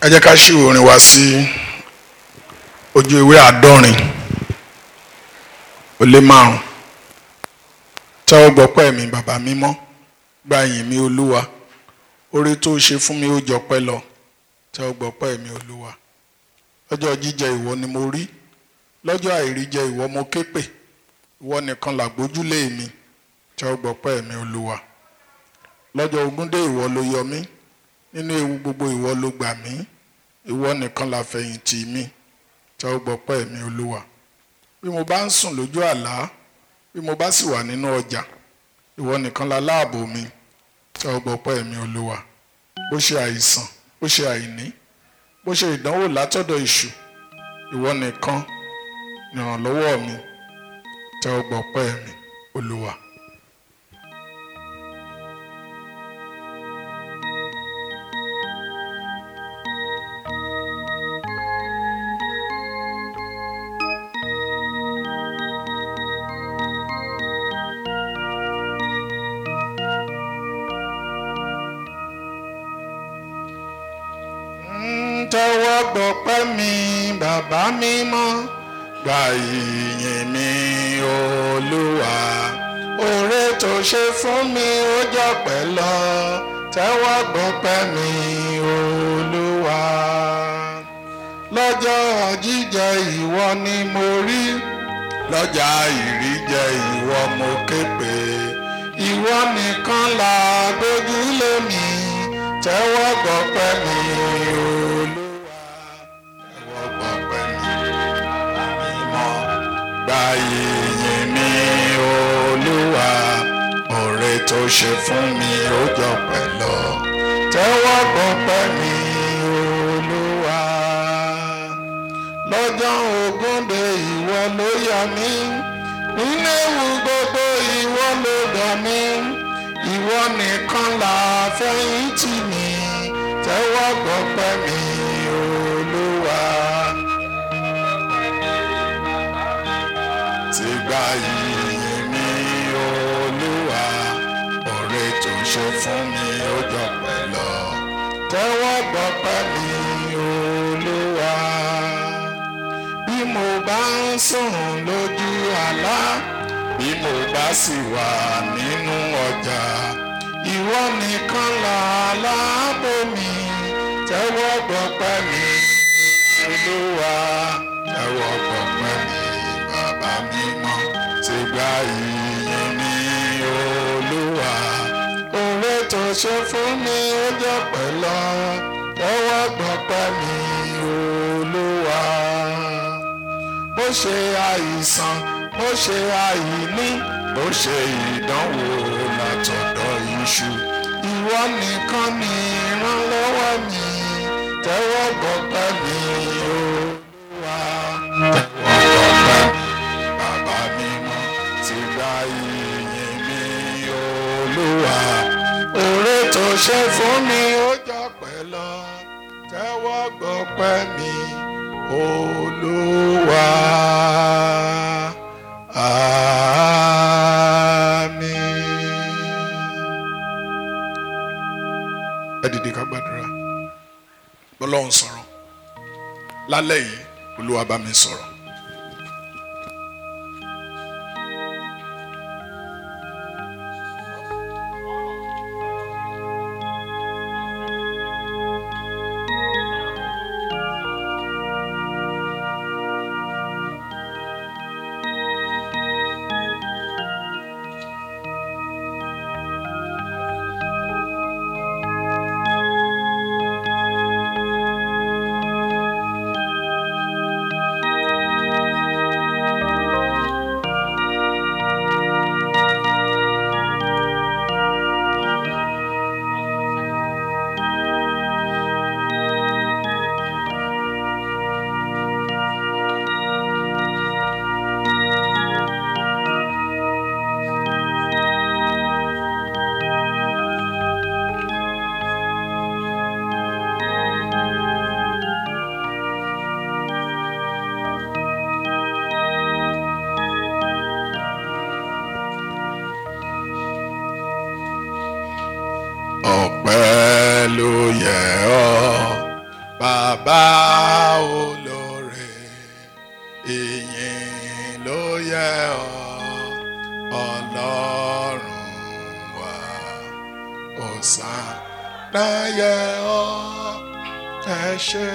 ẹ jẹ́ ká ṣí orin wa sí ojú ìwé àádọ́rin ó lé márùn tẹ́wọ́ gbọ́pẹ́ mi bàbá mímọ́ gba ìyìn mi olúwa oore tó ṣe fún mi ó jọpẹ́ lọ tẹ́wọ́ gbọ́pẹ́ mi olúwa lọ́jọ́ jíjẹ ìwọ ni mo rí lọ́jọ́ àìríjẹ ìwọ mo ké pè ìwọ nìkan làgbójúlé mi tẹ́wọ́ gbọ́pẹ́ mi olúwa lọ́jọ́ ogúndé ìwọ ló yọ mí nínú ewu gbogbo ìwọ ló gbà mí ìwọ nìkan làfẹ̀yìntì mi tẹ́wọ́ gbọ́pẹ́ mi olúwa bí mo bá ń sùn lójú àlá bí mo bá sì wà nínú ọjà ìwọ nìkan la láàbò mi tẹ́wọ́ gbọ́pẹ́ mi olúwa bó ṣe àìsàn bó ṣe àìní bó ṣe ìdánwò látọ̀dọ̀ èṣù ìwọ nìkan ìrànlọ́wọ́ mi tẹ́wọ́ gbọ́pẹ́ mi olúwa. tẹ́wọ́ gbọ́pẹ́ mi bàbá mímọ́ gba ìyìn mi olúwa oore tó ṣe fún mi ó jọpẹ́ lọ tẹ́wọ́ gbọ́pẹ́ mi olúwa lọ́jọ́ jíjẹ ìwọ ni mo rí lọ́jà ìríjẹ ìwọ mo ké pè ìwọ nìkan là gbójúlé mi tẹ́wọ́ gbọ́pẹ́ mi olúwa tẹ́wọ́ gbọ́pẹ́ mi mímọ́ gba ìyìn mi olúwa oore tó ṣe fún mi ó jọpẹ́ lọ tẹ́wọ́ gbọ́pẹ́ mi olúwa lọ́jọ́ ogúnde ìwọ ló yọ mí nínú ewu gbogbo ìwọ ló dọ̀ mí ìwọ nìkan là fẹ̀yìntì mi tẹ́wọ́ gbọ́pẹ́ mi olúwa. ti gba ìyìn mi olúwa oore tó ṣe fún mi ó jọpẹ́ lọ tẹ́wọ́ gbọ́pẹ́ mi olúwa. bí mo bá ń sùn lójú àlá bí mo bá sì wà nínú ọjà ìwọ nìkan là láàbò mi tẹ́wọ́ gbọ́pẹ́ mi olúwa tẹ́wọ́ gbọ́pẹ́ mi bàbá mímọ́ ti gba ìyìn mi olúwa oore tó ṣe fún mi ó jọpẹ́ lọ tẹ́wọ́ gbọ́pẹ́ mi olúwa bó ṣe àìsàn bó ṣe àìní bó ṣe ìdánwò látọ̀dọ̀ iṣu ìwọ nìkan ni ìrànlọ́wọ́ mi tẹ́wọ́ gbọ́pẹ́ mi olúwa tẹ́wọ́ gbọ́pẹ́ mi bàbá mímọ́ ti gba ìyìn mi olúwa oore tó ṣe fún mi ó jọpẹ́ lọ tẹ́wọ́ gbọ́pẹ́ mi olúwa àmín. ẹ dìde ká gbàdúrà bọ́lọ́hún sọ̀rọ̀ lálẹ́ yìí olúwa bá mi sọ̀rọ̀. bàbá olóore ìyìn ló yẹ ọ́ ọlọ́run wa Hòsánà yẹ ọ́ ẹ ṣé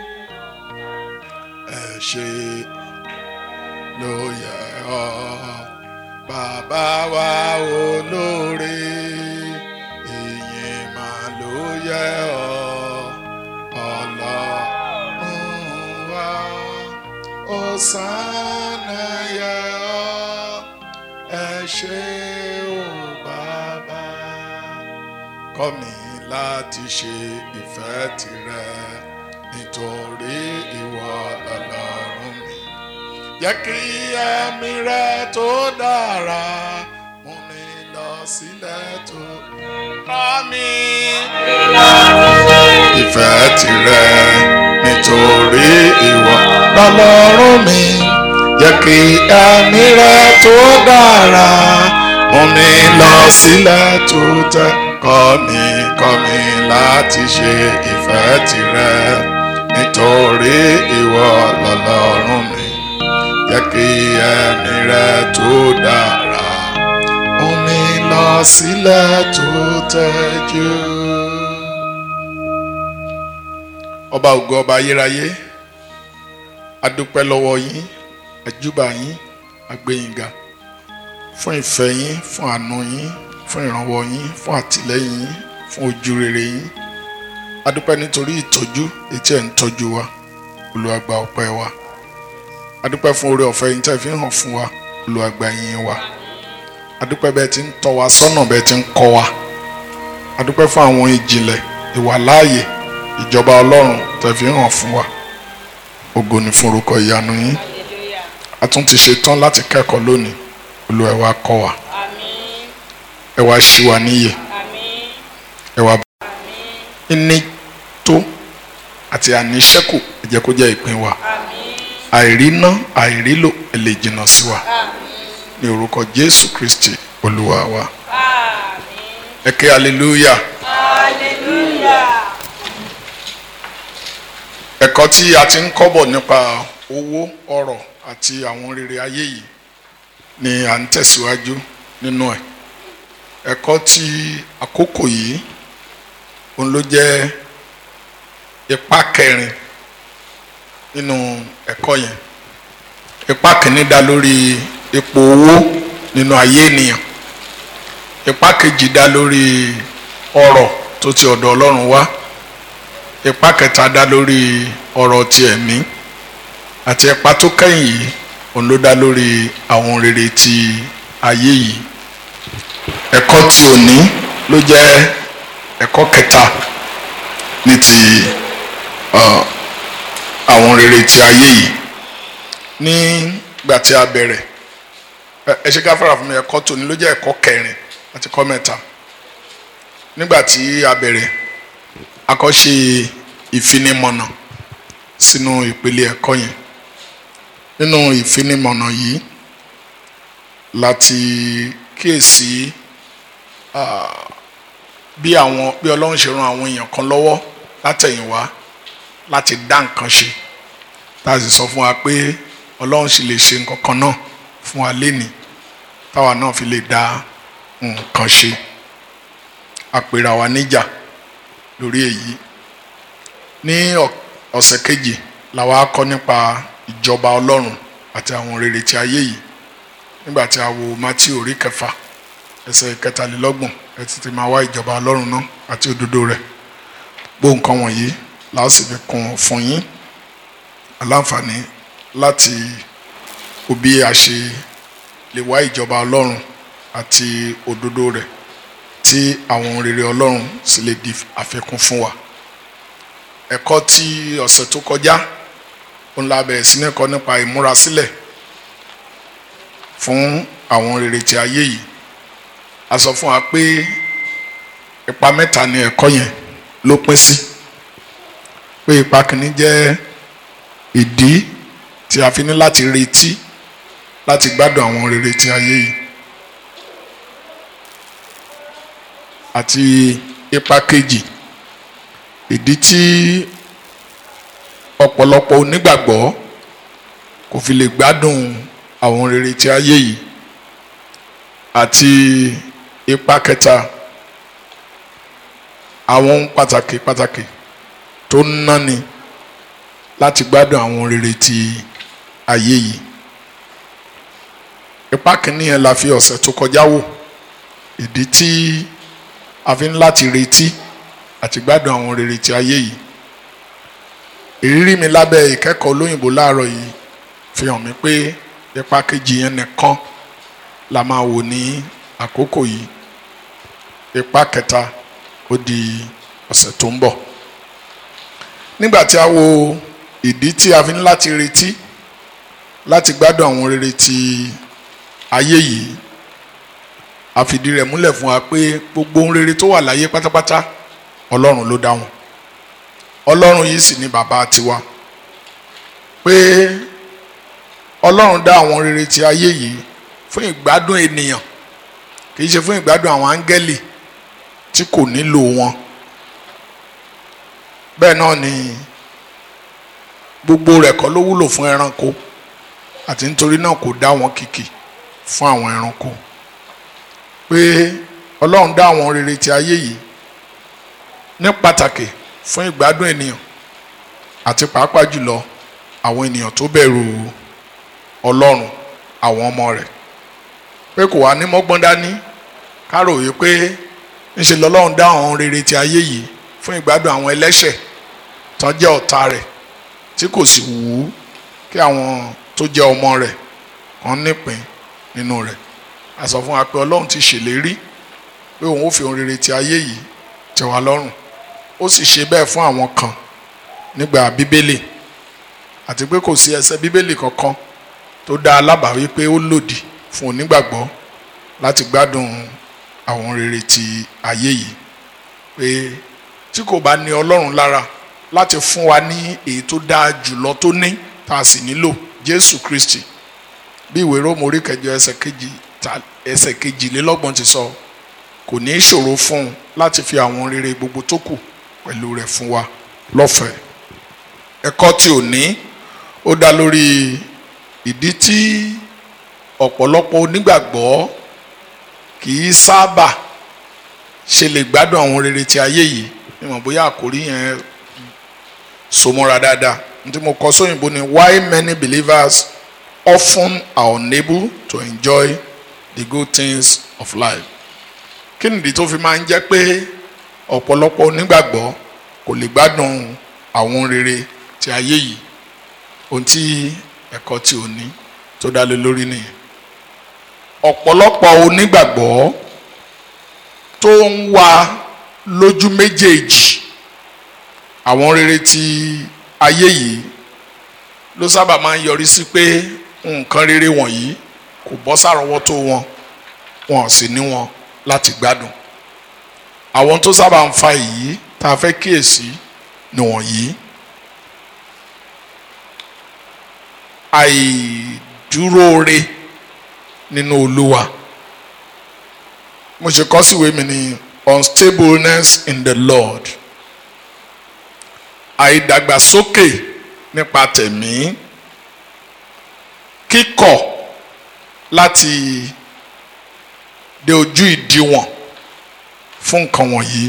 ẹ ṣé ló yẹ ọ́ bàbá wa olóore ìyìn mà ló yẹ ọ́ ọlọ́run wa Hòsánà yẹ ọ́ ẹ ṣé o bàbá kọ́ mi láti ṣe ìfẹ́ tìrẹ nítorí ìwọ lọ́lọ́run mi jẹ́ kí ẹ̀mí rẹ tó dára mú mi lọ sílẹ̀ tó kọ́ mi ìfẹ́ tìrẹ nítorí ìwọ lọ́lọ́run mi jẹ́ kí ẹ̀mí rẹ tó dára mú mi lọ sílẹ̀ tó tẹ́ kọ́ mi kọ́ mi láti ṣe ìfẹ́ tìrẹ nítorí ìwọ lọ́lọ́run mi jẹ́ kí ẹ̀mí rẹ tó dára mú mi lọ sílẹ̀ tó tẹ́jú. ọba ògo ọba ayérayé adúpẹ́ lọ́wọ́ yín àjúbà yín àgbẹ̀yìngà fún ìfẹ́ yín fún àánú yín fún ìrànwọ́ yín fún àtìlẹ́yìn yín fún ojú rere yín adúpẹ́ nítorí ìtọ́jú etí ẹ̀ ń tọ́jú wa Olúwa gba ọpẹ́ wa adúpẹ́ fún oore ọ̀fẹ́ yín tẹ́ fi ń hàn fún wa Olúwa gba yín wa adúpẹ́ bẹ́ẹ̀ ti ń tọ́ wa sọ́nà bẹ́ẹ̀ ti ń kọ́ wa adúpẹ́ fún àwọn ìjìnlẹ̀ ìwàláàyè ìjọba Ọlọ́run tẹ́ fi ń hàn fún wa ògo ni fún orúkọ ìyanu yín a tún ti ṣe tán láti kẹ́kọ̀ọ́ lónìí Olúwa ẹ wá kọ́ wa Àmín. ẹ wá ṣí wa níyè Àmín. ẹ wá Àmín. ní tó àti àníṣẹ́kù ẹ jẹ́ kó jẹ́ ìpín wa Àmín. àìríná àìrílò ẹ lè jìnnà sí wa Àmín. ní orúkọ Jésù Kristi Olúwa wa Àmín. ẹ ké hallelujah Hallelujah. ẹ̀kọ́ tí a ti ń kọ́bọ̀ nípa owó ọrọ̀ àti àwọn rere ayé yìí ni à ń tẹ̀síwájú nínú ẹ̀ ẹ̀kọ́ tí àkókò yìí òun ló jẹ́ ipa kẹrin nínú ẹ̀kọ́ yẹn ipa kìíní dá lórí ipò owó nínú ayé ènìyàn ipa kejì dá lórí ọrọ̀ tó ti ọ̀dọ̀ Ọlọ́run wá ipa kẹta dá lórí ọ̀rọ̀ ti ẹ̀mí àti ipa tó kẹ́yìn yìí òun ló dá lórí àwọn rere ti ayé yìí ẹ̀kọ́ tí òní ló jẹ́ ẹ̀kọ́ kẹta ní ti ọ, àwọn rere ti ayé yìí nígbà tí a bẹ̀rẹ̀ ẹ ẹ ṣe gáfárà fún mi ẹ̀kọ́ tòní ló jẹ́ ẹ̀kọ́ kẹrin àti ẹ̀kọ́ mẹ́ta nígbà tí a bẹ̀rẹ̀ akọ́ṣe ìfinimọ̀nà sínú ìpele ẹ̀kọ́ yẹn nínú ìfinimọ̀nà yìí láti kíyèsí ah, bí àwọn bí ọlọ́run ṣe ran àwọn èèyàn kan lọ́wọ́ látẹ̀yìnwá láti dá nǹkan ṣe tá a sì sọ fún wa pé ọlọ́run sì lè ṣe nǹkan kan náà fún wa lénìí táwa náà fi lè dá nǹkan ṣe àpèrà wa níjà lórí èyí ní ọ̀- ọ̀sẹ̀ kejì làwa kọ́ nípa ìjọba ọlọ́run àti àwọn rere ti ayé yìí nígbà tí a wo Mátíù orí kẹfà ẹsẹ̀ kẹtàlélọ́gbọ̀n ẹ ti ti máa wá ìjọba ọlọ́run náà àti òdodo rẹ̀ gbogbo nǹkan wọ̀nyí la ó sì fi kún fún yín aláǹfààní láti wo bí a ṣe lè wá ìjọba ọlọ́run àti òdodo rẹ̀ tí àwọn rere ọlọ́run sì lè di àfikún fún wa ẹ̀kọ́ tí ọ̀sẹ̀ tó kọjá òun la bẹ̀rẹ̀ sí ní kọ́ nípa ìmúrasílẹ̀ fún àwọn rere ti ayé yìí a sọ fún wa pé ipa mẹ́ta ni ẹ̀kọ́ yẹn ló pín sí pé ipa kìíní jẹ́ ìdí tí a fi ní láti retí láti gbádùn àwọn rere ti ayé yìí àti ipa kejì ìdí tí ọ̀pọ̀lọpọ̀ onígbàgbọ́ kò fi lè gbádùn àwọn rere tí ayé yìí àti ipa kẹta àwọn ohun pàtàkì pàtàkì tó ń náni láti gbádùn àwọn rere tí ayé yìí ipa kìíní yẹn la fi ọ̀sẹ̀ tó kọjá wò ìdí tí a fi ń láti retí àti gbádùn àwọn rere tí ayé yìí ìrírí mi lábẹ́ ìkẹ́kọ̀ọ́ olóyìnbó láàárọ̀ yìí fi hàn mí pé ipa kejì yẹn nìkan la máa wò ní àkókò yìí ipa kẹta ó di ọ̀sẹ̀ tó ń bọ̀ nígbà tí a wo ìdí tí a fi ń láti retí láti gbádùn àwọn rere tí ayé yìí a fìdí rẹ̀ múlẹ̀ fún wa pé gbogbo ohun rere tó wà láyé pátápátá ọlọ́run ló dá wọn ọlọ́run yìí sì ni bàbá tiwa pé ọlọ́run dá àwọn rere tí ayé yìí fún ìgbádùn ènìyàn kì í ṣe fún ìgbádùn àwọn áńgẹ́lì tí kò nílò wọn bẹ́ẹ̀ náà ni gbogbo rẹ̀ kọ́ ló wúlò fún ẹranko àti nítorí náà kò dá wọn kìkì fún àwọn ẹranko pé ọlọ́run dá àwọn rere tí ayé yìí ní pàtàkì fún ìgbádùn ènìyàn àti pàápàá jùlọ àwọn ènìyàn tó bẹ̀rù ọlọ́run àwọn ọmọ rẹ̀ pé kò wá ní mọ́gbọ́n dání kárò yìí pé ńṣe lọ́lọ́run dá àwọn rere tí ayé yìí fún ìgbádùn àwọn ẹlẹ́ṣẹ̀ tán jẹ́ ọ̀tá rẹ̀ tí kò sì wù ú kí àwọn tó jẹ́ ọmọ rẹ̀ kàn nípìn nínú rẹ̀ a sọ fún wa pé ọlọ́run ti ṣèlérí pé òun ó fi ohun rere tí ayé yìí tẹ́ wa lọ́rùn ó sì ṣe bẹ́ẹ̀ fún àwọn kan nígbà bíbélì àti pé kò sí ẹsẹ̀ bíbélì kankan tó dá alábàáwí pé ó lòdì fún onígbàgbọ́ láti gbádùn àwọn rere ti ayé yìí pé tí kò bá ní ọlọ́run lára láti fún wa ní èyí tó dáa jùlọ tó ní tá a sì nílò jésù kristi bí ìwé róòmù orí kẹjọ ẹsẹ̀ kejì ẹsẹ̀ kejìlélọ́gbọ̀n ti sọ kò ní í ṣòro fún un láti fi àwọn rere gbogbo tó kù pẹ̀lú rẹ̀ fún wa lọ́fẹ̀ẹ́ ẹ̀kọ́ tí ò ní ó dá lórí ìdí tí ọ̀pọ̀lọpọ̀ onígbàgbọ́ kì í sábà ṣe lè gbádùn àwọn rere tí ayé yìí mímọ̀ bóyá àkórí yẹn so mọ́ra dáadáa ní tí mo kọ sóyìnbó ni why many believers often are unable to enjoy the good things of life kí nìdí tó fi máa ń jẹ́ pé ọ̀pọ̀lọpọ̀ onígbàgbọ́ kò lè gbádùn àwọn rere tí ayé yìí ohun tí ẹ̀kọ́ tí ò ní tó dá lé lórí nìyẹn ọ̀pọ̀lọpọ̀ onígbàgbọ́ tó ń wá lójú méjèèjì àwọn rere tí ayé yìí ló sábà máa ń yọrí sí pé nǹkan rere wọ̀nyí kò bọ́ sárọ́wọ́tó wọn wọn ò sì ní wọn láti gbádùn àwọn tó sábà ń fa èyí tá a fẹ́ kíyèsí nìwọ̀nyí àìdúróore nínú olúwa mo ṣe kọ́ síwèé mi ní unstableness in the lord àìdàgbàsókè nípa tẹ̀mí kíkọ̀ láti dé ojú ìdíwọ̀n fún nǹkan wọ̀nyí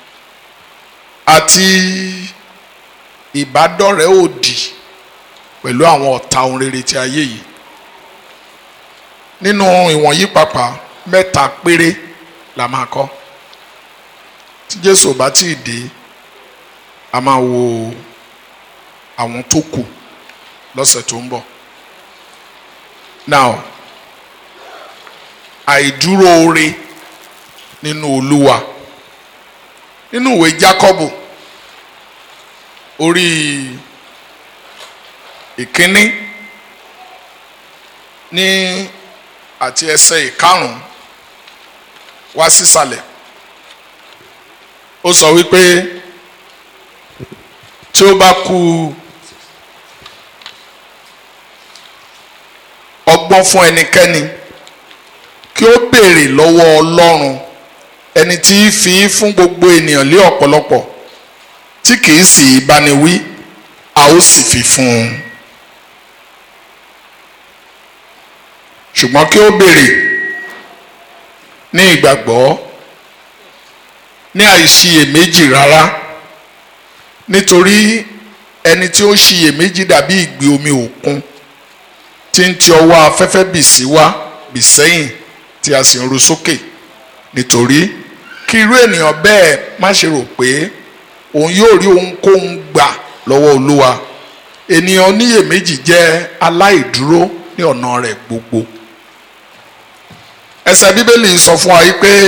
àti ìbádọ́rẹ̀ẹ́ òdì pẹ̀lú àwọn ọ̀tá ohun rere ti ayé yìí nínú ìwọ̀nyí pàápàá mẹ́ta péré la máa kọ́ tí Jésù ò bá tíì dé a máa wo àwọn tó kù lọ́sẹ̀ tó ń bọ̀ now àìdúró ore nínú Olúwa nínú ìwé Jákọ́bù orí ìkíní ní àti ẹsẹ̀ ìkarùn wá sísàlẹ̀ ó sọ wípé tí ó bá kù ọgbọ́n fún ẹnikẹ́ni kí ó béèrè lọ́wọ́ Ọlọ́run ẹni tí í fi fún gbogbo ènìyàn lé ọ̀pọ̀lọpọ̀ tí kìí sì í báni wí a ó sì fi fún un ṣùgbọ́n kí ó béèrè ní ìgbàgbọ́ ní àìṣiyèméjì rárá nítorí ẹni tí ó ń ṣiyèméjì dàbí ìgbì omi òkun tí ń ti ọwọ́ afẹ́fẹ́ bì sí wá bì sẹ́yìn tí a sì ń ru sókè nítorí kí irú ènìyàn bẹ́ẹ̀ má ṣe rò pé òun yóò rí ohunkóhun gbà lọ́wọ́ olúwa ènìyàn oníyèméjì jẹ́ aláìdúró ní ọ̀nà rẹ̀ gbogbo ẹsẹ̀ bíbélì sọ fún wa yìí pé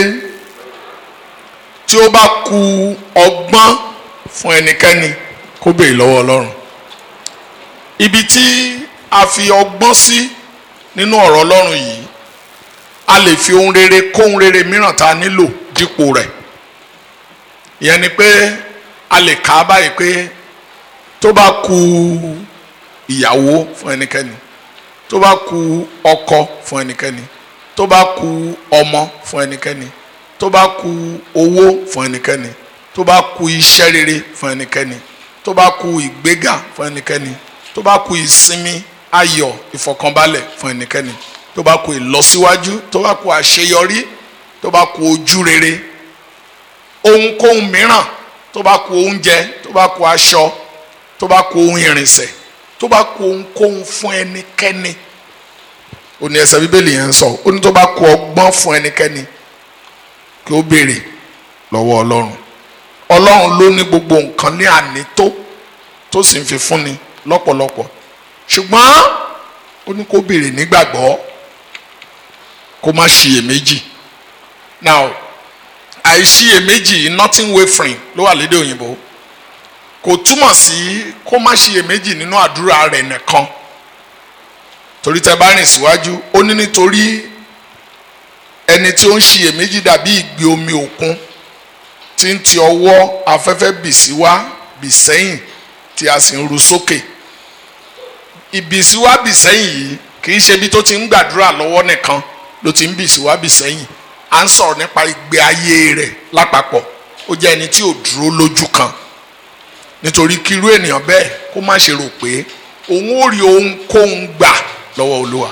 tí ó bá ku ọgbọ́n fún ẹnikẹ́ni kó béèrè lọ́wọ́ ọlọ́run ibi tí a fi ọgbọ́n sí nínú ọ̀rọ̀ ọlọ́run yìí a lè fi ohun rere kó ohun rere mìíràn tá a nílò dípò rẹ̀ ìyẹn ni pé a lè kà á báyìí pé tó bá ku ìyàwó fún ẹnikẹ́ni tó bá ku ọkọ fún ẹnikẹ́ni tó bá ku ọmọ fún ẹnikẹ́ni tó bá ku owó fún ẹnikẹ́ni tó bá ku iṣẹ́ rere fún ẹnikẹ́ni tó bá ku ìgbéga fún ẹnikẹ́ni tó bá ku ìsinmi ayọ̀ ìfọ̀kànbalẹ̀ fún ẹnikẹ́ni tó bá ku ìlọsíwájú tó bá ku àṣeyọrí tó bá ku ojú rere ohunkóhun mìíràn tó bá ku oúnjẹ tó bá ku aṣọ tó bá ku ohun ìrìnsẹ̀ tó bá ku ohunkóhun fún ẹnikẹ́ni ó ní ẹsẹ̀ bíbélì yẹn ń sọ ó ní tó bá ku ọgbọ́n fún ẹnikẹ́ni kí ó béèrè lọ́wọ́ ọlọ́run ọlọ́run ló ní gbogbo nǹkan ní ànító tó sì ń fi fúnni lọ́pọ̀lọpọ̀ ṣùgbọ́n ó ní kó béèrè nígbàgbọ́ kó má ṣiyèméjì now àìṣiyèméjì nothing wavering ló wà lédè òyìnbó kò túmọ̀ sí kó má ṣiyèméjì nínú àdúrà rẹ̀ nìkan torí tẹ bá rìn síwájú ó ní nítorí ẹni tí ó ń ṣiyèméjì dàbí ìgbì omi òkun tí ń ti ọwọ́ afẹ́fẹ́ bì sí wá bì sẹ́yìn tí a sì ń ru sókè ìbì sí wá bì sẹ́yìn yìí kì í ṣe ibi tó ti ń gbàdúrà lọ́wọ́ nìkan ló ti ń bì sí wá bì sẹ́yìn à ń sọ̀rọ̀ nípa ìgbé ayé rẹ̀ lápapọ̀ ó jẹ́ ẹni tí ò dúró lójú kan nítorí kí irú ènìyàn bẹ́ẹ̀ kó má ṣe rò pé òun ò rí ohunkóhun gbà lọ́wọ́ olúwa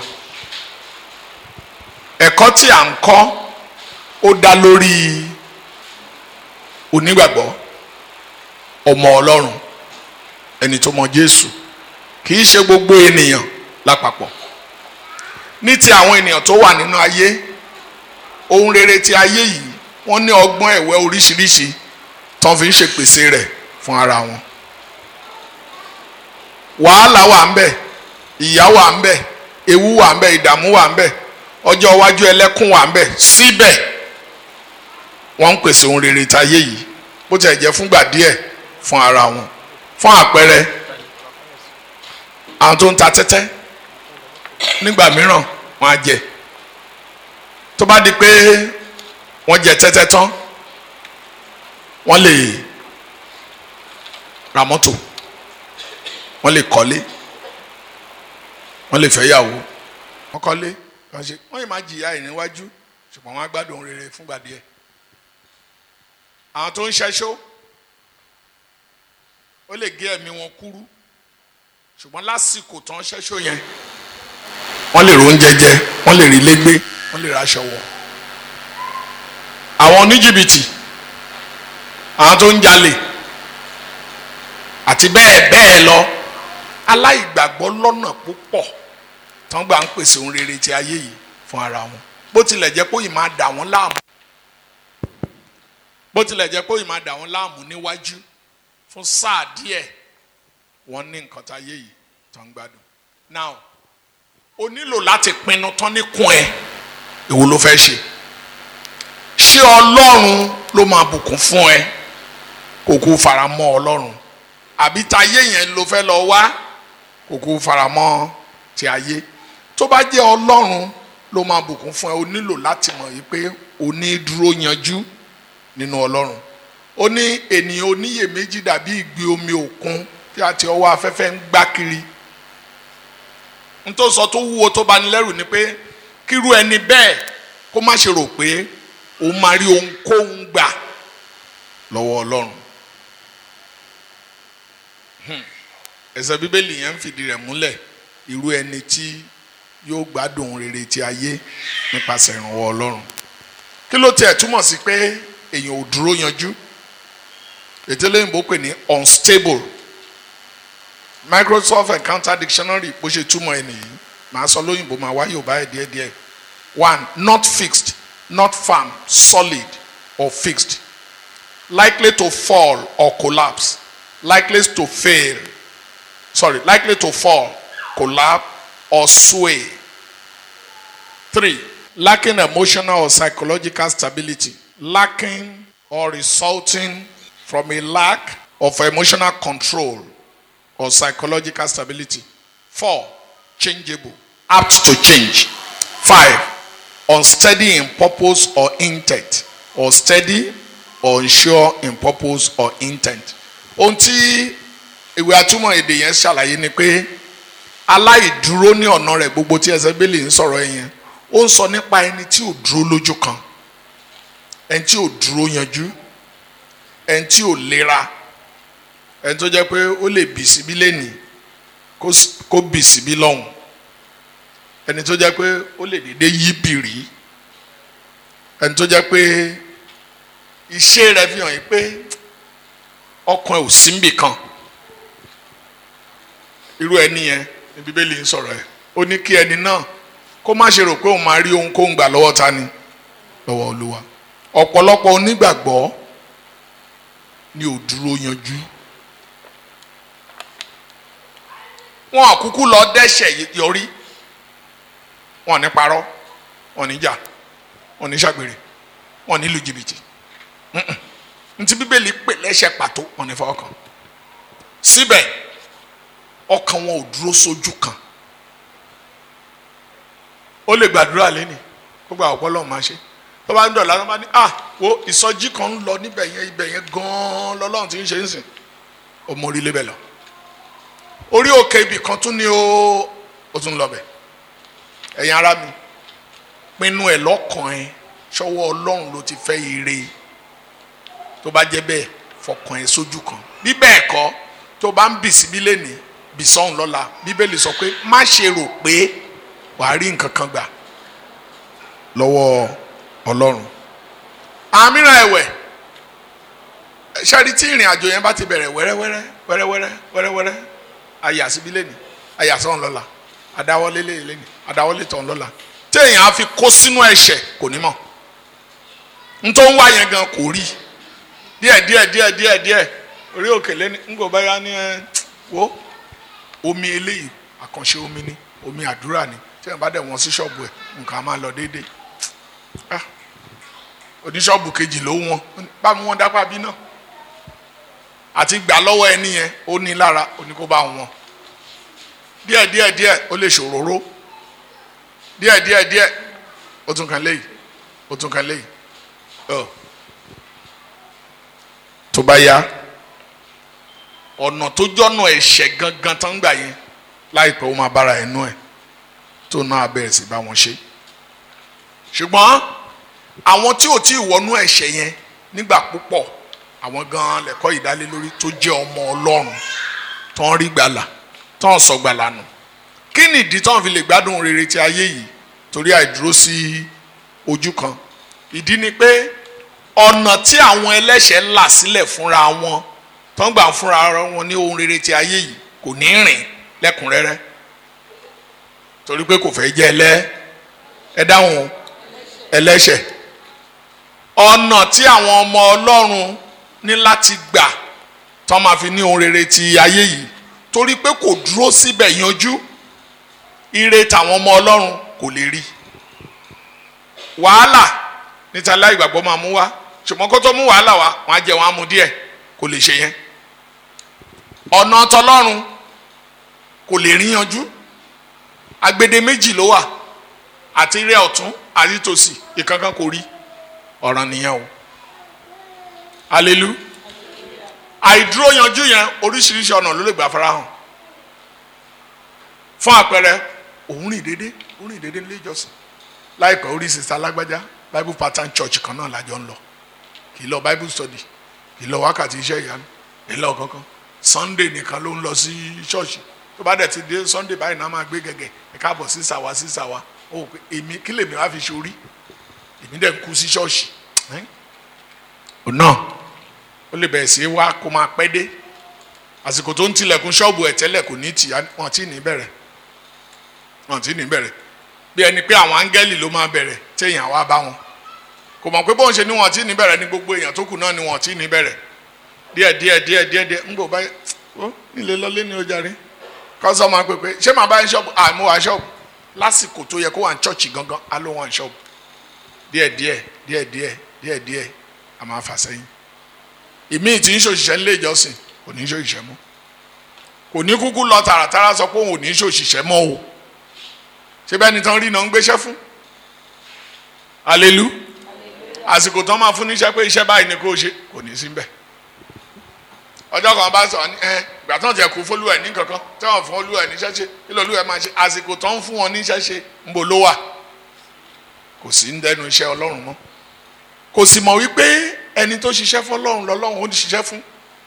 ẹ̀kọ́ tí à ń kọ́ ó dá lórí onígbàgbọ́ ọmọ ọlọ́run ẹni tó mọ jésù kì í ṣe gbogbo ènìyàn lápapọ̀ ní ti àwọn ènìyàn tó wà nínú ayé ohun rere ti ayé yìí wọ́n ní ọgbọ́n ẹ̀wẹ́ oríṣiríṣi tán fi ń ṣèpèsè rẹ̀ fún ara wọn wàhálà wà ń bẹ ìyà wà ń bẹ ewu wà ń bẹ ìdààmú wà ń bẹ ọjọ́ iwájú ẹlẹ́kùn wà ń bẹ síbẹ̀ wọ́n ń pèsè ohun rere táyé yìí bó tiẹ̀ jẹ́ fúngbà díẹ̀ fún ara wọn fún àpẹẹrẹ àwọn tó ń ta tẹ́tẹ́ nígbà mìíràn wọ́n á jẹ tó bá di pé wọ́n jẹ tẹ́tẹ́ tán wọ́n lè ra mọ́tò wọ́n lè kọ́lé wọ́n lè fẹ́yàwó wọ́n kọ́lé wọ́n ṣe wọ́n yìí máa jìyà ẹ̀ níwájú ṣùgbọ́n wọ́n á gbádùn ohun rere fúngbà díẹ̀ àwọn tó ń ṣẹ́ṣó ó lè gé ẹ̀mí wọn kúrú ṣùgbọ́n lásìkò tán ṣẹ́ṣó yẹn wọ́n lè róúnjẹ jẹ wọ́n lè rí légbé wọ́n lè raṣọ wọ̀ àwọn oníjìbìtì àwọn tó ń jalè àti bẹ́ẹ̀ bẹ́ẹ̀ lọ aláìgbàgbọ́ lọ́nà púpọ̀ tán gbà ń pèsè ohun rere ti ayé yìí fún ara wọn bó tilẹ̀ jẹ́ pé ó yìí máa dà wọ́n láàmú bó tilẹ̀ jẹ́ pé ó yìí máa dà wọ́n láàmú níwájú fún sáà díẹ̀ wọ́n ní nǹkan tá ayé yìí tán ń gbádùn now o nílò láti pinnu tán níkùn ẹ èwo ló fẹ́ ṣe ṣé ọlọ́run ló máa bùkún fún ẹ kò kó fara mọ́ ọlọ́run àbí tayé yẹn ló fẹ́ lọ wá kò kó fara mọ́ ti ayé tó bá jẹ́ ọlọ́run ló máa bùkún fún ẹ o nílò láti mọ̀ yìí pé o ní dúró yanjú nínú ọlọ́run ó ní ènìyàn oníyèméjì dàbí ìgbì omi òkun tí a ti ọwọ́ afẹ́fẹ́ ń gbá kiri n tó sọ tó wúwo tó bani lẹ́rù ni pé kíru ẹni bẹ́ẹ̀ kó má ṣe rò pé òun máa rí ohunkóhun gbà lọ́wọ́ ọlọ́run ẹsẹ̀ bíbélì yẹn ń fìdí rẹ̀ múlẹ̀ irú ẹni tí yóò gbádùn rere ti ayé nípasẹ̀ ìrànwọ́ ọlọ́run kí ló tiẹ̀ túmọ̀ sí pé èèyàn ò dúró yanjú ètò olóyìnbó pè ní unstable Microsoft Encounter Dictionary bó ṣe túmọ̀ ẹ̀ nìyí màá sọ lóyìnbó màá wá Yorùbá ẹ̀ díẹ̀díẹ̀ one not fixed not firm solid or fixed likely to fall or collapse likely to fail sorry likely to fall collapse or sway three lacking emotional or psychological stability lacking or resulting from a lack of emotional control or psychological stability four changeable apt to change five unsteady in purpose or intent or steady or unsure in purpose or intent ohun tí ìwé atúmọ̀ èdè yẹn ṣàlàyé ni pé aláìdúró ní ọ̀nà rẹ̀ gbogbo tí ẹsẹ̀ bẹ́ẹ̀lì ń sọ̀rọ̀ yẹn ó ń sọ nípa ẹni tí ò dúró lójú kan ẹni tí ò dúró yanjú ẹni tí ò lera ẹni tó jẹ́ pé ó lè bì síbí lẹ́nìí kó bì síbí lọ́hùn ẹni tó jẹ́ pé ó lè dédé yí bìrì ẹni tó jẹ́ pé iṣẹ́ rẹ̀ fi hàn yín pé ọkàn ẹ̀ ò sí níbì kan irú ẹni yẹn ní bíbélì ń sọ̀rọ̀ ẹ̀ ó ní kí ẹni náà kó má ṣe rò pé òun máa rí ohun kó ń gbà lọ́wọ́ ta ni lọ́wọ́ olúwa ọ̀pọ̀lọpọ̀ onígbàgbọ́ ni ò dúró yanjú wọn àkúkú lọ dẹ́ṣẹ̀ yọrí wọn ní parọ́ wọn ní jà wọn ní ṣàgbèrè wọn ní lu jìbìtì ntí bíbélì pè lẹ́ṣẹ̀ pàtó wọn ní fọwọ́ kan síbẹ̀ ọkàn wọn ò dúró sójú kan ó lè gbàdúrà lẹ́nì gbogbo àwọn ọpọlọ máa ṣe tó bá ń dọ̀la tó bá ní ah wo ìsọjí kan ń lọ níbẹ̀ yẹn ibẹ̀ yẹn gan-an lọ́lọ́run ti ń ṣe ń sìn ó mọ orí lébẹ̀ lọ orí òkè ibì kan tún ní ó ó tún lọ bẹ̀ ẹ̀yin ará mi pinnu ẹ̀ lọ́kàn ẹ̀ ṣọwọ́ ọlọ́run ló ti fẹ́ ire tó bá jẹ́ bẹ́ẹ̀ fọkàn ẹ̀ sójú kan bí bẹ́ẹ̀ kọ́ tó bá ń bì síbí lẹ́nìí bì sọ́hùn lọ́la bíbélì sọ pé má ṣe rò pé wàá rí nǹkan kan gbà lọ́wọ́ ọlọ́run àmìràn ẹ̀wẹ̀ ṣáàrí tí ìrìn àjò yẹn bá ti bẹ̀rẹ̀ wẹ́rẹ́wẹ́rẹ́ wẹ́rẹ́wẹ́rẹ́ wẹ́rẹ́wẹ́rẹ́ àyà síbí lẹ́nìí àyà sọ́hùn lọ́la àdáwọ́lé lẹ́nìí àdáwọ́lé tọ̀hún lọ́la téèyàn á fi kó sínú ẹ̀ṣẹ̀ kò ní mọ̀ n tó ń wá yẹn gan kò rí díẹ̀ díẹ̀ díẹ̀ díẹ̀ díẹ̀ orí òkè lẹ́ni ń gbọ́ báyà ní ẹ wo omi eléyìí àkànṣe omi ni omi àdúrà ni tí wọn bá dẹ̀ wọ́n sí ṣọ́ọ̀bù ẹ̀ nǹkan á máa lọ déédéé ah oníṣọ́ọ̀bù kejì ló wọ́n bá mi wọ́n dápá bí náà àti gbà lọ́wọ́ ẹni yẹn ó ní lára ó ní kó bá wọn díẹ̀ díẹ̀ díẹ̀ ó lè ṣòróró díẹ̀ díẹ̀ díẹ̀ ó tún kan léyìí ó tún kan léyìí ọ tó bá yá ọ̀nà tó jọ́nà ẹ̀ṣẹ̀ gangan tán gbà yẹn láìpẹ́ ó máa bára ẹnu ẹ̀ tó náà bẹ̀rẹ̀ sí bá wọn ṣe ṣùgbọ́n àwọn tí ò tí ì wọnú ẹ̀ṣẹ̀ yẹn nígbà púpọ̀ àwọn gan lẹ́kọ́ ìdálé lórí tó jẹ́ ọmọ ọlọ́run tó ń rí gbàlà tó ń sọ gbàlà nù kí ni ìdí tó ń fi lè gbádùn rere ti ayé yìí torí àìdúró sí ojú kan ìdí ni pé ọ̀nà tí àwọn ẹlẹ́ṣẹ̀ là sílẹ̀ fúnra wọn tó ń gbà fúnra wọn ní ohun rere ti ayé yìí kò ní rìn lẹ́kùnrẹ́rẹ́ torí pé kò fẹ́ jẹ́ ẹlẹ́ ẹ dáhùn ẹlẹ́ṣẹ̀ ọ̀nà tí àwọn ọmọ ọlọ́run ní láti gbà tó máa fi ní ohun rere ti ayé yìí torí pé kò dúró síbẹ̀ yanjú ire tàwọn ọmọ ọlọ́run kò lè rí wàhálà níta láì gbàgbọ́ máa mú wá ṣùgbọ́n kó tó mú wàhálà wá wọn á jẹ wọn á mu díẹ̀ kò lè ṣe yẹn ọ̀nà tọlọ́run kò lè rí yanjú agbede méjì ló wà àti rẹ ọ̀tún àti tòsì ìkankan kò rí ọ̀ràn nìyẹn o alelu àìdúró yanjú yẹn oríṣiríṣi ọ̀nà ló lè gbà farahàn fún àpẹẹrẹ òun rìn déédéé òun rìn déédéé nílé ìjọsìn láìpẹ́ orí sista alágbájá bible pattern church kan náà lájọ ń lọ kì í lọ bible study kì í lọ wákàtí iṣẹ́ ìyanu kì í lọ kankan sunday nìkan ló ń lọ sí ṣọ́ọ̀ṣì tó bá dẹ̀ ti dé sunday báyìí náà máa gbé gẹ̀gẹ̀ ẹ káàbọ̀ sí sàwa sí sàwa ó pé èmi kí lèmi wá fi ṣorí èmi dẹ̀ ń kú sí ṣọ́ọ̀ṣì ò náà ó lè bẹ̀rẹ̀ sí wá kó máa pẹ́ dé àsìkò tó ń tilẹ̀kùn ṣọ́ọ̀bù ẹ̀ tẹ́lẹ̀ kò ní tì wọ́n ti ní bẹ̀rẹ̀ wọ́n ti ní bẹ̀rẹ̀ bí ẹni pé àwọn áńgẹ́lì ló máa bẹ̀rẹ̀ téèyàn wá bá wọn kò mọ̀ pé bóun ṣe ní wọ́n ti ní bẹ̀rẹ̀ ní gbogbo èèyàn tó kù náà ni wọ́n ti ní bẹ̀rẹ̀ díẹ̀ díẹ̀ díẹ̀ díẹ̀ díẹ̀ ń gbò báyìí ó nílé lọlé ní ọjà rí kọ́sọ́ máa pè pé ṣé màá bá ń ṣọ́ọ̀bù àmú wa ṣọ́ọ̀bù lásìkò tó yẹ kó wà ní ṣọ́ọ̀ṣì gangan á ló wà ní ṣọ́ọ̀bù díẹ̀ díẹ̀ díẹ̀ díẹ̀ díẹ̀ díẹ̀ a máa fà sẹ́yìn ìmíì tí ń ṣòṣìṣẹ́ ńlé ìjọsìn kò ní ṣòṣìṣẹ́ mọ́ kò ní kúkú lọ tààràtàrà sọ pé òun ò ní ṣòṣìṣẹ́ mọ́ o ṣé bẹ́ẹ̀ ni tán rí iná ń gbéṣẹ́ fún alelu àsìkò tán máa fún níṣẹ́ pé iṣẹ́ báyìí ni kò ṣe kò ní sí bẹ́ẹ̀ ọjọ́ kan bá sọ ẹ ìgbà tán tiẹ̀ kú fólú ẹ̀ ní kankan tí wọ́n fún olú ẹ̀ níṣẹ́ ṣe kí lóòlù ẹ̀ máa ṣe àsìkò tán ń fún wọn níṣẹ́ ṣe ń bo ló wà kò sí ń dẹnu iṣẹ́ ọlọ́run mọ́ kò sì mọ̀ wípé ẹni tó ṣiṣẹ́ fún ọlọ́run lọ́lọ́run ó ní ṣiṣẹ́ fún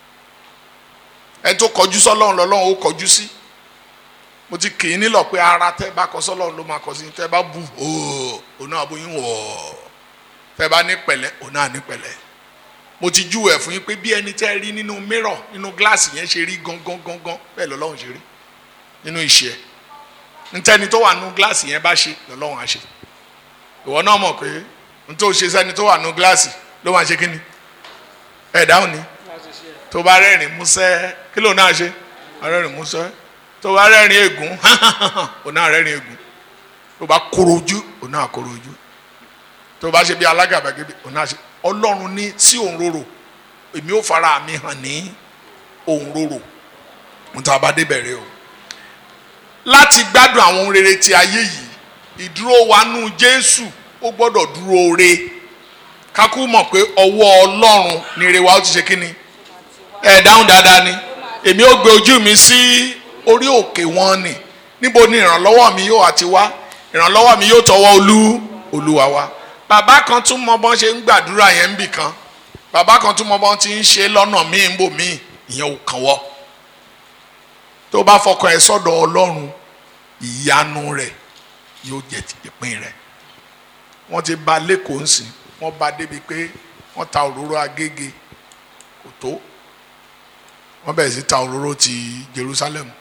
ẹni tó kọjú sọ́lọ́run lọ́lọ́run ó kọjú sí mo ti kì í nílò pé ara tẹ́ bá kọ sọ́lọ́run ló máa kọ sí tẹ́ bá bu ooo òun náà bóyún wọ̀ tẹ́ bá ní pẹ̀lẹ́ òun náà ní pẹ̀lẹ́ mo ti jú ẹ̀ fún yín pé bí ẹni tẹ́ rí nínú mirror nínú gíláàsì yẹn ṣe rí gangan gangan bẹ́ẹ̀ lọ́lọ́run ṣe rí nínú ìṣe ẹ̀ ntẹ́ni tó wà nínú gíláàsì yẹn bá ṣe lọ́lọ́run á ṣe ìwọ náà mọ̀ pé n tó ṣe sẹ́ni tó wà nínú gíláàsì ló máa ṣe kí ni ẹ̀ dáhùn ni tó bá rẹ́rìn músẹ́ kí ló náà ṣe rẹ́rìn músẹ́ tó bá rẹ́rìn ègún òun náà rẹ́rìn ègún tó bá kóró ojú òun náà kóró ojú tó bá ṣe bí alágàbàgebè òun náà ṣe ọlọ́run ní sí òun rorò èmi ò fara mi hàn ní òun rorò mo ta bá débẹ̀rẹ̀ o láti gbádùn àwọn ohun rere ti ayé yìí ìdúró wa nú jésù ó gbọ́dọ̀ dúró re kákú mọ̀ pé ọwọ́ ọlọ́run ni ire wa ó ti ṣe kí ni ẹ̀ dáhùn dáadáa ni èmi ó gbé ojú mi sí orí òkè wọn ni níbo ni ìrànlọ́wọ́ mi yóò àti wá ìrànlọ́wọ́ mi yóò tọwọ́ olú olúwa wa bàbá kan tún mọ bọ́n ṣe ń gbàdúrà yẹn ń bì kan bàbá kan tún mọ bọ́n ti ń ṣe lọ́nà míì ń bò míì ìyẹn ò kàn wọ́ tó bá fọkàn ẹ sọ́dọ̀ ọlọ́run ìyanu rẹ̀ yóò jẹ́ ìpín rẹ̀ wọ́n ti ba lẹ́kọ̀ọ́ ńsìn wọ́n ba débi pé wọ́n ta òróró agége kò tó wọ́n bẹ̀rẹ̀ sí ta òróró ti Jerusalem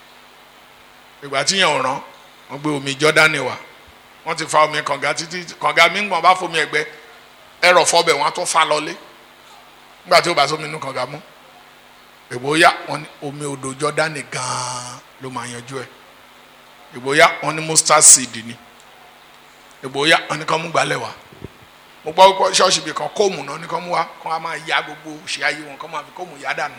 ìgbà tí yẹn ò rán wọ́n gbé omi Jọ́dánì wá wọ́n ti fa omi kànga títí kànga mi ń gbọ̀n bá fomi ẹ̀gbẹ́ ẹ̀rọ fọbẹ̀ wọ́n á tún fa lọlé nígbà tí ó bá sómi inú kànga mú ìgbóyà wọ́n ní omi odò Jọ́dánì gan-an ló máa yanjú ẹ̀ ìgbóyà wọ́n ní mustard seed ni ìgbóyà wọ́n ní kàn mú gbalẹ̀ wá mo gbọ́ pé ṣọ́ọ̀ṣì bì kan kóòmù náà ní kàn mú wá kàn á máa ya gbogbo ṣe ayé wọn kàn máa fi kóòmù yá dànù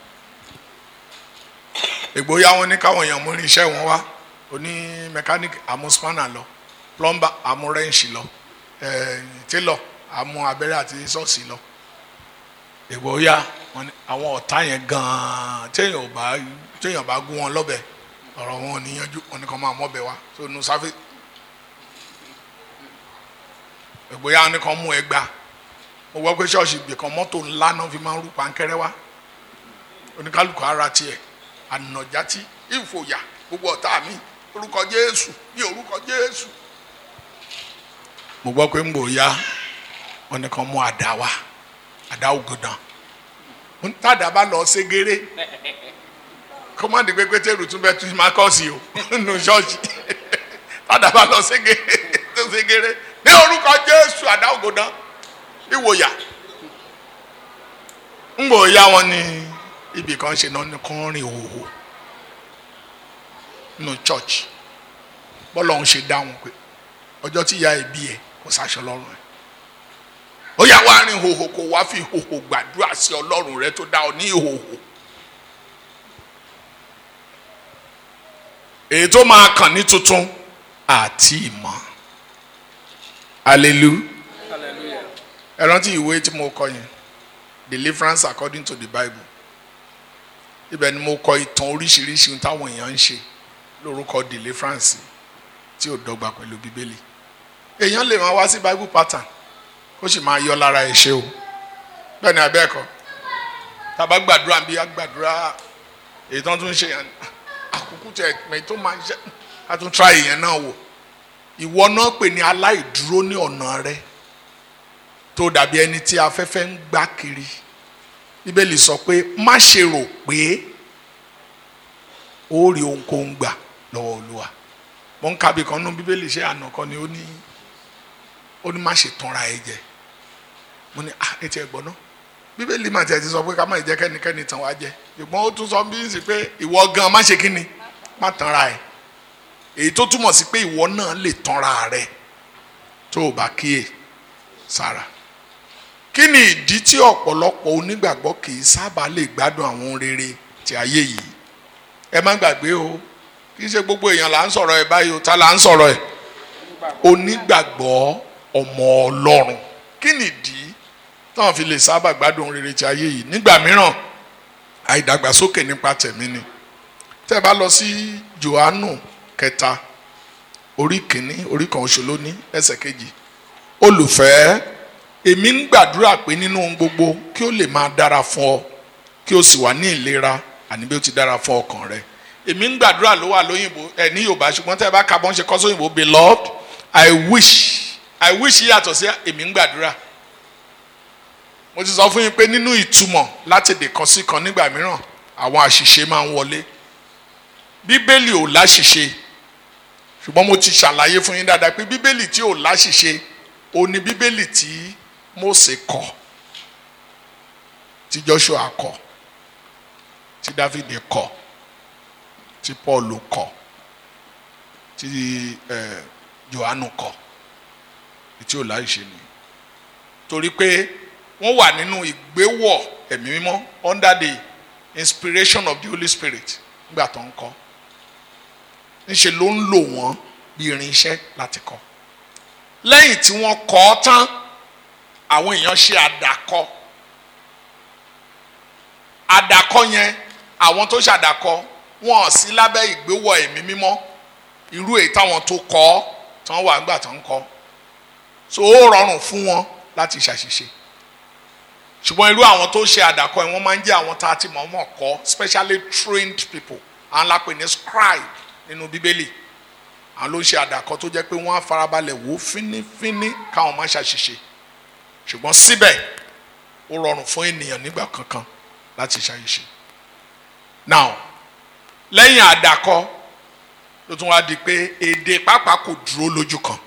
ìgbóyà wọ́n ní káwọn èèyàn mú irinṣẹ́ wọn wá oní mẹkáníìkì àmú spanner lọ plumber àmú rẹ́ǹṣì lọ tailor àmú abẹ́rẹ́ àti sọ́ọ̀sì lọ ìgbóyà wọ́n ní àwọn ọ̀tá yẹn gan-an téèyàn ò bá téèyàn bá gún wọn lọ́bẹ̀ ọ̀rọ̀ wọn ò níyanjú wọn ni kàn máa mọ́bẹ̀ wá tó nu sáfẹ́ ìgbóyà ni kàn mú ẹgbàá mo gbọ́ pé ṣọ́ọ̀ṣì ibì kan mọ́tò ńlá náà fi máa ń rú pankẹ́rẹ́ wá oníkálukú ara tiẹ̀ ànàjátí ìfòyà gbogbo ọ̀tá mi orúkọ Jésù ní orúkọ Jésù mo gbọ́ pé ń gbòòyà wọn ni kàn mú àdá wá àdá ògùdàn tàdá bá lọ ségéré kọ́mọ́dé pé pétérù tún bẹ́ẹ̀ tún máa kọ́ sí o nínú ṣọ́ọ̀ṣì tàdá bá lọ ségéré tó ségéré ní orúkọ jésù àdá ògùdàn ìwòyà ń bò ya wọn ní ibì kan ṣe náà ní kán rìn òhò nínú church bọ́lá òun ṣe dáhùn pé ọjọ́ tí ìyá ẹ̀ bí ẹ̀ kò sáṣọ lọ́rùn ẹ̀ ó yà wá rìn hòhò kó wá fi hòhò gbàdúrà sí ọlọ́run rẹ tó dá ọ ní ìhòhò èyí tó máa kàn ní tuntun àti ìmọ̀ hallelujah ẹ rántí ìwé tí mo kọ yẹn deliverance according to the bible ibẹ̀ ni mo kọ ìtàn oríṣiríṣi táwọn èèyàn ń ṣe lórúkọ deliverance tí ò dọ́gba pẹ̀lú bíbélì èèyàn lè máa wá sí bible pattern kó sì máa yọ lára ẹ̀ ṣe o bẹ́ẹ̀ ni abẹ́ẹ̀kọ́ tàbá gbàdúrà bí a gbàdúrà èyí tó ń tún ṣe yẹn àkókò tẹ ẹ̀pẹ́ tó máa ń ṣe a tún tra ìyẹn náà wò ìwọ náà pè ní aláìdúró ní ọ̀nà rẹ tó dàbí ẹni tí afẹ́fẹ́ ń gbá kiri bíbélì sọ pé má ṣe rò pé ó rí ohunkóhun gbà lọ́wọ́ olúwa mo ń ka bí kan nú bíbélì ṣé àná kan ni ó ní ó ní má ṣe tanra ẹ jẹ mo ní ah etí ẹ gbọ́ náà bíbélì mà tiẹ̀ ti sọ pé ká má jẹ́ kẹ́nikẹ́ni tàn wá jẹ ṣùgbọ́n ó tún sọ bí ń sì pé ìwọ gan má ṣe kí ni má tanra ẹ èyí tó túmọ̀ sí pé ìwọ náà lè tanra rẹ tó o bá kíyè sára kí ni ìdí tí ọ̀pọ̀lọpọ̀ onígbàgbọ́ kì í sábà lè gbádùn àwọn ohun rere ti ayé yìí ẹ má gbàgbé o kì í ṣe gbogbo èèyàn là ń sọ̀rọ̀ ẹ báyìí o ta là ń sọ̀rọ̀ ẹ onígbàgbọ́ ọmọ ọlọ́run kí ni ìdí táwọn fi lè sábà gbádùn ohun rere ti ayé yìí nígbà mìíràn àìdàgbàsókè nípa tẹ̀mí ni tẹ́ ẹ bá lọ sí Jòhánù kẹta orí kìíní orí kan oṣù lóní ẹsẹ̀ kejì olùfẹ́ èmi ń gbàdúrà pé nínú ohun gbogbo kí ó lè máa dára fún ọ kí o sì wà ní ìlera àní bí ó ti dára fún ọkàn rẹ èmi ń gbàdúrà ló wà lóyìnbó ẹ ní yorùbá ṣùgbọ́n tẹ́ ẹ bá ka bọ́n ṣe kọ́ sóyìnbó beloved i wish i wish yàtọ̀ sí èmi ń gbàdúrà mo ti sọ fún yín pé nínú ìtumọ̀ láti èdè kan sí kan nígbà mìíràn àwọn àṣìṣe máa ń wọlé bíbélì ò láṣìṣe ṣùgbọ́n mo ti ṣàlàyé fún yín dáadáa pé bíbélì tí ò láṣìṣe ó ní bíbélì tí Mósè kọ tí Joshua kọ tí David kọ tí Paul kọ tí eh, Johannu kọ tí ò láṣìṣe ni torí pé wọ́n wà nínú ìgbéwọ̀ ẹ̀mí mímọ́ under the inspiration of the Holy Spirit nígbà tó ń kọ́ ńṣe ló ń lò wọ́n bí irinṣẹ́ láti kọ́ lẹ́yìn tí wọ́n kọ́ ọ tán àwọn èèyàn ṣe àdàkọ àdàkọ yẹn àwọn tó ṣàdàkọ wọn ò sí lábẹ́ ìgbéwọ̀ ẹ̀mí mímọ́ irú èyí táwọn tó kọ́ ọ tí wọ́n wà nígbà tó ń kọ́ so ó rọrùn fún wọn láti ṣàṣìṣe ṣùgbọ́n irú àwọn tó ṣe àdàkọ yẹn wọ́n máa ń jẹ́ àwọn tá a ti mọ̀ọ́mọ̀ kọ́ specially trained people àwọn la pè ní scribe nínú bíbélì àwọn ló ń ṣe àdàkọ tó jẹ́ pé wọ́n á farabalẹ̀ wò ó fínífíní káwọn má ṣàṣìṣe ṣùgbọ́n síbẹ̀ ó rọrùn fún ènìyàn nígbà kankan láti ṣàṣìṣe now lẹ́yìn àdàkọ ló tún wá di pé èdè pàápàá kò dúró lójú kan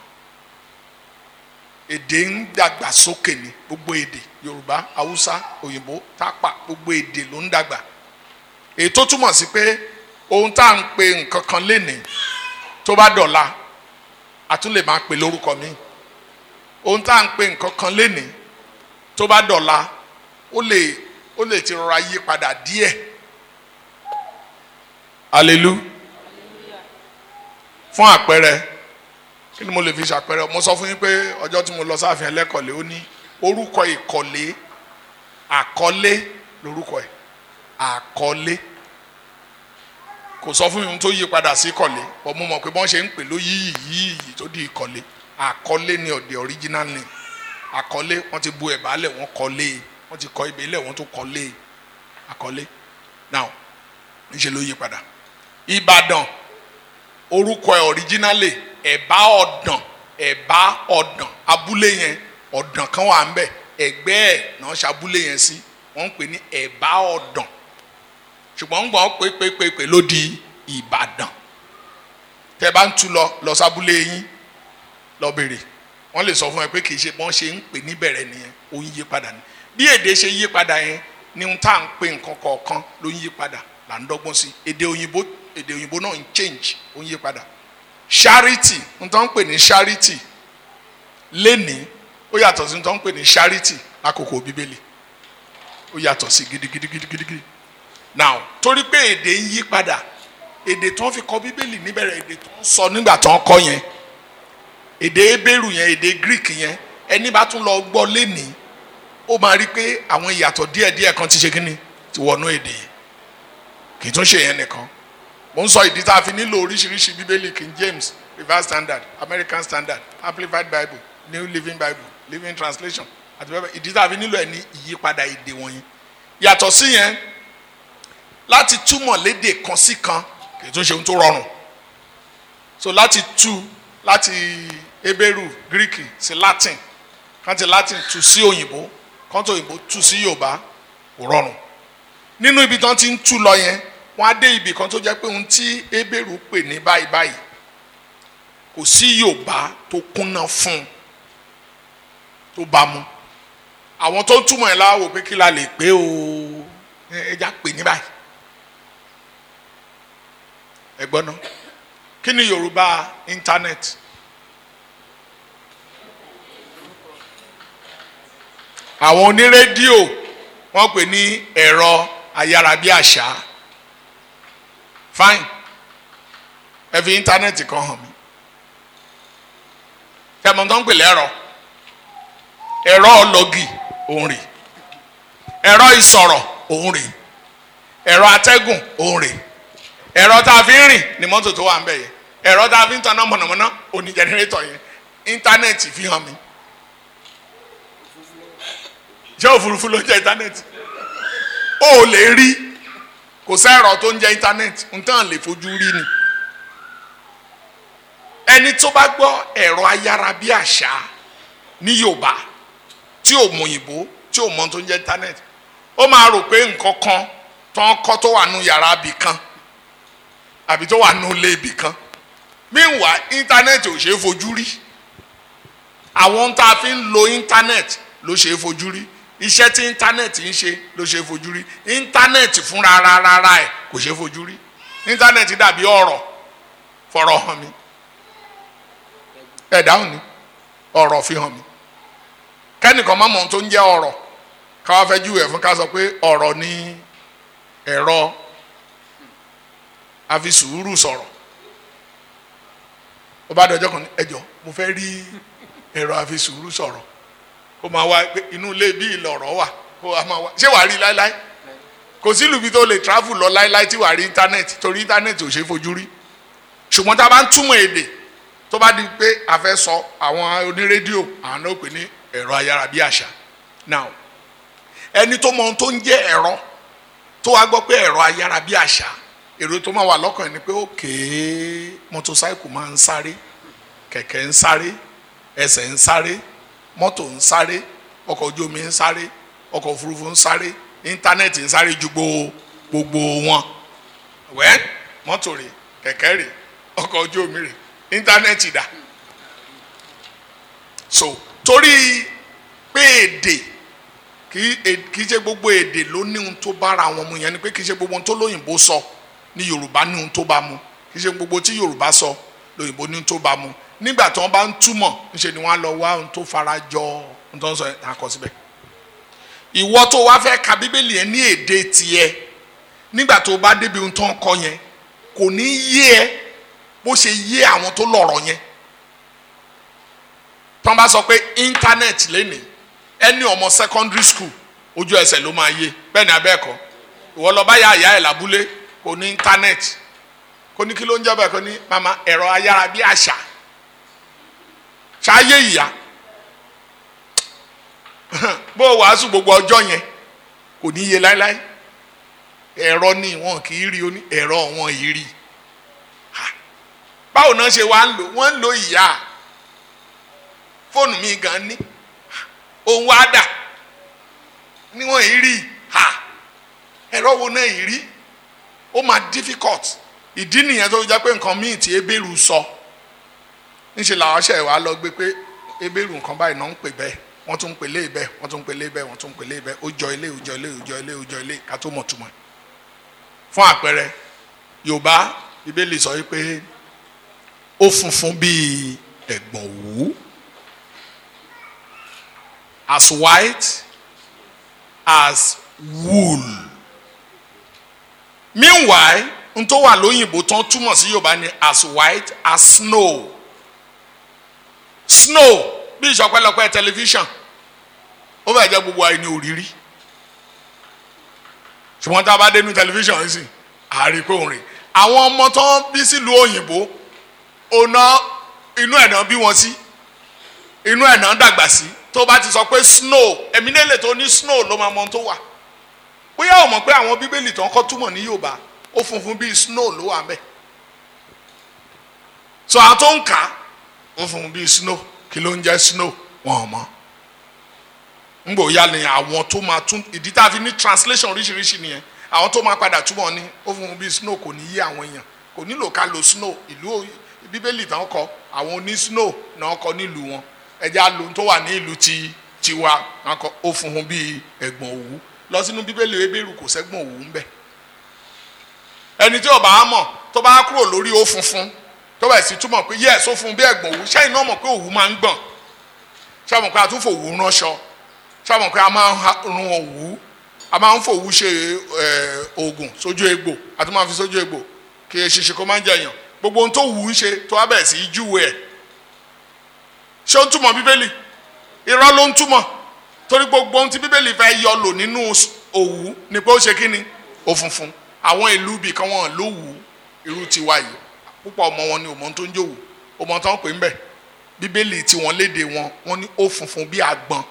èdè ń dàgbà sókè ní gbogbo èdè yorùbá haúsá òyìnbó tápà gbogbo èdè ló ń dàgbà èyí tó túmọ̀ sí pé ohun tá à ń pe nǹkan kan lénìí tó bá dọ̀la a tún lè máa pè lórúkọ mi ohun tá à ń pe nǹkan kan lénìí tó bá dọ̀la ó lè ó lè ti rọra yí padà díẹ̀ alelu fún àpẹẹrẹ kí ni mo lè fi ṣàpẹẹrẹ mo sọ fún yín pé ọjọ́ tí mo lọ sáàfin ẹlẹ́kọ̀lé ó ní orúkọ ìkọ̀lé àkọlé lórúkọ ẹ̀ àkọlé kò sọ fún mi tó yí padà sí ìkọ̀lé bọ́ mo mọ̀ pé bọ́n ṣe ń pè ló yí yí yí tó di ìkọ̀lé àkọlé ni ọ̀dẹ̀ original name àkọlé wọ́n ti bu ẹ̀bá lẹ̀ wọ́n kọ́lé wọ́n ti kọ́ ibẹ̀ lẹ̀ wọ́n tó kọ́lé àkọlé now níṣẹ́ ló yí padà Ìbàdàn orúkọ ẹ̀ originally ẹ̀bá ọ̀dàn ẹ̀bá ọ̀dàn abúlé yẹn ọ̀dàn kan wà ń bẹ̀ ẹ̀gbẹ́ ẹ̀ náà ṣàbúlé yẹn sí wọ́n ń pè ní ẹ̀bá ọ̀dàn ṣùgbọ́n ń gbọ́n pépépépé ló di Ìbàdàn tẹ́ bá ń tú lọ lọ sábúlé yín lọ bèrè wọ́n lè sọ fún ẹ pé kì í ṣe bọ́n ṣe ń pè níbẹ̀rẹ̀ nìyẹn ó ń yí padà ní bí èdè ṣe yí padà yẹn ni ń tá à ń pè nǹkan kọ̀ọ̀kan ló ń yí padà là ń dọ́gbọ́n sí èdè òyìnbó èdè òyìnbó náà ń change ó ń yí padà charity ń tán ń pè ní charity lénìí ó yàtọ̀ sí ń tán ń pè ní charity lákòókò bíbélì ó yàtọ̀ sí gidigidigidigidi now torí pé èdè ń yí padà èdè tó ń fi kọ bíbélì níbẹ̀rẹ̀ èdè tó ń sọ nígbà tó ń kọ yẹn èdè ebéèrú yẹn èdè greek yẹn ẹni bá tún lọ gbọ́ lénìí ó máa rí pé àwọn ìyàtọ̀ díẹ̀díẹ̀ kan ti ṣe kí ni ti wọnú èdè yẹn kì í tún ṣe yẹn nìkan mo ń sọ ìdí tá a fi nílò oríṣiríṣi bíbélì king james revised standard american standard amplified bible new living bible living translation àti bẹ́ẹ̀ bẹ́ẹ̀ ìdí tá a fi nílò ẹ̀ ní ìyípadà èdè wọ̀nyí yàtọ̀ sí yẹn láti túmọ̀ lédè kan sí kan kì í tún ṣe ohun tó rọrùn so láti tú láti Hébérù Gíríkì sí Latin kan ti Latin tú sí òyìnbó kan tó òyìnbó tú sí Yorùbá kò rọrùn nínú ibi tí wọ́n ti ń tú lọ yẹn wọ́n á dé ibì kan tó jẹ́ pé ohun tí Hébérù pè ní báyìí báyìí kò sí Yorùbá tó kúnná fún un tó bá mu àwọn tó ń túmọ̀ ẹ̀ láwò pé kí la lè pé o ẹja pè ní báyìí ẹ gbọ́ ná kí ni Yorùbá íńtánẹ́ẹ̀tì àwọn onírédíò wọ́n pè ní ẹ̀rọ ayárabíàṣá fine ẹ fi íńtánẹ́ẹ̀tì kan hàn mí tẹmọ tó ń pè lẹ́rọ ẹ̀rọ ọlọ́gì òun rè ẹ̀rọ ìsọ̀rọ̀ òun rè ẹ̀rọ atẹ́gùn òun rè ẹ̀rọ tá a fi ń rìn ní mọ́tò tó wà ń bẹ̀ yẹn ẹ̀rọ tá a fi ń tanná mọ̀nàmọ́ná òní jẹnẹrétọ̀ yẹn íńtánẹ́ẹ̀tì fi hàn mí ṣé òfurufú ló ń jẹ́ íńtánẹ́ẹ̀tì ó lè rí kò sẹ́rọ̀ tó ń jẹ́ íńtánẹ́ẹ̀tì nǹkan lè fojú rí ni ẹni tó bá gbọ́ ẹ̀rọ ayárabíàṣá ní Yorùbá tí ò mọ òyìnbó tí ò mọ tó ń jẹ́ íńtánẹ́ẹ̀tì ó máa rò pé nǹkan kan tó ń kọ́ tó wà nù yàrá ibì kan àbí tó wà nù ilé ibì kan meanwhile íńtánẹ́ẹ̀tì ò ṣeé fojú rí àwọn tá a fi ń lo íńtánẹ́ẹ̀tì ló ṣeé fojú rí iṣẹ́ tí íńtánẹ́ẹ̀tì ń ṣe ló ṣeé fojú rí íńtánẹ́ẹ̀tì fúnra rárá ẹ̀ kò ṣeé fojú rí íńtánẹ́ẹ̀tì dàbí ọ̀rọ̀ fọ̀rọ̀ hàn mi ẹ dáhùn ni ọ̀rọ̀ fi hàn mí kẹ́nìkan má mọ ohun tó ń jẹ́ ọ̀rọ̀ káwá fẹ́ júwèé fún ká sọ pé ọ̀rọ̀ ni ẹ̀rọ àfi sùúrù sọ̀rọ̀ ó bá dọjọ́ kan ní ẹjọ́ mo fẹ́ rí ẹ̀rọ àfi sùúrù sọ̀rọ̀ kó máa wá pé inú ilé bí ìlọ̀rọ̀ wà kó a máa wá ṣé wàá rí láéláé kò sí ìlú bí tó lè travel lọ láéláé tí wàá rí íńtánẹ́ẹ̀tì torí íńtánẹ́ẹ̀tì ò ṣeé fojú rí ṣùgbọ́n tá a bá ń túmọ̀ èdè tó bá di pé a fẹ́ sọ àwọn onírédíò àwọn náà pè ní ẹ̀rọ ayárabíàṣá now ẹni tó mọ ohun tó ń jẹ́ ẹ̀rọ tó wá gbọ́ pé ẹ̀rọ ayárabíàṣá èrò tó máa wà lọ́kàn ẹ̀ ni pé òkè mọ́tòsáìkù máa ń sáré kẹ̀kẹ́ ń sáré ẹsẹ̀ ń sáré mọ́tò ń sáré ọkọ̀ ojú omi ń sáré ọkọ̀ òfurufú ń sáré íńtánẹ́ẹ̀tì ń sáré ju gbogbo wọn wẹ́n mọ́tò rè kẹ̀kẹ́ rè ọkọ̀ ojú omi rè íńtánẹ́ẹ̀tì dà so torí pé èdè kì í ṣe gbogbo èdè ló ní ohun tó bára wọn mu yẹn ni pé kì í ṣe gbogbo ohun tó lóyìnbó sọ ní yorùbá ní ohun tó bá mu kì í ṣe gbogbo tí yorùbá sọ lóyìnbó ní ohun tó bá mu nígbà tí wọn bá ń túmọ̀ ńṣe ni wọn á lọ wá ohun tó fara jọ ohun tó ń sọ yẹn àkọ síbẹ̀ ìwọ tó wá fẹ́ ka bíbélì yẹn ní èdè tiẹ̀ nígbà tó bá débi ohun tó ń kọ yẹn kò ní yé ẹ bó ṣe yé àwọn tó lọ̀rọ̀ yẹn tọ́n bá sọ pé íńtánẹ́ẹ̀tì lénìí ẹni ọmọ secondary school ojú ẹsẹ̀ ló máa yé bẹ́ẹ̀ ni abẹ́ẹ̀kọ́ ìwọ lọ bá yà àyà ẹ̀ lábúlé kò ní íńtánẹ́ẹ̀tì kò ní kí ló ń jẹ́ bẹ́ẹ̀ kò ní mama ẹ̀rọ ayára bí àṣà ṣááyé ìyá bó o wàásù gbogbo ọjọ́ yẹn kò ní yé láéláé ẹ̀rọ ni wọn kì í rí oní ẹ̀rọ wọn yìí rí báwo náà ṣe wá ń lò wọ́n ń lo ìyá fóònù mi gan ní òun wá dà níwọ̀n yìí rí ha ẹ̀rọ wo náà yìí rí ó máa difficult ìdí nìyẹn tó jẹ́ pé nǹkan míì tí ebéèrú sọ níṣẹ́ làwọn ṣẹ̀ wá lọ gbé pé ebéèrú nǹkan báyìí náà ń pè bẹ́ẹ̀ wọ́n tún ń pè lé bẹ́ẹ̀ wọ́n tún ń pè lé bẹ́ẹ̀ wọ́n tún ń pè lé bẹ́ẹ̀ ó jọ ilé ó jọ ilé ó jọ ilé ó jọ ilé ká tó mọ̀ túmọ̀ fún àpẹẹrẹ Yorùbá Bíbélì sọ wípé ó funfun bíi ẹ̀gbọ̀n òwú as white as wool meanwhile n tó wà lóyìnbó tán túmọ̀ sí Yorùbá ni as white as snow snow bí ìṣọpẹ́lọpẹ́ tẹlifíṣàn ó fẹ́ jẹ́ gbogbo àìní òrírí ṣùgbọ́n tá a bá dé ní tẹlifíṣàn yìí sì àárí pé òun rè àwọn ọmọ tán bí sílùú òyìnbó ọ̀nà inú ẹ̀ náà bí wọn sí inú ẹ̀ náà dàgbà sí tó bá ti sọ pé snow ẹ̀mí nílẹ̀ tó ní snow ló máa mọ ohun tó wà bóyá o mọ̀ pé àwọn bíbélì tó ń kọ́ túmọ̀ ní yorùbá ó funfun bíi snow ló wà ń bẹ̀ so àwọn tó ń kà á ó funfun bíi snow kí ló ń jẹ́ snow wọn ò mọ̀ ngbò ya ni àwọn tó máa tún ìdí tá a fi ní translation oríṣiríṣi nìyẹn àwọn tó máa padà túmọ̀ ní ó funfun bíi snow kò ní yé àwọn èèyàn kò nílò ká lo snow ìlú bíbélì tán kọ àwọn oní snow náà kọ nílùú wọn ẹja lo tó wà ní ìlú ti tiwa wọn kọ ó funfun bíi ẹ̀gbọ̀n òwú lọ sínú bíbélì ebéèrú kò sẹ́gbọ̀n òwú ń bẹ ẹni tí ó bá mọ̀ tó bá kúrò lórí ó funfun tó bá sì túmọ̀ pé yẹ́ẹ̀ só fún bí ẹ̀gbọ̀n òwú ṣẹ́yìn náà mọ̀ pé òwú máa ń gbọ̀n ṣé mọ̀ pé a tún fòwú ránṣọ ṣé mọ̀ pé a máa ń run òwú a máa ń fòwú ṣe oògùn sójú egbò a tún máa fi sójú egbò kí ṣiṣẹ́ kó máa ń jẹyàn gbogbo ohun tó wù ú ṣe tó wá bẹ̀rẹ̀ sí í júwe ẹ̀ ṣé ó ń túmọ̀ bíbélì irọ́ ló ń túmọ̀ torí gbogbo ohun tí bíbélì fẹ́ yọ lò nínú òwú ni pé ó ṣe kí ni òfunfun àwọn ìlú ibì kan wọn ló wù ú irú tiwa yìí púpọ̀ ọmọ wọn ni òmò tó ń jòwù òmò tó ń pè ń bẹ̀ bíbélì tí wọ́n léde wọn wọ́n ní ó funfun bí àgbọn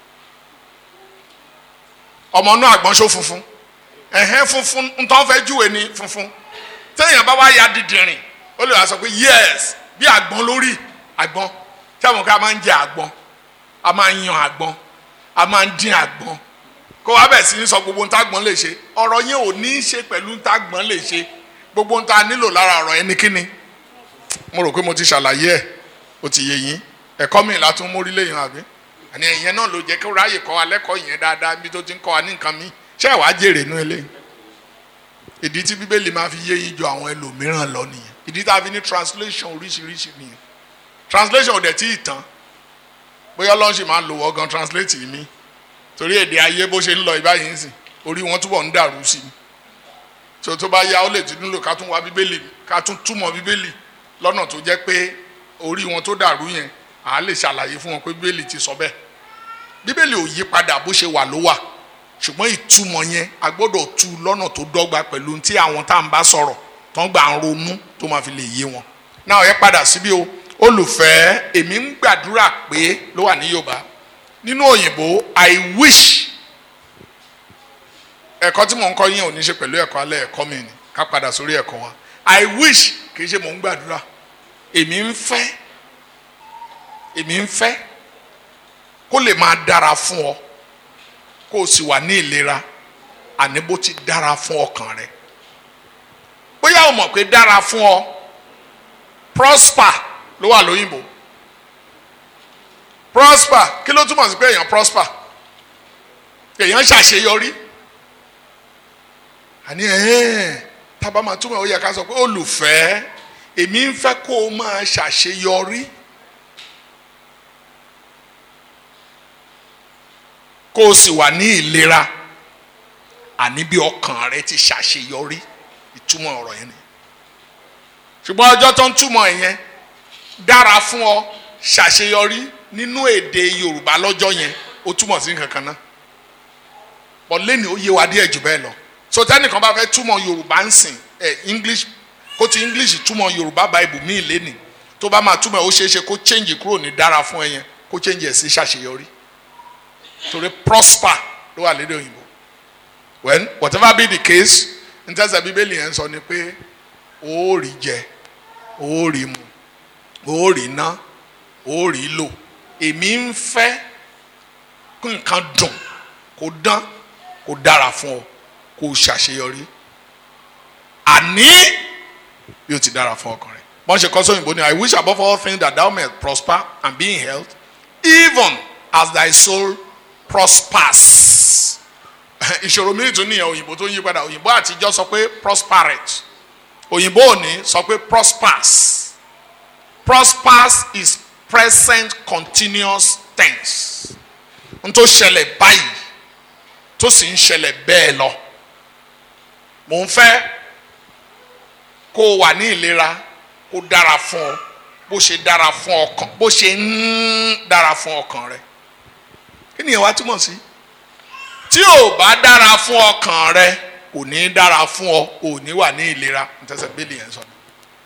ọmọ náà àgbọn ṣó funfun ẹ̀hẹ́n funfun ntọ́ fẹ́ júwe ní funfun téèyàn bá wá ya dìdìrìn ó lè wá sọ pé yes bí àgbọn lórí àgbọn tí àwọn kan máa ń jẹ àgbọn a máa ń yan àgbọn a máa ń dín àgbọn kó wá bẹ̀ sí ní sọ gbogbo nta àgbọn lè ṣe ọ̀rọ̀ yẹn ò ní í ṣe pẹ̀lú nta àgbọn lè ṣe gbogbo nta nílò lára ọ̀rọ̀ yẹn ní kíni mo rò pé mo ti ṣàlàyé ẹ̀ ó ti yé yín ẹ̀kọ́ mi ìlà tún mórí léyìn àbí àní ìyẹn náà ló jẹ́ kí ó ráyè kọ́ wa lẹ́kọ̀ọ́ yẹn dáadáa bí tó ti ń kọ́ wa ní nǹkan mi ṣé ẹ̀ wá jèrè nú eléyìí ìdí tí bíbélì máa fi yé yín ju àwọn ẹlòmíràn lọ nìyẹn ìdí tá a fi ní translation oríṣiríṣi nìyẹn translation ò dẹ̀ tí ì tán bóyá ọlọ́run sì máa lò wọ́n gan translate mi torí èdè ayé bó ṣe ń lọ ìbáyìí ń sìn orí wọn túbọ̀ ń dàrú sí i tó tó bá yá ó lè ti nílò ká tún wá bíbélì ká tún túmọ̀ bíbélì lọ́nà tó jẹ́ pé orí wọn tó dàrú yẹn à á lè ṣàlàyé fún wọn pé bíbélì ti sọ bẹ́ẹ̀ bíbélì ò yí padà bó ṣe wà ló wà ṣùgbọ́n ìtumọ̀ yẹn a gbọ́dọ̀ tú lọ́nà tó dọ́gba pẹ̀lú tí àwọn tá à ń bá sọ̀rọ̀ tó ń gbà ń ronú tó máa fi lè yé wọn. náà ẹ padà síbí o olùfẹ́ èmi ń gbàdúrà pé ló wà ní Yorùbá nínú òyìnbó I wish ẹ̀kọ́ tí mò ń kọ́ yín ò ní ṣe pẹ̀lú ẹ̀kọ́ alẹ́ ẹ̀kọ́ mi ni ká padà sórí ẹ̀kọ́ wa I wish kì í ṣe mò ń gbàdúrà èmi ń fẹ́ èmi ń fẹ́ kó lè máa dára fún ọ kó o sì wà ní ìlera àní bó ti dára fún ọkàn rẹ bóyá o mọ̀ pé dára fún ọ prosper ló wà lóyìnbó prosper kí ló túmọ̀ sí pé èèyàn prosper èèyàn ṣàṣeyọrí àní ẹ̀ẹ́n tábà máa túmọ̀ ó yẹ ká sọ pé olùfẹ́ èmi ń fẹ́ kó o máa ṣàṣeyọrí. kó o sì wà ní ìlera àní bí ọkàn rẹ ti ṣàṣeyọrí ìtumọ̀ ọ̀rọ̀ yẹn ni ṣùgbọ́n ọjọ́ tó ń túmọ̀ yẹn dára fún ọ ṣàṣeyọrí nínú èdè Yorùbá lọ́jọ́ yẹn ó túmọ̀ sí nǹkan kan náà bọ́ lẹ́nu ó yé wa díẹ̀ jù bẹ́ẹ̀ lọ so tẹ́nìkan bá fẹ́ túmọ̀ Yorùbá ń sìn ẹ̀ English kó ti English túmọ̀ Yorùbá Bible míì lẹ́nì tó bá máa túmọ̀ ó ṣeé ṣe kó change kúrò ní dára fún ẹ yẹn kó change ẹ̀ sí ṣàṣeyọrí torí prosper ló wà lédè òyìnbó when whatever be the case ntẹ́sẹ̀ bíbélì yẹn sọ ni pé ó rí jẹ ó rí mu ó rí ná ó rí lò èmi ń fẹ́ kí nǹkan dùn kó dán kó dára fún ọ kó ṣàṣeyọrí àní bí ó ti dára fún ọkàn rẹ bọ́n ṣe kọ́ sóyìnbó ni I wish above all things that thou mayest prosper and be in health even as thy soul prospers ìṣòro mi tún nìyẹn òyìnbó tó ń yí padà òyìnbó àtijọ́ sọ pé prosperate òyìnbó òní sọ pé prospers prospers is present continuous tense n tó ṣẹlẹ̀ báyìí tó sì ń ṣẹlẹ̀ bẹ́ẹ̀ lọ mò ń fẹ́ kó o wà ní ìlera kó dára fún ọ bó ṣe dára fún ọkàn bó ṣe ń dára fún ọkàn rẹ kí ni ìwà túmọ̀ sí tí ò bá dára fún ọkàn rẹ kò ní dára fún ọ ò ní wà ní ìlera ntẹ́sẹ̀ bẹ́ẹ̀lì yẹn sọ ni.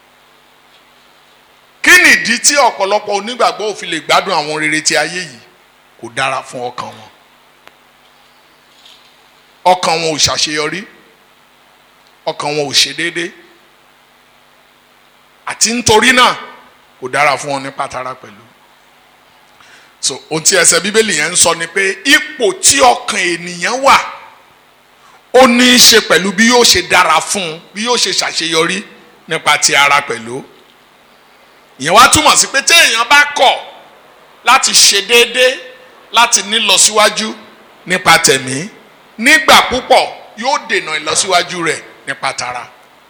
kí nìdí tí ọ̀pọ̀lọpọ̀ onígbàgbọ́ ò fi lè gbádùn àwọn rere ti ayé yìí kò dára fún ọkàn wọn. ọkàn wọn ò ṣàṣeyọrí ọkàn wọn ò ṣe déédé àti nítorí náà kò dára fún wọn ní pátárà pẹ̀lú so ohun tí ẹsẹ̀ bíbélì yẹn ń sọ ni pé ipò tí ọkàn ènìyàn wà ó ní í ṣe pẹ̀lú bí yóò ṣe dára fún un bí yóò ṣe ṣàṣeyọrí nípa ti ara pẹ̀lú ìyẹn wá túmọ̀ sí pé tí èèyàn bá kọ̀ láti ṣe déédé láti ní lọ síwájú nípa tẹ̀mí nígbà púpọ̀ yóò dènà ìlọsíwájú rẹ̀ nípa tara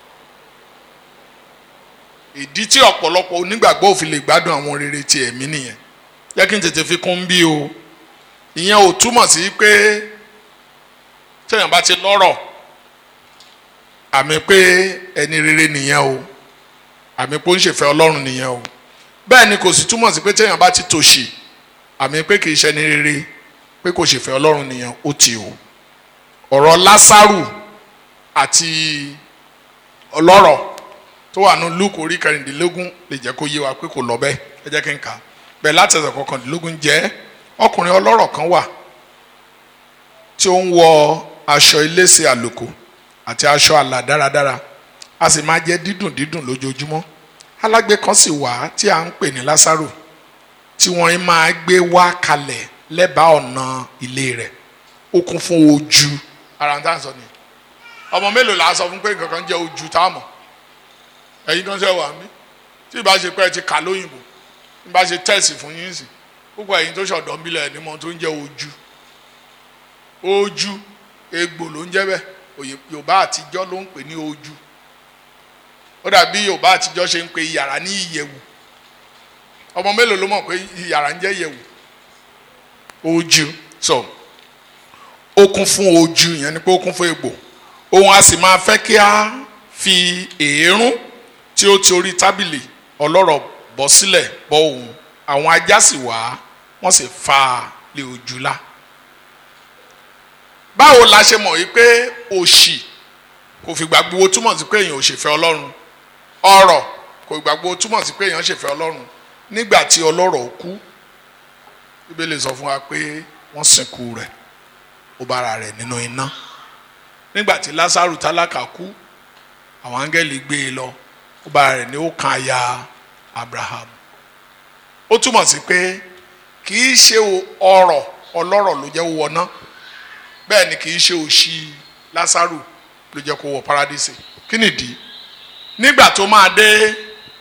ìdí tí ọ̀pọ̀lọpọ̀ onígbàgbọ́ ò fi lè gbádùn àwọn rere ti ẹ̀mí nìyẹn jẹ́ kí n tètè fi kún bí o ìyẹn ò túmọ̀ sí pé téèyàn bá ti lọ́rọ̀ àmì pé ẹni rere nìyẹn o àmì pé ó ń ṣèfẹ́ ọlọ́run nìyẹn o bẹ́ẹ̀ ni kò sì túmọ̀ sí pé téèyàn bá ti tòṣì àmì pé kì í ṣẹni rere pé kò ṣèfẹ́ ọlọ́run nìyẹn ó ti o ọ̀rọ̀ lásàrù àti ọlọ́rọ̀ tó wà ní luke orí kẹrìndínlógún lè jẹ́ kó yé wa pé kò lọ bẹ́ẹ̀ ẹ jẹ́ kí n kà á bẹ́ẹ̀ láti ẹsẹ̀ kọkàndínlógún jẹ́ ọkùnrin ọlọ́rọ̀ kan wà tí ó ń wọ aṣọ iléeṣẹ́ àlòkù àti aṣọ àlà dáradára a sì máa jẹ dídùn dídùn lójoojúmọ́ alágbe kan sì wá tí a ń pè ní lásàrò tí wọ́n máa gbé wá kalẹ̀ lẹ́bàá ọ̀nà ilé rẹ̀ ó kún fún ojú ara ń tà sọ ni ọmọ mélòó la sọ fún pé nǹkan kan jẹ́ ojú tá a mọ̀ ẹ̀yin tó ń sẹ́ wà mí tí ìbá ṣe pé ẹ ti kà lóyìnbó ìbá ṣe tẹ̀sì fún yín sí púpọ̀ ẹ̀yin tó ṣọ̀dọ̀ ń bílẹ̀ ẹni mọ̀ tó ń jẹ́ ojú ojú egbò ló ń jẹ́ bẹ́ẹ̀ yorùbá àtijọ́ ló ń pè ní ojú ó dàbí yorùbá àtijọ́ ṣe ń pe yàrá ní ìyẹ̀wù ọmọ mélòó ló mọ̀ pé yàrá ń jẹ́ ìyẹ̀wù ojú so ó kún fún ojú yẹn ni pé ó kún fún egbò òun a sì máa fẹ́ kí a fi èérún tí ó ti orí tábìlì ọlọ́rọ̀ bọ́ sílẹ̀ bọ́ òun àwọn ajá sì wá wọ́n sì fa lé ojú lá báwo la ṣe mọ̀ wípé òṣì kò fìgbà gbogbo túmọ̀ sí pé èèyàn ò ṣèfẹ́ ọlọ́run ọrọ̀ kò fìgbà gbogbo túmọ̀ sí pé èèyàn ṣèfẹ́ ọlọ́run nígbà tí ọlọ́rọ̀ kú bíbélì sọ fún wa pé wọ́n sìnkú rẹ̀ ó bára rẹ̀ nínú iná nígbà tí lásàrù tálákà kú àwọn áńgẹ́lì gbé e lọ ó bára rẹ̀ ní ó kan aya abraham ó túmọ̀ sí pé kì í ṣe ọrọ̀ ọlọ́rọ̀ ló jẹ́ wọná bẹ́ẹ̀ ni kì í ṣe òṣì lásàrù ló jẹ́ kó wọ paradísè kí nìdí nígbà tó máa dé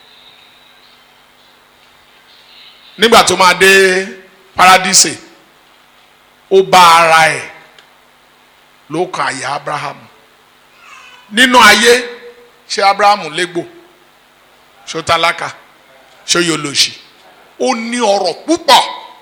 nígbà tó máa dé paradísè ó bá ara ẹ̀ ló kan àyà abraham nínú ayé ṣé abraham légbò ṣó tálákà ṣó yolòṣì ó ní ọrọ̀ púpọ̀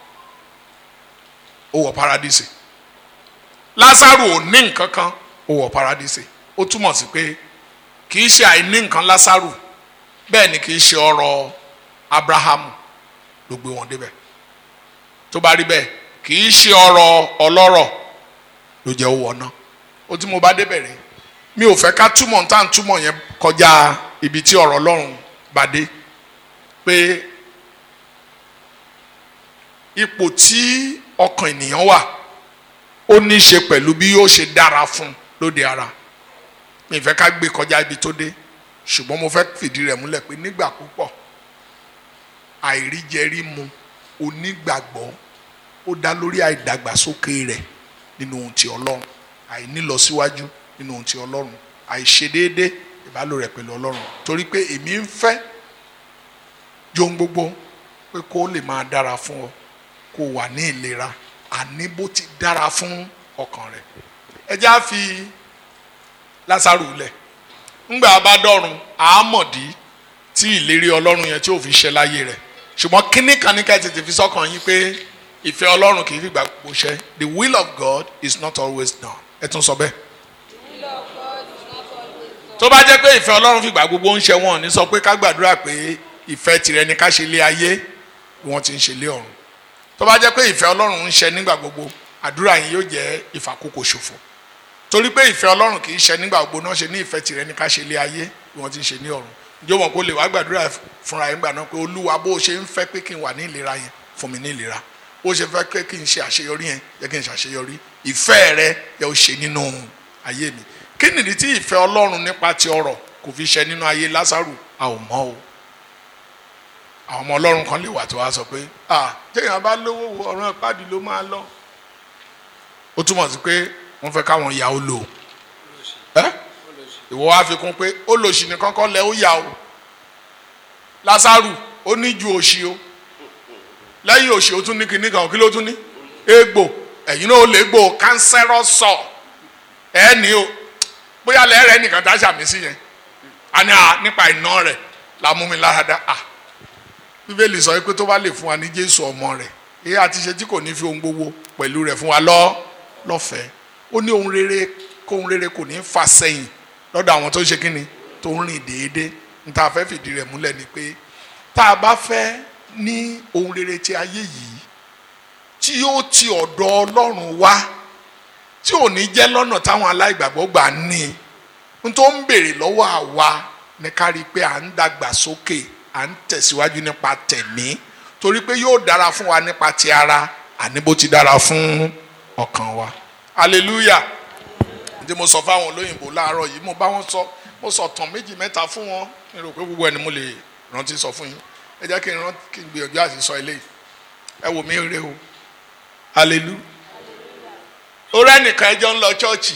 ó wọ paradísè lásàrò ò ní nǹkan kan ó wọ paradísè ó túmọ̀ sí pé kì í ṣe àìní nǹkan lásàrò bẹ́ẹ̀ ni kì í ṣe ọrọ̀ abrahamu ló gbé wọn débẹ̀ tó bá rí bẹ́ẹ̀ kì í ṣe ọrọ̀ ọlọ́rọ̀ ló jẹ́ owó ọ̀nà ó tí mo bá débẹ̀ rẹ̀ mi ò fẹ́ ká túmọ̀ tá à ń túmọ̀ yẹn kọjá ibi tí ọ̀rọ̀ ọlọ́run bá dé pé ipò tí ọkàn ènìyàn wà ó ní í ṣe pẹ̀lú bí yóò ṣe dára fún lóde ara mi fẹ́ ká gbé kọjá ibi tó dé ṣùgbọ́n mo fẹ́ fìdí rẹ̀ múlẹ̀ pé nígbà púpọ̀ àìríjẹrí mu onígbàgbọ́ ó dá lórí àìdàgbàsókè rẹ̀ nínú ohun ti ọlọ́run àìnílọsíwájú nínú ohun ti ọlọ́run àìṣedéédé ìbálò rẹ̀ pẹ̀lú ọlọ́run torí pé èmi ń fẹ́ john gbogbo pé kó lè máa dára fún ọ kó wà ní ìlera àní bó ti dára fún ọkàn rẹ̀ ẹ já fi lásàrò lẹ̀ ńgbà bá dọ̀run àámọ̀dí tí ìlérí ọlọ́run yẹn tí ò fi ṣẹ láyé rẹ̀ ṣùgbọ́n kínní kan ní ká tètè fi sọ́kàn yín pé ìfẹ́ ọlọ́run kì í fi gbà gbogbo ṣẹ the will of God is not always done ẹ tún sọ bẹ́ẹ̀. tó bá jẹ́ pé ìfẹ́ ọlọ́run fi gbà gbogbo ń ṣe wọn ní sọ pé ká gbàdúrà pé ìfẹ́ tirẹ̀ ni ká ṣe lé ayé bí wọ́n ti ń ṣe lé ọ̀run tó bá jẹ́ pé ìfẹ́ ọlọ́run ń ṣe nígbà gbogbo àdúrà yín yóò jẹ́ ìfàkókò ṣòfò torí pé ìfẹ́ ọlọ́run kì í ṣe nígbà gbogbo náà ṣe ní ìfẹ́ tirẹ̀ ni ká ṣe lé ayé bí wọ́n ti ń ṣe ní ọ̀run ǹjẹ́ wọn kò lè wá gbàdúrà fúnra yín gbà náà pé olúwa bó o ṣe ń fẹ́ pé kí n wà ní ìlera yẹn fún mi ní ìlera bó ṣe fẹ́ pé kí n ṣe àṣeyọrí yẹn jẹ́ kí n ṣàṣeyọrí ìfẹ́ rẹ yẹ ó ṣe nínú ayé mi kí nìdí tí ìfẹ́ ọlọ́run nípa ti ọrọ̀ kò fi ṣe nínú ayé lásàrù a ò mọ̀ o àwọn ọmọ ọlọ́run kan lè wà tó wá sọ pé ah téèyàn bá lówó wo ọ̀ràn ìpàdé ló máa lọ ó túmọ̀ sí pé wọ́n fẹ́ káwọn ìyá ó lò ẹ́ ìwọ wá fi kún pé ó lò sí nìkan kọ́ lẹ́ ó yà o lásàrù ó ní ju òṣì o lẹ́yìn òṣì ó tún ní kinní kan kí ló tún ní egbò ẹ̀yin náà ó lè gbò cancerous sọ ẹ̀ ní o bóyá lẹ́rẹ̀ẹ́ nìkan tá a ṣàmì sí yẹn a ní a nípa iná rẹ̀ la mú mi lára dá a bíbélì sọ pé tó bá lè fún wa ní jésù ọmọ rẹ̀ èyí àti ṣe tí kò ní fi ohun gbogbo pẹ̀lú rẹ̀ fún wa lọ lọ́fẹ̀ẹ́ ó ní ohun rere kó ohun rere kò ní fà sẹ́yìn lọ́dọ̀ àwọn tó ṣe kíni tó ń rìn déédéé níta fẹ́ fìdí rẹ̀ múlẹ̀ ni pé tá a bá fẹ́ ní ohun rere ti ayé yìí tí yóò ti ọ̀dọ̀ ọlọ́run wá tí ò ní jẹ́ lọ́nà táwọn aláìgbàgbọ́ gbà ní n tó ń béèrè lọ́wọ́ àwa ní ká rí i pé à ń dàgbà sókè à ń tẹ̀síwájú nípa tẹ̀mí torí pé yóò dára fún wa nípa ti ara àní bó ti dára fún ọkàn wa hallelujah tí mo sọ fáwọn olóyìnbó láàárọ̀ yìí mo bá wọn sọ mo sọ tàn méjì mẹ́ta fún wọn mi rò pé gbogbo ẹni mo lè rántí sọ fún yín ẹ jẹ́ kí n rántí kí n gbìyànjú àti sọ eléyìí ẹ wò mí rè o hallelujah orí ẹnìkan ẹjọ́ ń lọ chọ́ọ̀chì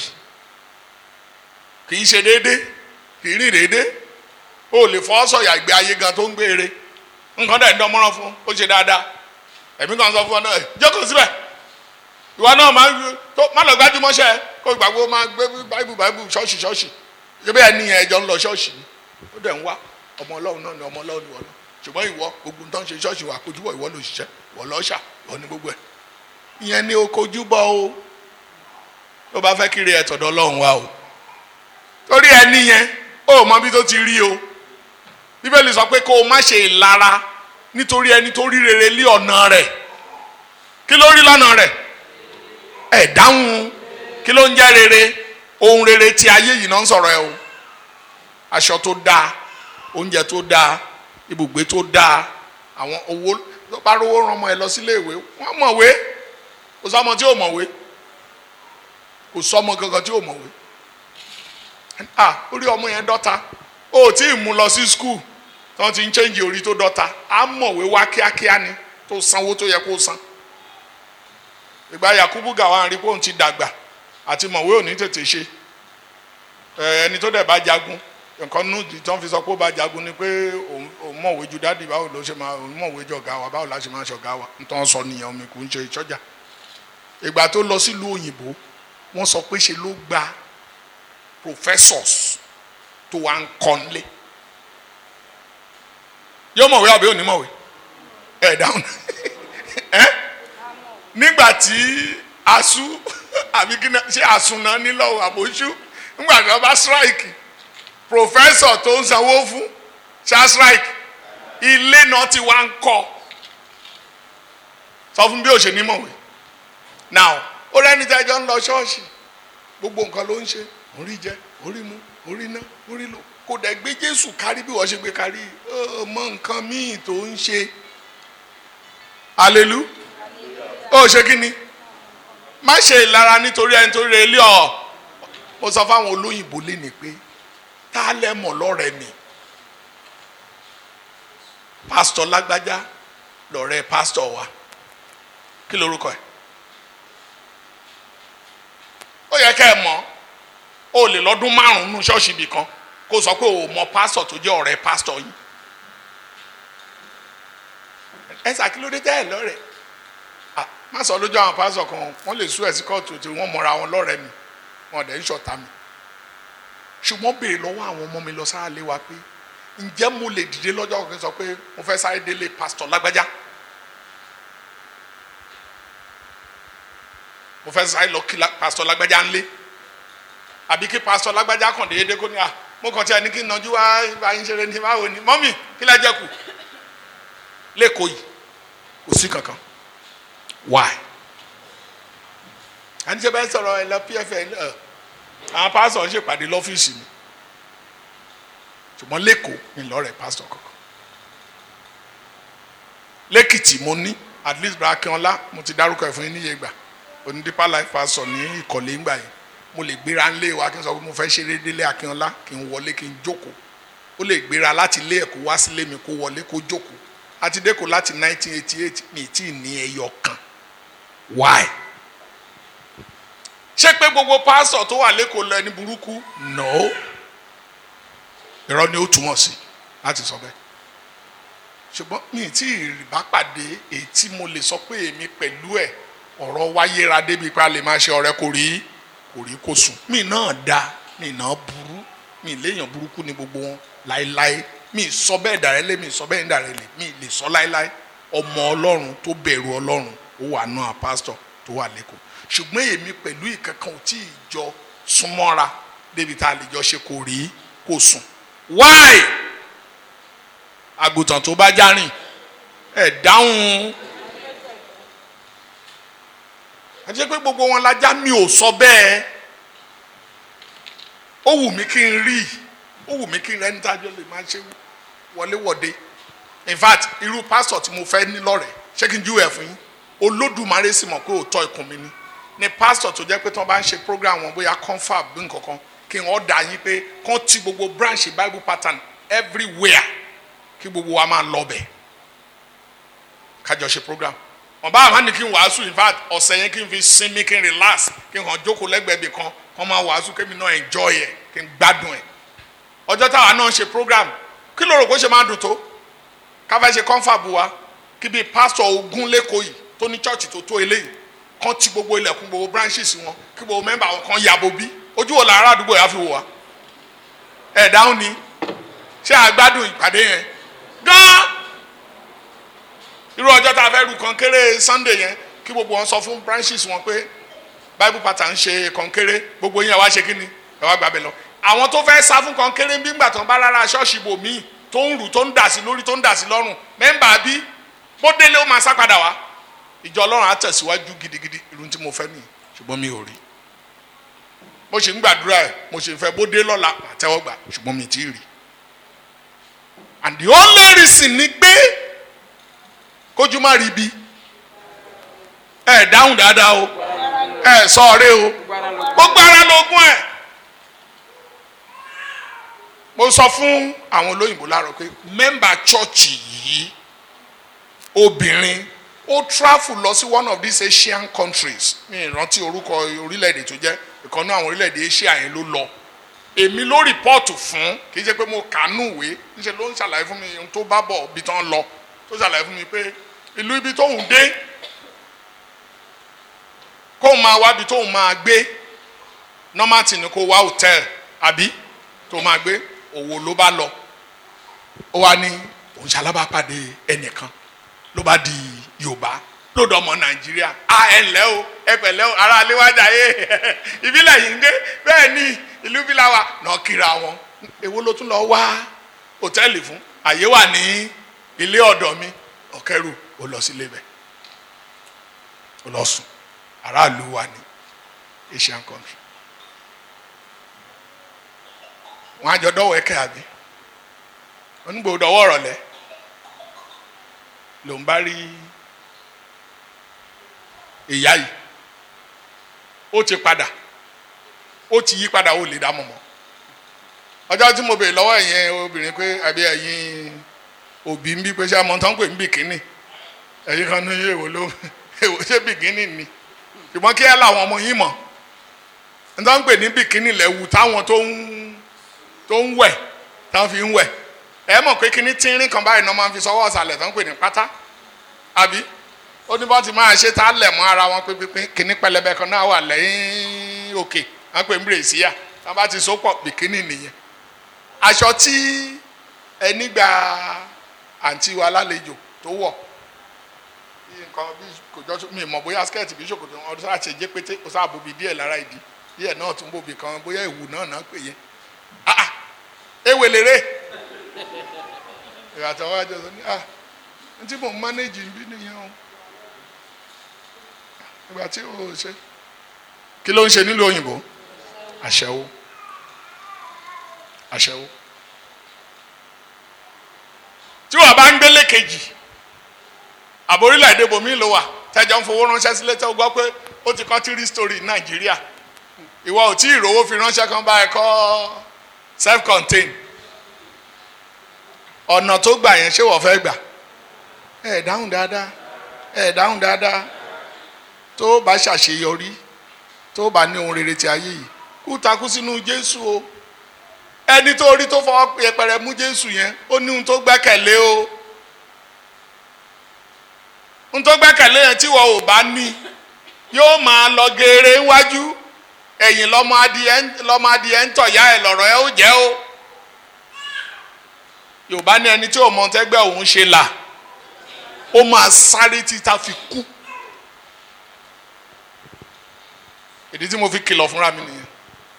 kì í ṣe déédé kì í rìn déédé o lè fọ́ sọ̀yà ìgbé ayé gan tó ń gbére nǹkan dẹ̀ ń dán mọ́rán fún ó ṣe dáadáa ẹ̀mí kan sọ fún ọ náà jókòó síbẹ̀ ìwọ náà máa tó má lọ gbájúmọ́ṣẹ́ kó gbàgbó máa gbé báìbù báìbù ṣọ́ọ̀ṣì ṣọ́ọ̀ṣì ṣébí ẹni yẹn ẹjọ́ ń lọ ṣọ́ọ̀ṣì ni ó dẹ̀ ń wá ọmọ ọlọ́run náà ni ọmọ ọlọ́run ni wọ́n lọ ṣùgbọ́n ìwọ gbogbo nǹkan ṣe ṣọ́ọ̀ṣì wà kojúbọ̀ ìwọ ló ṣiṣẹ́ ìwọ lọ́ṣà ìwọ ní gbogbo ẹ̀ ìyẹn ni o kojúbọ̀ o tó bá fẹ́ kiri ẹ̀ tọ̀dọ̀ ọlọ́run wa o torí ẹni yẹn ó mọ bí tó ti rí o bíbélì sọ pé kó o má ṣe ìlara nítorí ẹni tó rí rere lé ọ̀nà rẹ̀ kí ló rí lọ́nà rẹ̀ ẹ̀ dáhùn kí ló ń jẹ́ rere ohun rere tí ayé yìí náà ń sọ̀rọ̀ ẹ o aṣọ tó dáa oúnjẹ tó dáa ibùgbé tó dáa àwọn owó tó bá rówó rán ọmọ ẹ lọ sílé ìwé wọ́n mọ̀wé kò sọ́mọ tí ò mọ̀wé kò sọ́mọ kankan tí ò mọ̀wé ah orí ọmọ yẹn dọ́ta o tí ì mú lọ sí skul tí wọ́n ti ń chẹ́ǹjì orí tó dọ́ta á mọ̀wé wá kíákíá ni tó sanwó tó yẹ kó san ìgbà Yakubu Gawon rí pé òun ti dàgbà àti mọ̀wé ò ní tètè ṣe ẹni tó dẹ̀ bá jagun nǹkan nù tí wọ́n fi sọ pé ó bá jagun ni pé òun mọ̀wé ju dádì báwo ló ṣe máa òun mọ̀wé jọ ọ̀gá wa báwo la ṣe máa ṣe ọ̀gá wa nítorí wọ́n sọ nìyẹn omi kò ń ṣe ìṣọ́jà ìgbà tó lọ sílùú òyìnbó wọ́n sọ pé ṣe ló gba professors tó wà ń kọ́nlé yóò mọ̀wé àbí òní mọ̀wé ẹ̀ dáhùn ẹ́ nígbà tí asu àbí kí náà ṣe àsùnà nílò àbójú nígbà tí wọ́n bá strike professor tó ń sanwó fún ṣá strike ilé náà ti wá ń kọ́ sọ fún bí ó ṣe ní mọ̀wé now ó rẹ́ni tẹ́jọ́ ń lọ ṣọ́ọ̀ṣì gbogbo nǹkan ló ń ṣe orí jẹ orí mu orí ná orí lò kò dẹ̀ gbé jésù kárí bí wọ́n ṣe gbé kárí ọmọ nǹkan míì tó ń ṣe alelu ó ṣe kí ni má ṣe ìlara nítorí ẹni tó rẹ ilé ọ mo sọ fáwọn olóyìnbó léni pé tá a lẹ mọ̀ lọ́rẹ́ mi pásítọ̀ lágbájá lọ́rẹ́ pásítọ̀ wa kí lorúkọ ẹ̀ ó yẹ kẹ́ ẹ mọ̀ o lè lọ́dún márùn-ún nínú ṣọ́ọ̀ṣì ibì kan kó sọ pé o mọ pásítọ̀ tó jẹ́ ọ̀rẹ́ pásítọ̀ yìí ẹ ṣàkílódé tẹ́ ẹ lọ́rẹ̀ má sọ lójú àwọn pásítọ̀ kan wọ́n lè sú ẹ̀ sí kóòtù tí wọ́n mọra wọn lọ́rẹ̀ mi wọn dẹ̀ ń ṣọ̀tá mi ṣùgbọ́n béèrè lọ́wọ́ àwọn ọmọ mi lọ sáà lé wa pé ǹjẹ́ mo lè dìde lọ́jọ́ kan sọ pé mo fẹ́ sáré délé pásítọ̀ lágbájá mo fẹ́ sáré lọ kí pásítọ̀ lágbájá ńlé àbí kí pásítọ̀ lágbájá kàn déédéé kó ní à mo kàn tí a ní kí n nàjú wá ibà yín ṣeré ní báwo ni mọ́mì kí lẹ jẹ kù lẹ́kọ̀ọ́ yìí kò sí kankan why àní ṣe bẹ́ẹ̀ sọ̀rọ̀ ẹ̀ lọ pfn ẹ̀ àwọn pásítọ̀ ń ṣèpàdé lọ́fíìsì mi ṣùgbọ́n lẹ́kọ̀ọ́ mi lọ́rẹ̀ pásítọ̀ kankan lẹ́kìtì mo ní at least bra akínọlá mo ti dárúkọ ẹ̀ fún yín níye ìgbà oní deeper life pastor ní ìkọ̀lé ńgbà yẹn mo lè gbéra ńlé wa kí n sọ pé mo fẹ́ ṣeré délé akínọlá kí n wọlé kí n jókòó ó lè gbéra láti ilé ẹ̀kọ́ wá sílé mi kó wọlé kó jókòó àti dẹ́kọ̀ láti 1988 mi tí ì ní ẹyọ kan why ṣé pé gbogbo pásítọ̀ tó wà lẹ́kọ̀ọ́ lọ ẹni burúkú no irọ́ ni ó túmọ̀ sí láti sọ bẹ́ẹ̀ ṣùgbọ́n mi tí ì bá pàdé èyí tí mo lè sọ pé èmi pẹ̀lú ẹ̀ ọ̀rọ̀ wáyéra débi pé a lè máa ṣe ọ̀rẹ́ kò rí kò rí kò sùn mi náà da mi náà burú mi léèyàn burúkú ni gbogbo wọn láéláé mi sọ bẹ́ẹ̀ dàrẹ́lẹ̀ mi sọ bẹ́ẹ̀ dàrẹ́lẹ̀ mi lè sọ láéláé ọmọ ọlọ́run tó bẹ̀rù ọlọ́run ó wà náà pásítọ̀ tó wà lẹ́kọ̀ọ́ ṣùgbọ́n èmi pẹ̀lú ìkankan ò tí ì jọ súnmọ́ra débi tá a lè jọ ṣe kò rí kò sùn why àgùntàn tó bá járìn ẹ dáhùn àti pé gbogbo wọn lajá mi ò sọ bẹ́ẹ̀ ó wù mí kí n rí ó wù mí kí n rẹ́ni tájọ́ lè máa ṣe wọléwọ̀de in fact irú pásítọ̀ tí mo fẹ́ ní lọ́rẹ̀ẹ́ ṣé kí n júwèé fún yín olódùmarè sì mọ̀ pé òótọ́ ikùn mi ni ni pásítọ̀ tó jẹ́ pé tí wọ́n bá ń ṣe program wọn bóyá confab bí nǹkan kan kí wọ́n dà yín pé kán ti gbogbo branch bible pattern everywhere kí gbogbo wa máa lọ bẹ̀ kájọ ṣe program wọn bá àwọn ní kí n wàásù in fact ọ̀sẹ̀ yẹn kí n fi sinmi kí n relax kí n kàn jókòó lẹ́gbẹ̀ẹ́ bì kan kán máa wàásù kémi náà enjoy ẹ̀ kí n gbádùn ẹ̀ ọjọ́ táwa náà ṣe program kí ló rò pé ó ṣe máa dùn tó ká fẹ́ ṣe confab wa kí bíi pásítọ̀ ogún lẹ́kọ̀ọ́ yìí tó ní church tó tó eléyìí kán ti gbogbo ilẹ̀kùn gbogbo branches wọn kí gbogbo mẹ́mbà wọn kan yàbò bí ojú wo làárọ̀ àdúgbò yà fi wò wá ẹ̀ dáhùn ni ṣé àgbádùn ìpàdé yẹn gan irú ọjọ́ tá a fẹ́ ru kọ̀ǹkéré sunday yẹn kí gbogbo wọn sọ fún branches wọn pé bible pattern ṣe kọ̀ǹkéré gbogbo yín ẹ wá ṣe kí ni ẹ wá gbàgbé lọ àwọn tó fẹ́ sá fún kọ̀ǹkéré bí ngbà tó ń bá rárá ṣọ́ọ̀ṣì bò míì tó ń rù tó ń dà sí lórí tó ń dà sí lọ́rùn mẹ́mbà bí bó délé ó máa sá padà wá ìjọ ọlọ́run á tẹ̀síwájú gidigidi irun tí mo fẹ́ nìyí ṣùgbọ́n mi ò rí mo ṣe ń gbàdúrà ẹ̀ mo ṣe ń fẹ́ bó dé lọ́la àtẹ́wọ́gbà ṣùgbọ́n mi ti rí and the only reason ni pé kójú má rí bi ẹ dáhùn dáadáa o ẹ sọ ọ̀rẹ́ o gbogbo ara lógún ẹ mo sọ fún àwọn olóyìnbó láàárọ̀ pé mẹ́mbà chọ́ọ̀chì yìí obìnrin ó travel lọ sí one of these Asian countries mi ìrántí orúkọ orílẹ̀-èdè tó jẹ́ ìkànnì àwọn orílẹ̀-èdè Asia yẹn ló lọ èmi ló rìpọ́ọ̀tù fún kì í ṣe pé mo kàánú ìwé níṣẹ́ ló ń ṣàlàyé fún mi ohun tó bá bọ̀ ibi tán lọ tó ṣàlàyé fún mi pé ìlú ibi tóun dé kóun máa wá ibi tóun máa gbé nọ́màtì ni kó wá hòtẹ́ẹ̀lì àbí tó máa gbé òwò ló bá lọ ó wá ní òun ṣalábàápàdé ẹnìkan ló bá di Yorùbá lódò ọmọ Nàìjíríà a ẹ ǹlẹ́ o ẹ pẹ̀lẹ́ o ara aléwájà yé ìbílẹ̀ yìí ń gbé bẹ́ẹ̀ ni ìlú bí la wà náà kíra wọn èwo ló tún lọ wá hòtẹ́ẹ̀lì fún àyè wà ní ilé ọ̀dọ̀ mi ọ̀kẹ́rù ó lọ sílé bẹ̀ ó lọ sùn aráàlú wa ní Asian country wọn àjọ dọ́wọ́ ẹ̀kẹ́ àbí onígbò dọ́wọ́ ọ̀rọ̀lẹ́ ló ń bá rí ìyá yìí ó ti padà ó ti yí padà ó lè dá mọ̀ mọ́ ọjọ́ tí mo bèèrè lọ́wọ́ ẹ̀yin obìnrin pé àbí ẹ̀yin òbí ń bí pé ṣé àmọ́ tán pè ń bìkínì ẹ̀yin kan ní èwo ló èwo ṣé bìkínì ni ṣùgbọ́n kí ẹ láwọn ọmọ yín mọ̀ ń tán pè ní bìkínì lẹ́wù táwọn tó ń tó ń wẹ̀ táwọn fi ń wẹ̀ ẹ mọ̀ pé kíní tínrín kan báyìí náà máa ń fi sọ́wọ́ ọ̀sàlẹ̀ tán pè ní pátá àbí ó ní bọ́n ti máa ṣe tá a lẹ̀ mọ́ ara wọn pé kíní pẹlẹbẹ kan náà wà lẹ́yìn òkè wọ́n pè ń bèrèsíyà wọ́n bá ti so pọ̀ bìkínì nìyẹn aṣọ tí ẹni gba àǹtí wa lálejò tó wọ̀ nǹkan bí kò jọ mi mọ̀ bóyá skẹ́ẹ̀tì bí ṣòkòtò ọdún sáà ṣe jẹ́ pété kò sáà bòbí díẹ̀ lára ìdí díẹ̀ náà tún bòbí kan bóyá ìwù náà náà pè yẹn ah ewé lérè ìràtọ̀ wájú ọ̀sán ní ah n tí mò ń mánéjì bí nìyẹn o ìgbà tí o ṣe kí ló ń ṣe nílùú òyìnbó àṣẹwó àṣẹwó tí wàá bá ń gbélé kejì àbò orílẹ̀-èdè bòmí ló wà tẹ́jọ́ ń fowó ránṣẹ́ sílé tó gbọ́ pé ó ti kọ́ tírí story ní nàìjíríà ìwọ ò tí ì rówó fi ránṣẹ́ kan bá ẹ kọ́ self contained ọ̀nà tó gbà yẹn ṣé wọ́n fẹ́ gbà ẹ dáhùn dáadáa ẹ dáhùn dáadáa tó bá ṣàṣeyọrí tó bá ní ohun rere ti ayé yìí kú takú sínú jésù o ẹni tó rí tó fọwọ́ yẹpẹrẹ mú jésù yẹn ó ní ohun tó gbẹ́kẹ̀lé o ohun tó gbẹ́kẹ̀lé yẹn tí wọ́n ò bá ní yóò máa lọ geere wájú ẹ̀yìn lọ́mọ adìẹ lọ́mọ adìẹ ń tọ̀yá ẹ̀ lọ́rọ̀ ẹ ó jẹ́ o yorùbá ní ẹni tí ò mọ tẹ́gbẹ́ òun ṣe là ó máa sáré títa fi kú ìdí tí mo fi kìlọ̀ fúnra mi nìyẹn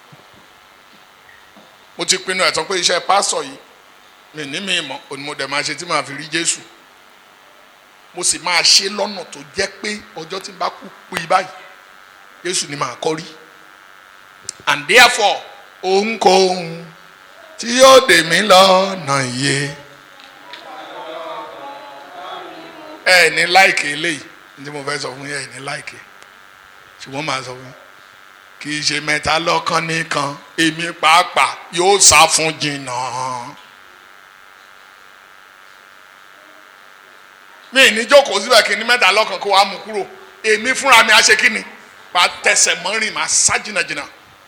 mo ti pinnu ẹ̀tọ́ pé iṣẹ́ pásọ̀ yìí mi ní mi mọ̀ òní mo dẹ̀ máa ṣe tí màá fi rí jésù mo sì máa ṣe lọ́nà tó jẹ́ pé ọjọ́ tí n bá kú pé báyìí jésù ni màá kọ́ rí and therefore ohunkóhun tí yóò dè mí lọ́nà iye ẹ ní láìkè eléyìí ní tí mo fẹ́ sọ fún yín ẹ ní láìkè ṣùgbọ́n màá sọ fún yín kì í ṣe mẹ́ta lọ́kàn nìkan èmi pàápàá yóò sá fún jìnnà. mi ní jókòó síbẹ̀ kí ní mẹ́ta lọ́kàn kó wàá mú kúrò èmi fúnra mi á ṣe kí ni màá tẹsẹ̀ mọ́rin màá sá jìnnàjìnnà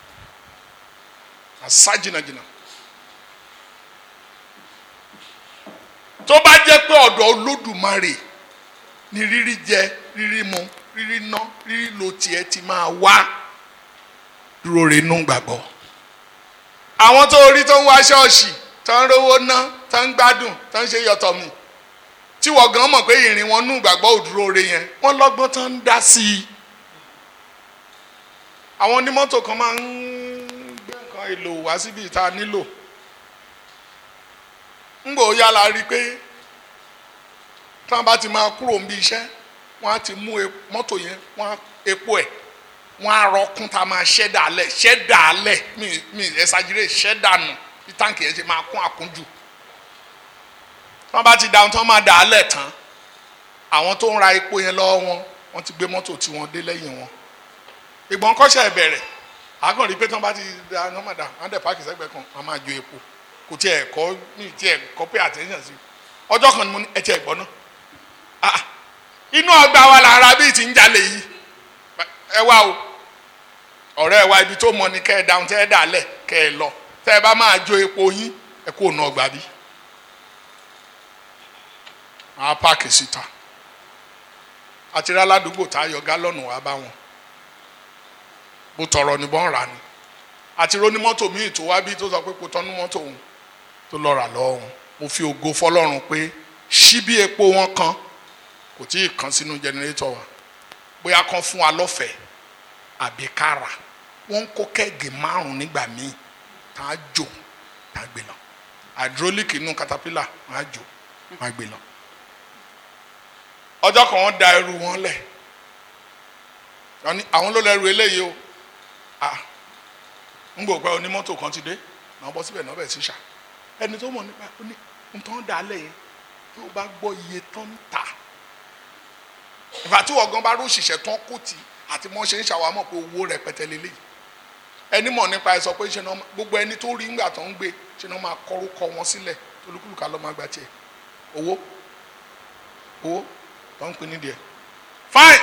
màá sá jìnnàjìnnà. tó bá jẹ́ pé ọ̀dọ̀ olódùmarè ni rírí jẹ rírí mu rírí ná rírí lo tiẹ̀ ti máa wá dúró renú gbàgbọ́. àwọn tó rí tó ń wá ṣọ́ọ̀ṣì tó ń rówó ná tó ń gbádùn tó ń ṣe yọ̀tọ̀ mi tí wọ́n gan mọ̀ pé ìrìn wọn nú gbàgbọ́ òdúró re yẹn wọ́n lọ́gbọ́n tó ń dá sí i. àwọn onímọ́tò kan máa ń gbé nǹkan èlò wá síbi ìta nílò ńgbò yára rí i pé tí wọ́n bá ti máa kúrò níbi iṣẹ́ wọ́n á ti mú mọ́tò yẹn wọ́n á epo ẹ̀ wọ́n á rọkún tá a máa ṣẹ́ dàálẹ̀ ṣẹ́ dàálẹ̀ mi mi ẹ̀sàgìrè ṣẹ́ dànù bí táǹkì yẹn ṣe máa kún àkúnjù tí wọ́n bá ti dáhùn tí wọ́n máa dàálẹ̀ tán àwọn tó ń ra epo yẹn lọ́wọ́ wọn wọ́n ti gbé mọ́tò tí wọ́n dé lẹ́yìn wọn ìgbọ́n kọ́ṣẹ́ bẹ̀rẹ̀ àgàn rí pé tí wọ́n bá ti da nọ́màdà wọ́n dẹ̀ páàkì sẹ́gbẹ̀ẹ́ kan wọ́n máa jo epo kò tiẹ̀ kọ́ ní tiẹ̀ kọ́ pé attention sí ọjọ́ kan ni mo ní ẹ tiẹ̀ gbọ́ náà ah inú ọgbà wa làrá bíi ti ń jalè yìí ẹ wá o ọ̀rẹ́ ẹ wá ibi tó mọ ni kẹ́ ẹ dáhùn tẹ́ ẹ dàlẹ̀ kẹ́ ẹ lọ tẹ́ ẹ bá máa jo epo yín ẹ kó nu ọgbà bí máa páàkì síta àti rí aládùúgbò tá a yọ gálọ́ọ̀nù wá bá wọn bó tọrọ ni bọ́n rà ni àti rí onímọ́tò míì tó wá bí tó sọ pé kò tọ́nu mọ́tò òun tó lọ rà lọ́wọ́ wọn mo fi ògo fọlọ́run pé ṣíbí epo wọn kan kò tí ì kan sínú jẹnẹrétọ̀ wa bóyá kan fún wa lọ́fẹ̀ẹ́ àbí kára wọ́n ń kó kẹ́ẹ̀gì márùn-ún nígbà míì tá a jò tá a gbé lọ hydraulic inú caterpillar wọ́n á jò wọ́n á gbé lọ. ọjọ́ kan wọ́n da ẹrù wọn lẹ̀ àwọn ló lẹ́rù eléyìí o ah ń gbọ́ pé onímọ́tò kan ti dé náà bọ́ síbẹ̀ náà bẹ̀ sí ṣá ẹni tó mọ̀ nípa ní nǹkan dà lẹ̀ yẹn tó bá gbọ́ iye tán ń tà ìfà tí wọ́n gan bá rú òṣìṣẹ́ tán kò tì àti mọ́ ṣe ń ṣàwámọ̀ pé owó rẹpẹtẹ lélẹ̀ ẹni mọ̀ nípa ẹ sọ pé ṣe náà gbogbo ẹni tó rí ńgbà tó ń gbé ṣe náà máa kọ́rúkọ wọn sílẹ̀ olúkúlùkà lọ́ máa gba tiẹ̀ owó owó tó ń pin nídìí ẹ̀ fine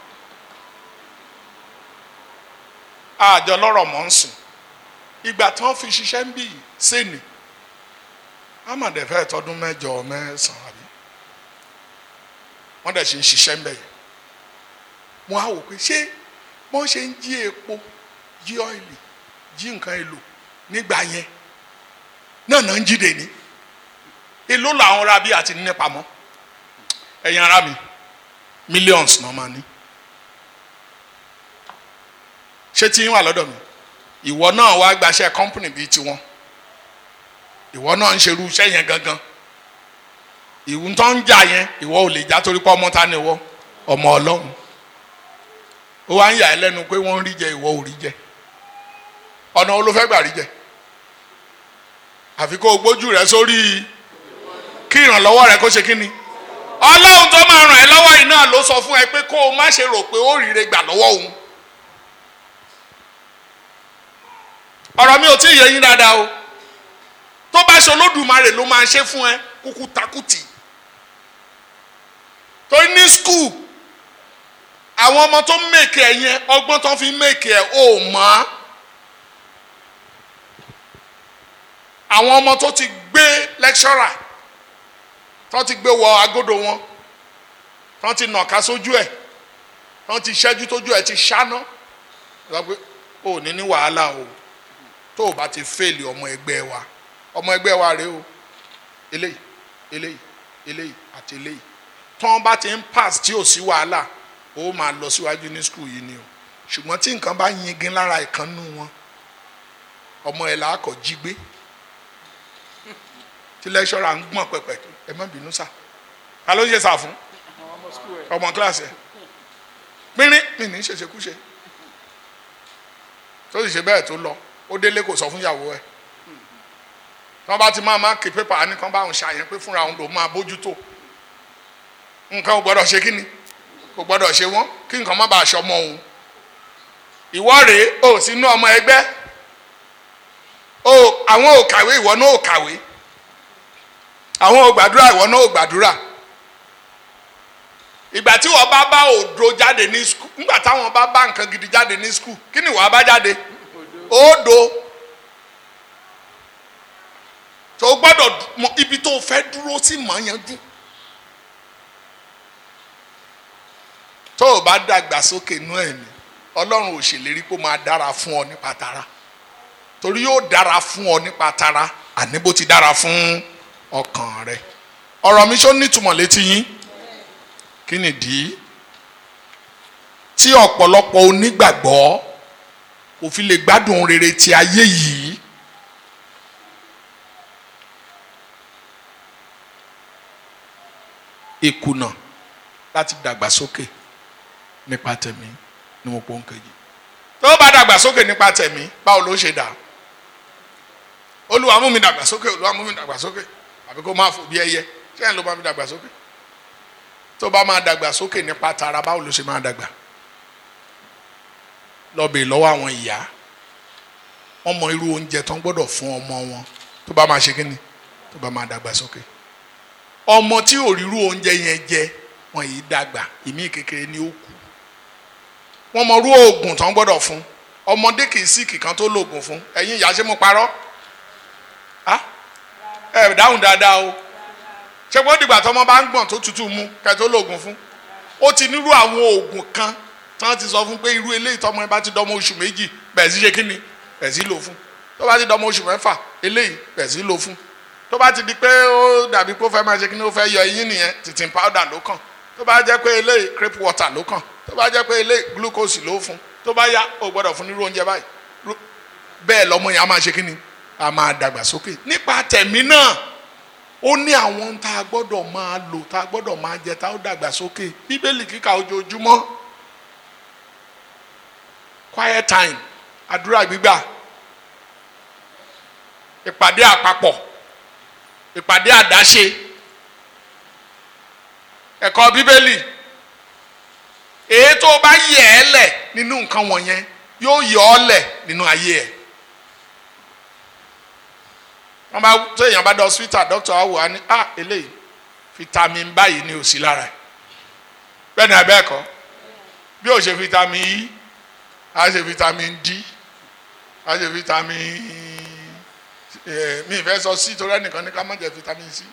àjọ lọ́rọ̀ mọ́ ń sìn ìgbà tí wọ́n fi ṣiṣẹ́ ń bì í sẹ́ni amadi fẹ́ tọdún mẹ́jọ mẹ́sàn-án àbí wọ́n dẹ̀ ṣe ń ṣiṣẹ́ ń bẹ̀ yẹn wọ́n á wò pé ṣé wọ́n ṣe ń jí epo jí ọ́ìlì jí nǹkan èlò nígbà yẹn náà náà ń jí dè ní èló làwọn ra bí àti ní pamọ́ ẹ̀yin ara mi millions náà máa ní ṣé tí ń wà lọ́dọ̀ mi ìwọ náà wá gbaṣẹ́ company bíi tiwọn ìwọ náà ń ṣerú iṣẹ́ yẹn gangan ìwù tó ń jà yẹn ìwọ ò lè já torí pé ọmọ ta ni ìwọ ọmọ ọlọ́run ó wá ń yà ẹ́ lẹ́nu pé wọ́n ń rí jẹ ìwọ ò rí jẹ ọ̀nà wo ló fẹ́ gbà rí jẹ àfi kó o gbójú rẹ sórí kí ìrànlọ́wọ́ rẹ kó ṣe kí ni ọlọ́run tó máa ràn ẹ́ lọ́wọ́ yìí náà ló sọ fún ẹ pé kó o má ṣe rò pé ó ríire gbà lọ́wọ́ òun ọ̀rọ̀ mi ò tí ì yé yín dáadáa o tó bá ṣe olódùmarè ló máa ṣe fún ẹ kúkú takùtì torí ní skul àwọn ọmọ tó ń mèkè ẹ yẹn ọgbọ́n tó fi ń mèkè ẹ ò mọ̀ àwọn ọmọ tó ti gbé lecturer tó ti gbé wọ agodo wọn tó ti nàka sójú ẹ tó ti ṣẹ́jú tójú ẹ ti ṣáná lọ pé ò ní ní wàhálà o tó o bá ti fèlè ọmọ ẹgbẹ́ wa ọmọ ẹgbẹ́ wa rèé o eléyìí eléyìí eléyìí àti eléyìí tán bá ti ń pass tí ò sí wàhálà ó máa lọ síwájú ní skul yìí ni o ṣùgbọ́n tí nǹkan bá yingin lára ìkànnù wọn ọmọ ẹ̀ là á kọ̀ jí gbé tí lẹ́ṣọ́ra ń gbọ̀n pẹ̀pẹ̀ ẹ má bínú sà ta ló ń ṣe sà fún ọmọ kíláàsì ẹ̀ pínrín mi ní ṣèṣekúṣe tó sì ṣe bẹ́ẹ̀ tó lọ ó délé kò sọ fún ìyàwó ẹ̀ tí wọ́n bá ti máa máa kí pépà á ní kán bá òun ṣàyẹn pé fúnra òun lòún máa bójútó nǹkan ò gbọ́dọ̀ ṣe kíni kò gbọ́dọ̀ ṣe wọ́n kí nǹkan má bàa ṣọmọ òun ìwọ rèé o sínú ọmọ ẹgbẹ́ o àwọn ò kàwé ìwọ náà ò kàwé àwọn ò gbàdúrà ìwọ náà ò gbàdúrà ìgbà tí wọ́n bá bá òdo jáde ní skul nígbà táwọn bá bá nǹkan gidi jáde ní skul kí ni wàá bá jáde òdo tó gbọ́dọ̀ mọ ibi tó fẹ́ dúró sí mọ̀ yanjú. tó o bá dàgbà sókè inú ẹ̀mí ọlọ́run ò ṣèlérí pé ó máa dára fún ọ nípa tara torí yóò dára fún ọ nípa tara àní bó ti dára fún ọkàn rẹ ọ̀rọ̀ mi ṣó nítumọ̀ létí yín kí nìdí tí ọ̀pọ̀lọpọ̀ onígbàgbọ́ kò fi lè gbádùn rere ti ayé yìí ìkùnà láti dàgbàsókè nípa tẹ̀mí ní mo pọ́n kejì. tó bá dàgbàsókè nípa tẹ̀mí báwo ló ṣe dà olúwa mú mi dàgbàsókè olúwa mú mi dàgbàsókè àbí kó máa fò bí ẹyẹ sẹ́yìn ló máa fi dàgbàsókè tó bá máa dàgbàsókè nípa tara báwo ló ṣe máa dàgbà lọ́bẹ̀ lọ́wọ́ àwọn ìyá wọ́n mọ irú oúnjẹ tó ń gbọ́dọ̀ fún ọmọ wọn tó bá máa ṣe kí ni tó bá máa dàgbàsókè ọmọ tí ò rírú oúnjẹ yẹn jẹ wọn yìí dàgbà ìmí kékeré ni ó kù wọn mọ irú oògùn tó ń gbọ́dọ̀ fún ọmọdé kì í sí kìkan tó lóògùn fún ẹ̀yin ìyá ṣé mo parọ́ ẹ dáhùn dáadáa o ṣé kó dìgbà tọmọ bá ń gbọ̀n tó tutù mu kẹ́ tó lóògùn fún ó ti nírú àwọn oògùn kan tí wọ́n ti sọ fún pé irú eléyìí tọmọ ẹ bá ti dọmọ oṣù méjì bẹ̀ẹ̀ sí ṣe kí ni bẹ̀ẹ̀ sí lò fún tó bá ti dọmọ oṣù mẹ́fà eléyìí bẹ̀ẹ̀ sí lò fún tó bá ti di pé ó dàbí pé ó fẹ́ máa ṣe kí ni ó fẹ́ yọ eyín nìyẹn tìtìn powder ló kàn tó bá jẹ́ pé eléyìí crepe water ló kàn tó bá jẹ́ pé eléyìí glucose ló fún tó bá yá ó gbọ́dọ̀ fún nírú oúnjẹ báyìí bẹ́ẹ̀ lọ́mọ yẹn á máa ṣe kí ni á máa dàgbà sókè nípa tẹ̀mí náà ó ní àwọn tá a gbọ́dọ̀ máa lò tá a gbọ́dọ̀ máa jẹ tá a ó dàgbà sókè bíbélì kíkà ojoojúmọ́ quiet time àdúrà gbígbà ìpàdé àpapọ̀ ìpàdé àdáṣe ẹ̀kọ́ bíbélì èyí tó bá yẹ ẹ́ lẹ̀ nínú nǹkan wọ̀nyẹn yóò yọ ọ́ lẹ̀ nínú ayé ẹ̀ wọ́n bá tó èèyàn bá dọ̀ swita dókítà wa wò á ní ah eléyìí vitamin báyìí ni ò sí lára ẹ̀ bẹ́ẹ̀ ni abẹ́ ẹ̀kọ́ bí ó ṣe vitamin E á ṣe vitamin D á ṣe vitamin mi ìfẹ́ sọ sí torí ẹnìkan ní ká má jẹ vitamin C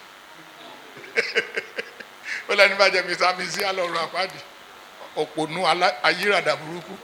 ó lẹ́ni bá jẹ vitamin C alọ́run àpáàdì òpònú ayírádà burúkú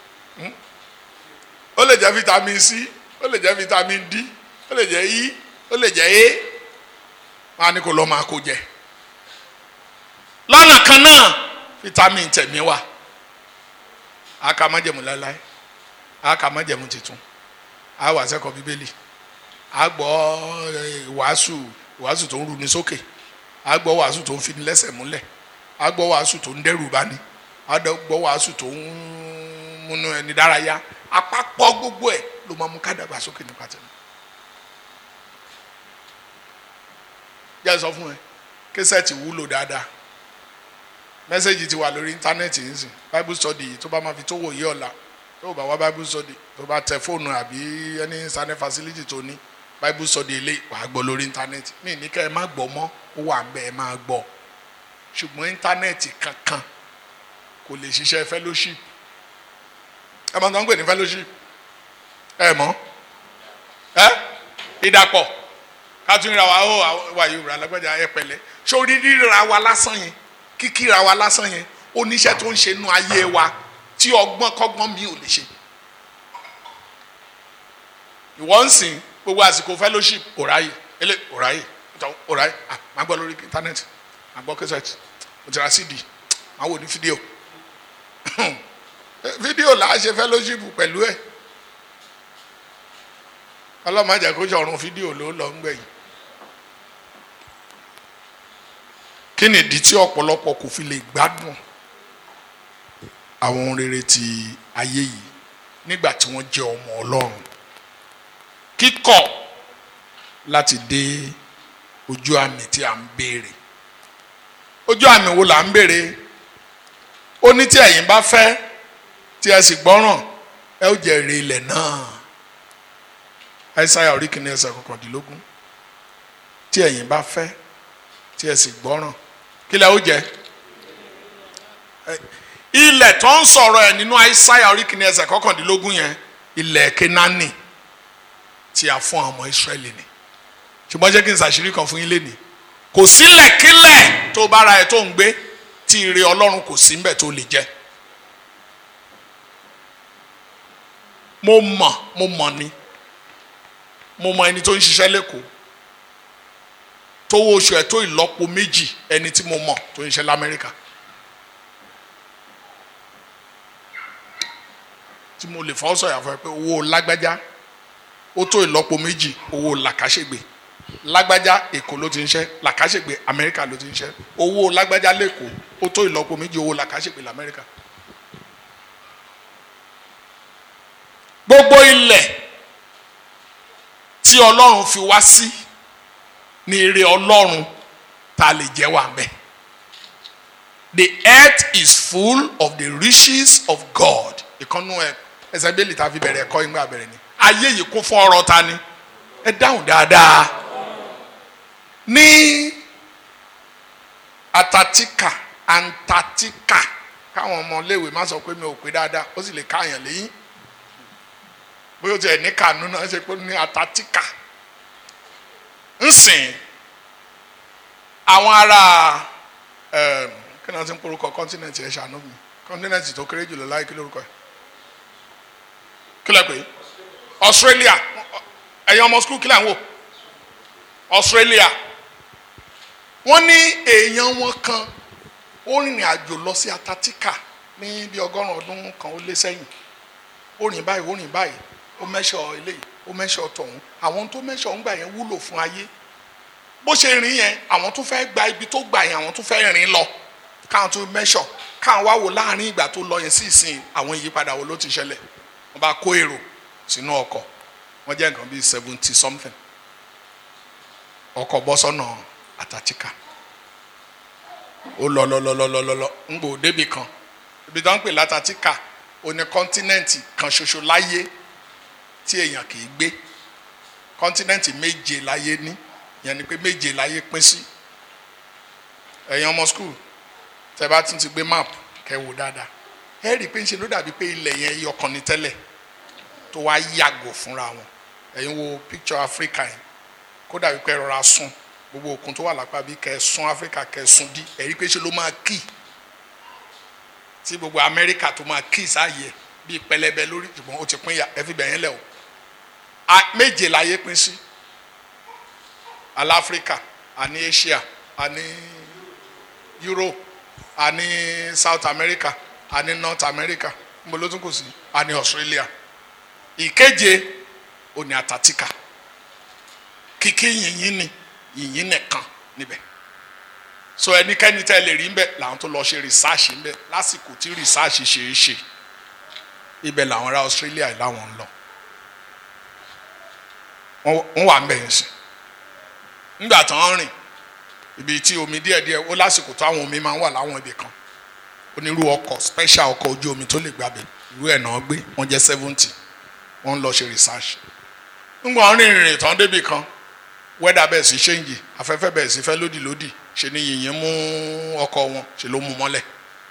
ó lè jẹ vitamin C ó lè jẹ vitamin D ó lè jẹ E ó lè jẹ A wọn á ní kó lọ́ máa kó jẹ lọ́nà kan náà vitamin tẹ̀mí wà á kà má jẹ̀mú láéláé á kà má jẹ̀mú tuntun á wà sẹ́kọ̀ọ́ bíbélì a gbọ́ wàásù wàásù tó ń runi sókè a gbọ́ wàásù tó ń fini lẹ́sẹ̀ múlẹ̀ a gbọ́ wàásù tó ń dẹ́rù bani a gbọ́ wàásù tó ń múnú ẹni dárayá àpapọ̀ gbogbo ẹ̀ ló máa mú ká dàgbà sókè nípa tẹ̀lé. jẹ́ sọ fún ẹ késẹ́ẹ̀tì wúlò dáadáa mẹ́sẹ̀gì ti wà lórí íńtánẹ́ẹ̀tì yìí sìn bible study yìí tó bá máa fi tó wòye ọ̀la tó bá wá bible study tó bá tẹ fóònù àbí ẹni internet facility tó ní bible study ilé wàá gbọ́ lórí íńtánẹ́ẹ̀tì mí ní kẹ́ ẹ má gbọ́ mọ́ ó wà ń bẹ́ ẹ máa gbọ́ ṣùgbọ́n íńtánẹ́ẹ̀tì kankan kò lè ṣiṣẹ́ fellowship ẹ mọ̀ tó ń pè ní fellowship ẹ mọ̀ ẹ ìdàpọ̀ kátúnyìnrà wa ó wà yorùbá lágbájá ẹ pẹ̀lẹ́ sórí ríra wa lásán yẹn kíkíra wa lásán yẹn oníṣẹ́ tó ń ṣe nú ayé wa tí ọgbọ́n kọ́gbọ́n mi ò lè ṣe ìwọ ń sìn gbogbo àsìkò fellowship òráyè ele òráyè òráyè ah máa gbọ́ lórí íńtánẹ́ẹ̀tì máa gbọ́ kẹsẹ̀tì mo ti ra cd máa wò ní fídíò fídíò là á ṣe fellowship pẹ̀lú ẹ̀ ọlọ́mọ àjà kó ṣọ̀run fídíò ló lọ ń gbẹ̀yìn kí ni ìdí tí ọ̀pọ̀lọpọ̀ kò fi lè gbádùn àwọn ohun rere ti ayé yìí nígbà tí wọ́n jẹ́ ọmọ ọlọ́run kíkọ̀ láti dé ojú àmì tí a ń béèrè ojú àmì wo là ń béèrè ó ní tí ẹ̀yin bá fẹ́ tí ẹ sì gbọ́ràn ẹ ó jẹ èrè ilẹ̀ náà àìsàyà orí kìíní ẹsẹ̀ kọkàndínlógún tí ẹ̀yin bá fẹ́ tí ẹ sì gbọ́ràn kí lẹ ó jẹ ilẹ̀ tó ń sọ̀rọ̀ ẹ̀ nínú àìsàyà orí kìíní ẹsẹ̀ kọkàndínlógún yẹn ilẹ̀ kenani tí a fún àwọn ọmọ israẹli ni ṣùgbọ́n jẹ́ kí n ṣàṣírí kan fún yín lénìí kò sílẹ̀kílẹ̀ tó bára ẹ̀ tó ń gbé tí ire ọlọ́run kò sí mbẹ̀ tó lè jẹ́ mo mọ̀ mo mọ̀ ni mo mọ̀ ẹni tó ń ṣiṣẹ́ lẹ́kọ̀ọ́ tówó oṣù ẹ̀ tó ìlọ́po méjì ẹni tí mo mọ̀ tó ń ṣe lamẹ́ríkà tí mo lè fọ́ sọ̀yà fún ẹ pé owó lágbájá ó tó ìlọ́po méjì owó làkàṣègbè lágbájá èkó ló ti ń ṣe làkàṣègbè amẹ́ríkà ló ti ń ṣe owó lágbájá lẹ́kọ̀ọ́ ó tó ìlọ́po méjì owó làkàṣègbè lamẹ́ríkà. gbogbo ilẹ̀ tí ọlọ́run fi wá sí ní ire ọlọ́run ta lè jẹ́ wà mẹ́. the earth is full of the riches of God ìkànnú ẹ ẹsẹ̀ bẹ́ẹ̀lì tá a fi bẹ̀rẹ̀ ẹ̀kọ́ ìgbà bẹ̀rẹ̀ ni ayé yìí kún fún ọrọ̀ ta ni ẹ dáhùn dáadáa ní Antarctica Antarctica káwọn ọmọléèwé má sọ pé mi ò pé dáadáa ó sì lè káàyàn lẹ́yìn bóyá o tiẹ̀ ní kànú náà ṣe pé ní Antarctica ń sìn àwọn ará kí náà ti ń porúkọ kọ́ńtínẹ̀tì ẹ̀ ṣàánú mi kọ́ńtínẹ̀tì tó kéré jùlọ láì kí lórúkọ ẹ̀ kí lẹ́ pé Australia ẹ̀yin ọmọ skul kí lẹ́ ń wò Australia wọ́n ní èèyàn wọn kan ó rìnrìn àjò lọ sí Antarctica ní bí ọgọ́rùn-ún ọdún kan ó lé sẹ́yìn ó rìn báyìí ó rìn báyìí ó mẹ́sọ̀ eléyìí ó mẹ́sọ̀ tọ̀hún àwọn tó mẹ́sọ̀ ń gbà yẹn wúlò fún ayé bó ṣe rìn yẹn àwọn tó fẹ́ gba ibi tó gbà yẹn àwọn tó fẹ́ rìn lọ káwọn tó mẹ́sọ̀ káwọn wá wò láàrin ìgbà tó lọ yẹn sí ìsìn àwọn ìyípadà wo ló ti ṣẹlẹ̀ wọ́n bá kó èrò sínú ọkọ̀ wọ́n jẹ́ nǹkan bíi seventy something ọkọ̀ bọ́ sọ́nà Antarctica ó lọ lọ lọ lọ lọ lọ lọ ń gbò débì kan ibi tó ń pè l'Antarctica ó ní kọ́ńtínẹ́ǹtì kan ṣoṣo láyé tí èèyàn kì í gbé kọ́ńtínẹ́ǹtì méje láyé ní ìyẹn ni pé méje láyé pín sí ẹ̀yin ọmọ skul tẹ́ bá tún ti gbé map kẹ́ wò dáadáa ẹ rí i pé ń ṣe ló dàbí pé ilẹ̀ yẹn ẹyọ kan ní tẹ́lẹ̀ tó wá yàgò fúnra wọn ẹ̀yin wo picture Africa yẹn kó dàbí pé rọra sún gbogbo òkun tó wà lápá bí kẹ́ sún Africa kẹ́ sún dí ẹ rí i pé ṣe ló máa kì tí gbogbo Amẹ́ríkà tó máa kì sáàyè bíi pẹlẹbẹ lórí ṣùgbọ́n ó ti pín ya ẹ fi bẹ̀yẹn lẹ̀ o méje láyé pín sí aláfíríkà àní Asia àní Europe àní South America àní North America níbo ló tún kù sí àní Australia ìkeje òní Antarctica kìkì yìnyín ni yìnyín nìkan níbẹ̀ so ẹnikẹ́ni tẹ́ lè rí ń bẹ̀ làwọn tó lọ ṣe rìsáàṣì ń bẹ̀ lásìkò tí rìsáàṣì ṣe é ṣe ibẹ̀ làwọn ará Australia làwọn ń lọ wọ́n wà ń bẹ̀ yẹn sí nígbà tó ń rìn ibi tí omi díẹ̀díẹ̀ ó lásìkò tó àwọn omi máa ń wà láwọn ibì kan onírú ọkọ̀ special ọkọ̀ ojú omi tó lè gbàbẹ̀ irú ẹ̀ náà gbé wọ́n jẹ́ seventy wọ́n ń lọ ṣe research ńgbọ́n àwọn rìnrìn tán débì kan wẹ́dà bẹ́ẹ̀ sí ṣéǹjì afẹ́fẹ́ bẹ́ẹ̀ sí fẹ́ lódì lódì ṣe ni yìnyín mú ọkọ̀ wọn ṣe ló mú mọ́lẹ̀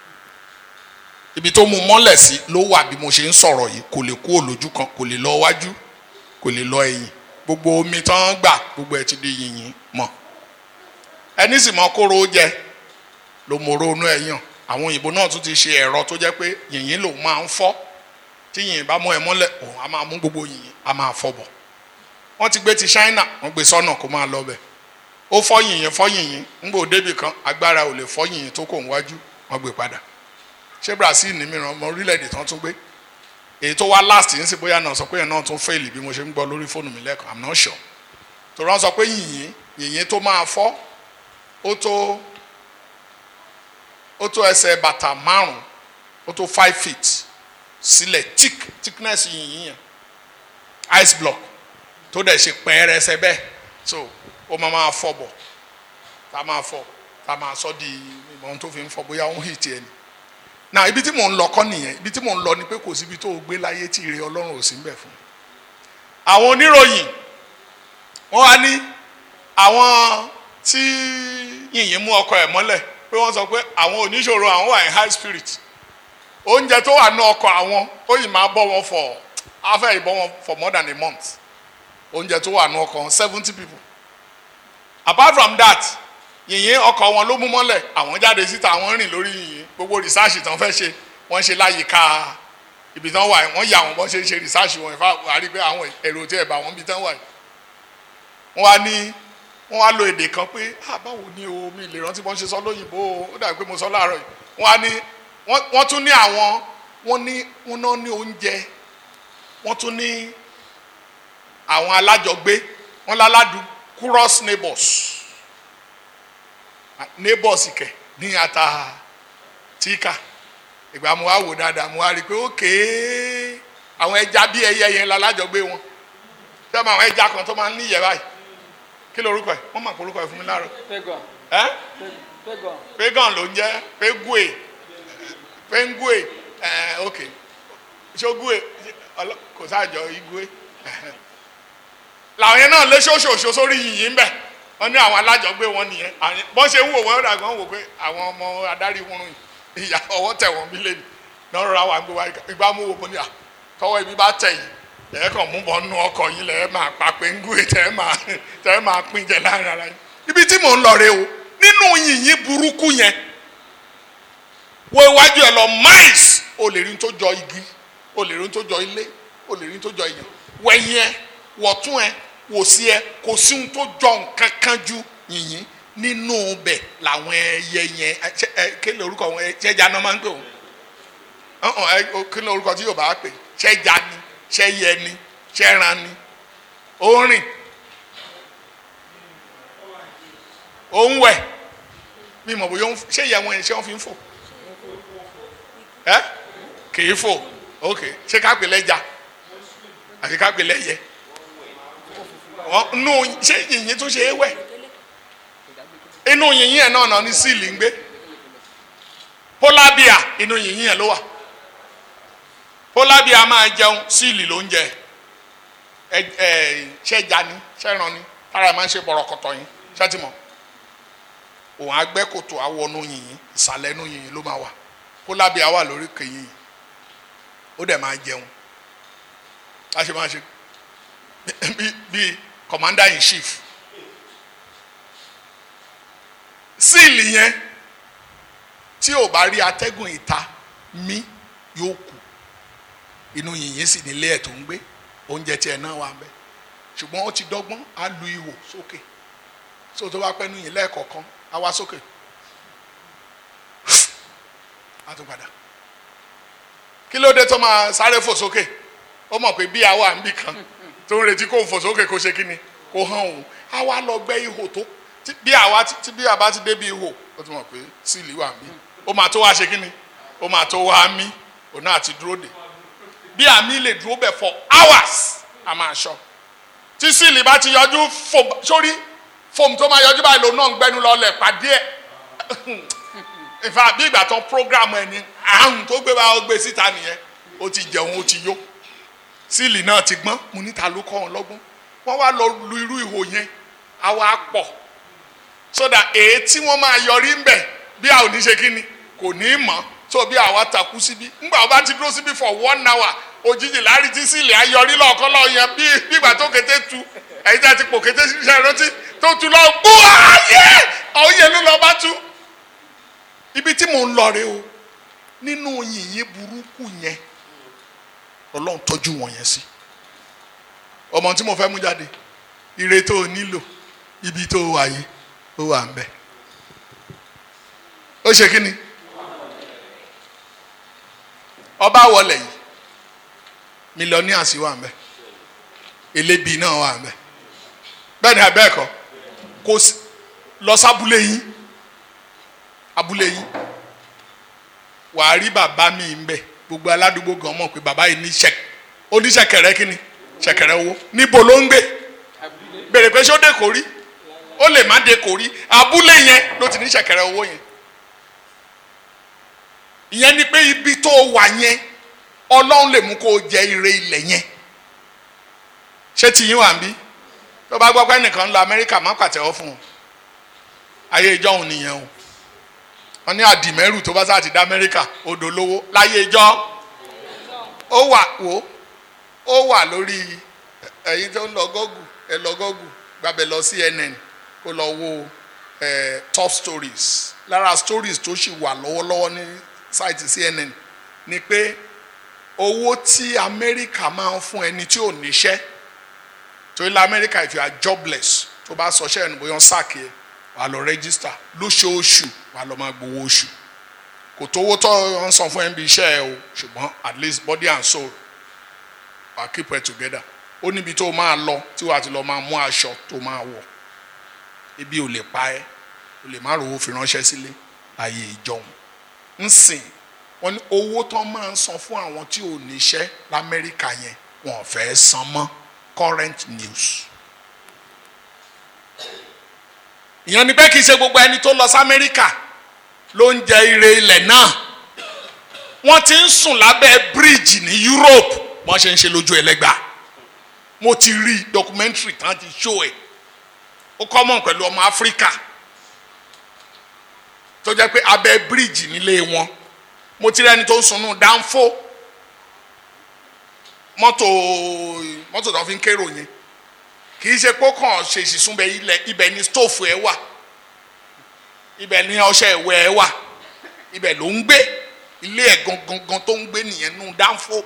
ibi tó mú mọ́lẹ̀ sí ló wà bí mo ṣe ń sọ̀rọ̀ yìí kò lè kú òlójú kan kò lè lọ wájú kò lè lọ ẹ̀yìn gbogbo omi tán gbà gbogbo ẹ̀ ti di yìnyín mọ́ ẹni sì mọ kóró jẹ ló mọ ronú ẹ̀yàn àwọn òyìnbó náà tún ti ṣe ẹ̀rọ tó jẹ́ pé yìnyín lòun máa ń fọ́ tí yìnyín bá mú ẹ mọ́lẹ̀ òun á máa mú gbogbo yìnyín á máa fọ́ bọ̀ wọ́n ti gbé ti China wọ́n gbé sọ́nà kó máa lọ bẹ̀ ó fọ́ yìnyín fọ́ yìnyín ńgbò débì kan agbára ò lè fọ́ yìnyín tó kò ń wájú wọ́n gbé padà ṣé Brazil ní mìíràn ọmọ orílẹ̀-èdè tán tún gbé èyí tó wá last ń sì bóyá náà sọ pé ẹ̀ náà tún fail bí mo ṣe ń gbọ́ lórí fóònù mi lẹ́ẹ̀kan I'm not sure tó rán sọ pé yìnyín yìnyín tó máa fọ́ ó tó ó tó ẹsẹ̀ bàtà márùn ó tó five feet sílẹ̀ thick thickness yìnyín yẹn ice block tó dẹ̀ ṣe pẹ́ẹ́rẹ́sẹ́ bẹ́ẹ̀ so ó máa máa fọ́ bọ̀ tá a máa fọ́ tá a máa sọ di ìmọ̀ ohun tó fi ń fọ́ bóyá ó ń hì tiẹ̀ ni na ibi tí mò ń lọ kọ́ nìyẹn ibi tí mò ń lọ ni pé kò síbi tó o gbé láyé tí ire ọlọ́run ò sí ń bẹ̀ fún àwọn oníròyìn wọ́n wá ní àwọn tí yìnyín mú ọkọ ẹ̀ mọ́lẹ̀ pé wọ́n sọ pé àwọn oníṣòro àwọn wà ní high spirit oúnjẹ tó wà ní ọkọ̀ àwọn ó yìí máa bọ́ wọn for afẹ́ ìbọn wọn for more than a month oúnjẹ tó wà ní ọkọ̀ seventy people apart from that yìnyín ọkọ̀ wọn ló mú mọ́lẹ̀ àwọn jáde síta àwọn rìn lórí yìnyín gbogbo rìsáàsì tán fẹ́ ṣe wọ́n ṣe láyìíká ibi tán wà wọ́n yà wọ́n bọ́n ṣe ń ṣe rìsáàsì wọn ìfà wà á rí pé àwọn èrò tí ẹ̀ bá wọn bí tán wà wọ́n wá ní wọ́n wá lo èdè kan pé ah báwo ni o mi lè rántí bọ́n ṣe sọ lóyìnbó o ó dàbí pé mo sọ láàárọ̀ yìí wọ́n wá ní wọ́n tún ní àwọn wọ́n ní wọ́n náà ní oúnjẹ wọ́n tún ní àwọn alájọgbé wọ́n láládùú cross neighbors neighbors kẹ ní ata tíkà ìgbà mo wá wò dáadáa mo wá rí i pé ókèé àwọn ẹja bí ẹyẹ yẹn lálájọgbé wọn ṣé àwọn ẹja kan tó máa ń níyẹ báyìí kí ló orúkọ ẹ wọn máa polúkọ ẹ fún mi láàárọ̀ Pegon. ẹ Pegon. pagan ló ń jẹ pegue pengue ẹ ok ṣogue ọlọ- kò sáàjọ igwe làwọn yẹn náà lé ṣoṣooṣo sórí yìnyín bẹ wọn ní àwọn alájọgbé wọn nìyẹn àwọn- bọ́n ṣe ń wò wọ́n dàgbà wọ́n wò pé àwọn ọmọ adarí wọn rìn ìyá ọwọ́ tẹ̀ wọ́n bí lẹ́nu náà rọra wà ń gbé wá ìgbà mú wò mo ní à tọwọ́ ibi bá tẹ̀ yìí lẹ́yìn kan mú bọ́ nú ọkọ̀ yín lẹ́yìn máa pa pengue tẹ́ máa tẹ́ máa pín jẹ láàrin ara yín ibi tí mò ń lọ rè o nínú yìnyín burúkú yẹn wo iwájú ẹ lọ miles o lè rí n tó jọ igi o lè rí n tó jọ ilé o lè rí n tó jọ èèyàn wẹ̀yìn ẹ wọ̀tún ẹ wò sí ẹ kò sí n tó jọ nǹkan kan ju yìnyín nínú bẹ̀ làwọn ẹyẹ yẹn ẹ, ṣé- ẹ kí ni orúkọ wọn ẹ ṣẹja náà máa ń pè wọn ọ̀hún ẹ o- kí ni orúkọ tí yóò bá pè ṣẹja ni ṣẹyẹ ni ṣẹran ni ó ń rìn ó ń wẹ̀ mi mọ̀ bóyá ó ń f- ṣé ìyá wọn yẹn ṣé wọ́n fi ń fò ẹ kì í fò ok ṣé ká pè lẹ́ja àti ká pè lẹ́yẹ Wọ́n- nù ṣé yìnyín tún ṣe é wẹ̀ inú yìnyín ẹ̀ náà náà ní síìlì ń gbé polar bear inú yìnyín ẹ̀ ló wà polar bear máa jẹun síìlì ló ń jẹ ẹ ẹ ṣẹja ni ṣẹran ni tára ẹ máa ń ṣe bọ̀rọ̀kọ̀tọ̀ yín ṣẹ́tìmọ̀ òun agbẹ́kòtò awọnú yìnyín ìsàlẹ̀ inú yìnyín ló máa wà polar bear wà lórí kẹyìn ó dẹ̀ máa jẹun a ṣe máa ṣe bí bí commander in chief síìlì yẹn tí ò bá rí atẹ́gùn ìta mí yóò kú inú yìnyín sì nílé ẹ̀ tó ń gbé oúnjẹ tiẹ̀ náà wà ń bẹ̀ ṣùgbọ́n ó ti dọ́gbọ́n á lu ihò sókè so tó bá pẹ́ nu yìí lẹ́ẹ̀kọ̀ọ̀kan á wá sókè á tún padà kí ló dé tó máa sáré fò sókè ó mọ̀ pé bí àwa ń bì kan tó ń retí kó fò sókè kó ṣe kí ni kó hàn òun á wá lọ gbẹ́ ihò tó tí bí àwa ti- tí bí àbá ti débi ihò ó ti mọ̀ pé síìlì wà ń bí ó máa tó wá ṣe kí ni ó máa tó wá mí òun náà ti dúró dè bí àmì lè dúró bẹ̀ for hours a máa ṣọ tí síìlì bá ti yọjú fòm sórí fòm tó máa yọjú báyìí lòun náà ń gbẹnu lọlẹ̀ pàdé ẹ̀ ìfà bí ìgbà tán program ẹni àrùn tó gbé wa ó gbé síta nìyẹn ó ti jẹun ó ti yó síìlì náà ti gbọ́n mo níta ló kọ́ wọn lọ́gbọ́n wọ́n wá lọ lu irú ihò yẹn àwa pọ̀ sódà èyí tí wọ́n máa yọrí ń bẹ̀ bí a ò ní ṣe kí ni kò ní í mọ̀ tó bí àwa takú síbí ńgbà wọ́n bá ti dúró síbí for one hour òjijì láàrin tí síìlì ayọrí lọ́ọ̀kan lọ́ọ̀ yẹn bí bí ìgbà tó kété tu ẹ̀yin tí a ti pò kété ṣiṣẹ́ ìrántí tó tu lọ gbó ayé ọ̀yẹ́ ló lọ bá tu ibi tí mò ń lọ rè o nínú yìnyín burúkú yẹn ọlọ́run tọ́jú wọn yẹn sí ọmọ tí mo fẹ́ mú jáde ire tó o nílò ibi tó o wà yìí ó wà ń bẹ ó ṣe kí ni ọba wọlé yìí mílíọ̀nìyà sí wà ń bẹ elébi náà wà ń bẹ bẹ́ẹ̀ ni abẹ́ẹ̀kọ́ kò sí lọ sábúlé yín abúlé yín wàá rí bàbá mi ń bẹ gbogbo aládùúgbò gan mọ̀ pé bàbá yìí ní ṣẹk oníṣẹ̀kẹ̀rẹ̀ kí ni ṣẹ̀kẹ̀rẹ̀ owó níbo ló ń gbé bèrè pé ṣé ó dé kò rí ó lè má dé kò rí abúlé yẹn ló ti ní ṣẹ̀kẹ̀rẹ̀ owó yẹn ìyẹn ni pé ibi tó wà yẹn ọlọ́run lè mú kó o jẹ ire ilẹ̀ yẹn ṣé tiyín wà ń bí tó bá gbọ́ pé ẹnìkan ń lọ amẹ́ríkà má pàtẹ́wọ́ fún un ayé ìjọ́hun nìyẹn o wọ́n ní àdìmẹ́rù tó bá sáà ti dá amẹ́ríkà odò lówó láyé ìjọ́ ó wà wò ó wà lórí ẹ̀yin tó ń lọ gọ́gù ẹ lọ gọ́gù gbàbẹ̀ lọ CNN kó lọ wo ẹ̀ top stories lára stories tó sì wà lọ́wọ́lọ́wọ́ ní site CNN ni pé owó tí amẹ́ríkà máa ń fún ẹni tí ò níṣẹ́ torí la amẹ́ríkà if you are jobless tó bá sọ ṣẹ́ ẹnu bóyá ń sàkè wà lọ register lóṣooṣù wà lọ máa gbowó oṣù kò tówó tó ń san fún ẹ bí iṣẹ́ ẹ o ṣùgbọ́n at least body and soul wà keep it together ó níbi tó máa lọ tí wàá ti lọ máa mú aṣọ tó máa wọ̀ ebi ò lè pa ẹ́ o lè má rówó fi ránṣẹ́ sílé ayé ìjọhún ń sìn wọ́n ní owó tó máa ń san fún àwọn tí ò níṣẹ́ lamẹ́ríkà yẹn wọn ò fẹ́ san mọ́ current news. ìyẹn ni pé kì í ṣe gbogbo ẹni tó lọ sí amẹ́ríkà ló ń jẹ ire ilẹ̀ náà wọ́n ti ń sùn lábẹ́ bíríìjì ní Europe wọ́n ṣe ń ṣe lójú ẹlẹ́gbà mo ti rí documentary tán ti show ẹ̀ ó common pẹ̀lú ọmọ Áfíríkà tó jẹ́ pé abẹ́ bíríìjì nílé wọn mo ti rí ẹni tó ń sunú dánfó mọ́tò mọ́tò tó fi ń kérò yẹn kì í ṣe pé ó kàn ṣe ìsìsúnbẹ ilẹ̀ ibẹ̀ ni stóòfù ẹ̀ wà ibẹ̀ ni ọṣẹ ìwẹ̀ ẹ̀ wà ibẹ̀ ló ń gbé ilé ẹ̀ gangan tó ń gbé nìyẹn nù dánfó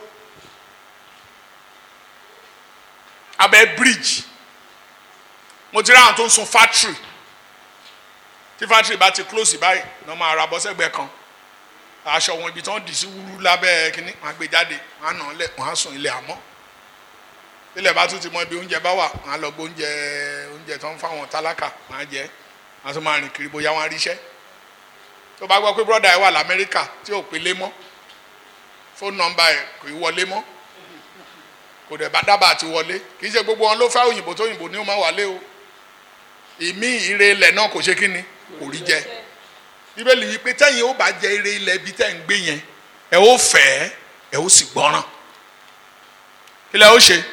abẹ́ bíríìjì mo ti rí àwọn tó ń sun fátìrì tí fátìrì bá ti close báyìí ní wọ́n máa ra bọ́ sẹ́gbẹ̀ẹ́ kan aṣọ wọn ibi tí wọ́n dì sí wúrú lábẹ́ kínní wọ́n á gbé jáde wọ́n á nà án lẹ̀ wọ́n á sùn ilé àmọ́ ilẹ̀ bá tún ti mọ ibi oúnjẹ bá wà wọ́n á lọ gbé oúnjẹ oúnjẹ tó ń fáwọn tálákà wọ́n á jẹ wọ́n á tún máa rìn kiri bóyá wọ́n á ríṣẹ́ tó bá gbọ́ pé brọ́dà ẹ̀ wà lamẹ́ríkà tí ò pé lé mọ́ fóònù nọ́mbà ẹ̀ kò í wọlé mọ́ kò dẹ̀ bá dábàá ti wọlé kì í ṣe gbogbo wọn ló fẹ́ òyìnbó tó òyìnbó ní ó máa wálé o ìmí ire ilẹ̀ náà kò ṣe kí ni kò rí jẹ bíbélì yìí pé tẹ́yìn ó bá jẹ ire ilẹ̀ ibi tẹ́ ń gbé yẹn ẹ ó fẹ́ ẹ ó sì gbọ́ràn ilẹ̀ ó ṣe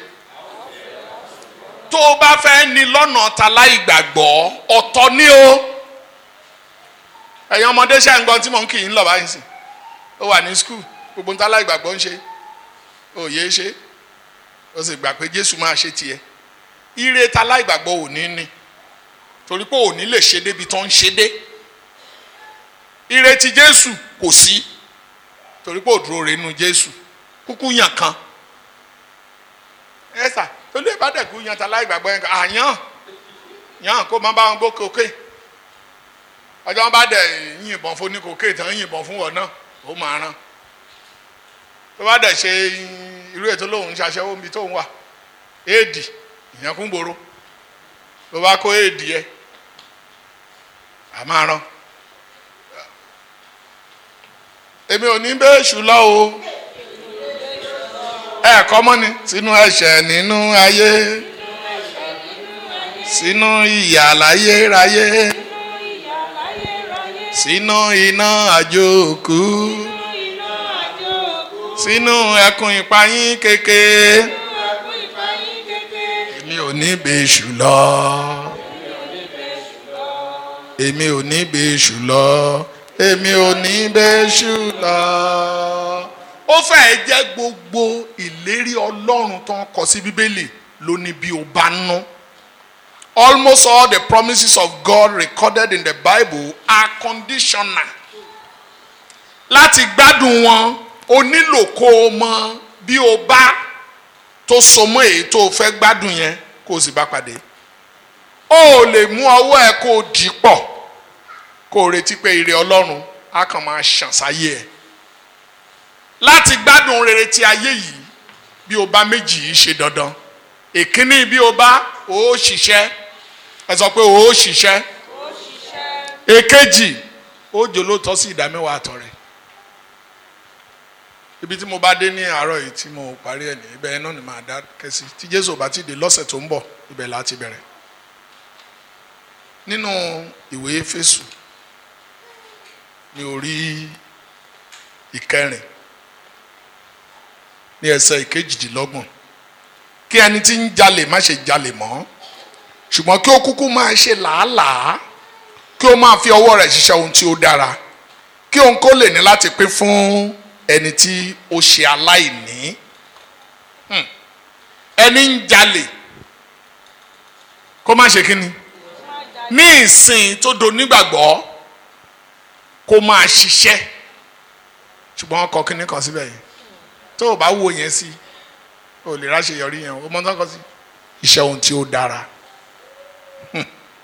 tó o bá fẹ́ ní lọ́nà ta láì gbàgbọ́ ọ̀tọ̀ ni o ẹ̀yin ọmọdé ṣe ń gbọ́n tí mò ń kì í ń lọ báyìí sí ó wà ní skul gbogbo nta láì gbàgbọ́ ń ṣe òye ṣe ó sì gbà pé Jésù máa ṣe tiẹ̀ ire ta láì gbàgbọ́ ò ní ní torí pé ò ní lè ṣe débi tó ń ṣe dé ire ti Jésù kò sí torí pé òdúró rẹ̀ nínú Jésù kúkú yàn kan ẹ sà tó lè bá dẹ̀kú yan ta láì gbàgbọ́ yẹn kan àyàn yàn kó má bá wọn gbó kókè ọjọ́ wọn bá dẹ̀ yìnbọn fún ní kókè tán yìnbọn fún wọn náà ó máa rán tó bá dẹ̀ ṣe irú ètò lòun ṣaṣẹ́wó níbi tóun wà éèdì ìyẹn kún gbòòrò ló bá kó éèdì yẹ a máa rán èmi ò ní bẹ́ẹ̀ ṣù lọ o ẹ kọ́ mọ́ ni sínú ẹ̀ṣẹ̀ nínú ayé sínú ìyà láyé ráyé sínú iná àjò òkú iná àjò òkú sínú ẹkùn ìpayín kéke ẹkún ìfàyín kékeré. èmi ò ní bẹ́ṣù lọ èmi ò ní bẹ́ṣù lọ èmi ò ní bẹ́ṣù lọ. ó fẹ́ẹ̀ jẹ́ gbogbo ìlérí ọlọ́run tó ń kọ sí bíbélì ló ní bí o bá ná. almost all the promises of God recorded in the Bible are conditional. láti gbádùn wọn o nílò kó o mọ bí o bá tó so mọ́ èyí tó o fẹ́ gbádùn yẹn kó o sì bá pàdé o ò lè mú ọwọ́ ẹ kó o dì í pọ̀ kó o retí pé ire ọlọ́run á kàn máa ṣàn sáyé ẹ láti gbádùn rere ti ayé yìí bí o bá méjì yìí ṣe dandan ìkíní bí o bá o ó ṣiṣẹ́ ẹ sọ pé o ó ṣiṣẹ́ ó ṣiṣẹ́ èkejì ó jòlótọ́ sí ìdámẹ́wàá àtọ̀ rẹ̀ ibi tí mo bá dé ní àárọ̀ yìí tí mo parí ẹ̀ ní ibẹ̀ náà ni màá dá kẹ́sì tí jésù bá ti dé lọ́sẹ̀ tó ń bọ̀ ibẹ̀ là á ti bẹ̀rẹ̀ nínú ìwé Éfésù ní orí ìkẹrin ní ẹsẹ̀ ìkejìdínlọ́gbọ̀n kí ẹni tí ń jalè má ṣe jalè mọ́ ṣùgbọ́n kí ó kúkú máa ṣe làálàá kí ó máa fi ọwọ́ rẹ̀ ṣiṣẹ́ ohun tí ó dára kí òun kó lè ní láti pín fún ẹni tí ó ṣe aláìní Hmm. ẹni ń jalè kó má ṣe kíni ní ìsìn tó do nígbàgbọ́ kó máa ṣiṣẹ́ ṣùgbọ́n ọkọ̀ kíní kan síbẹ̀ yìí tó o bá wo yẹn sí o lè ráṣẹ yọrí yẹn o mọ tán kọ sí iṣẹ́ ohun tí ó dára Hmm.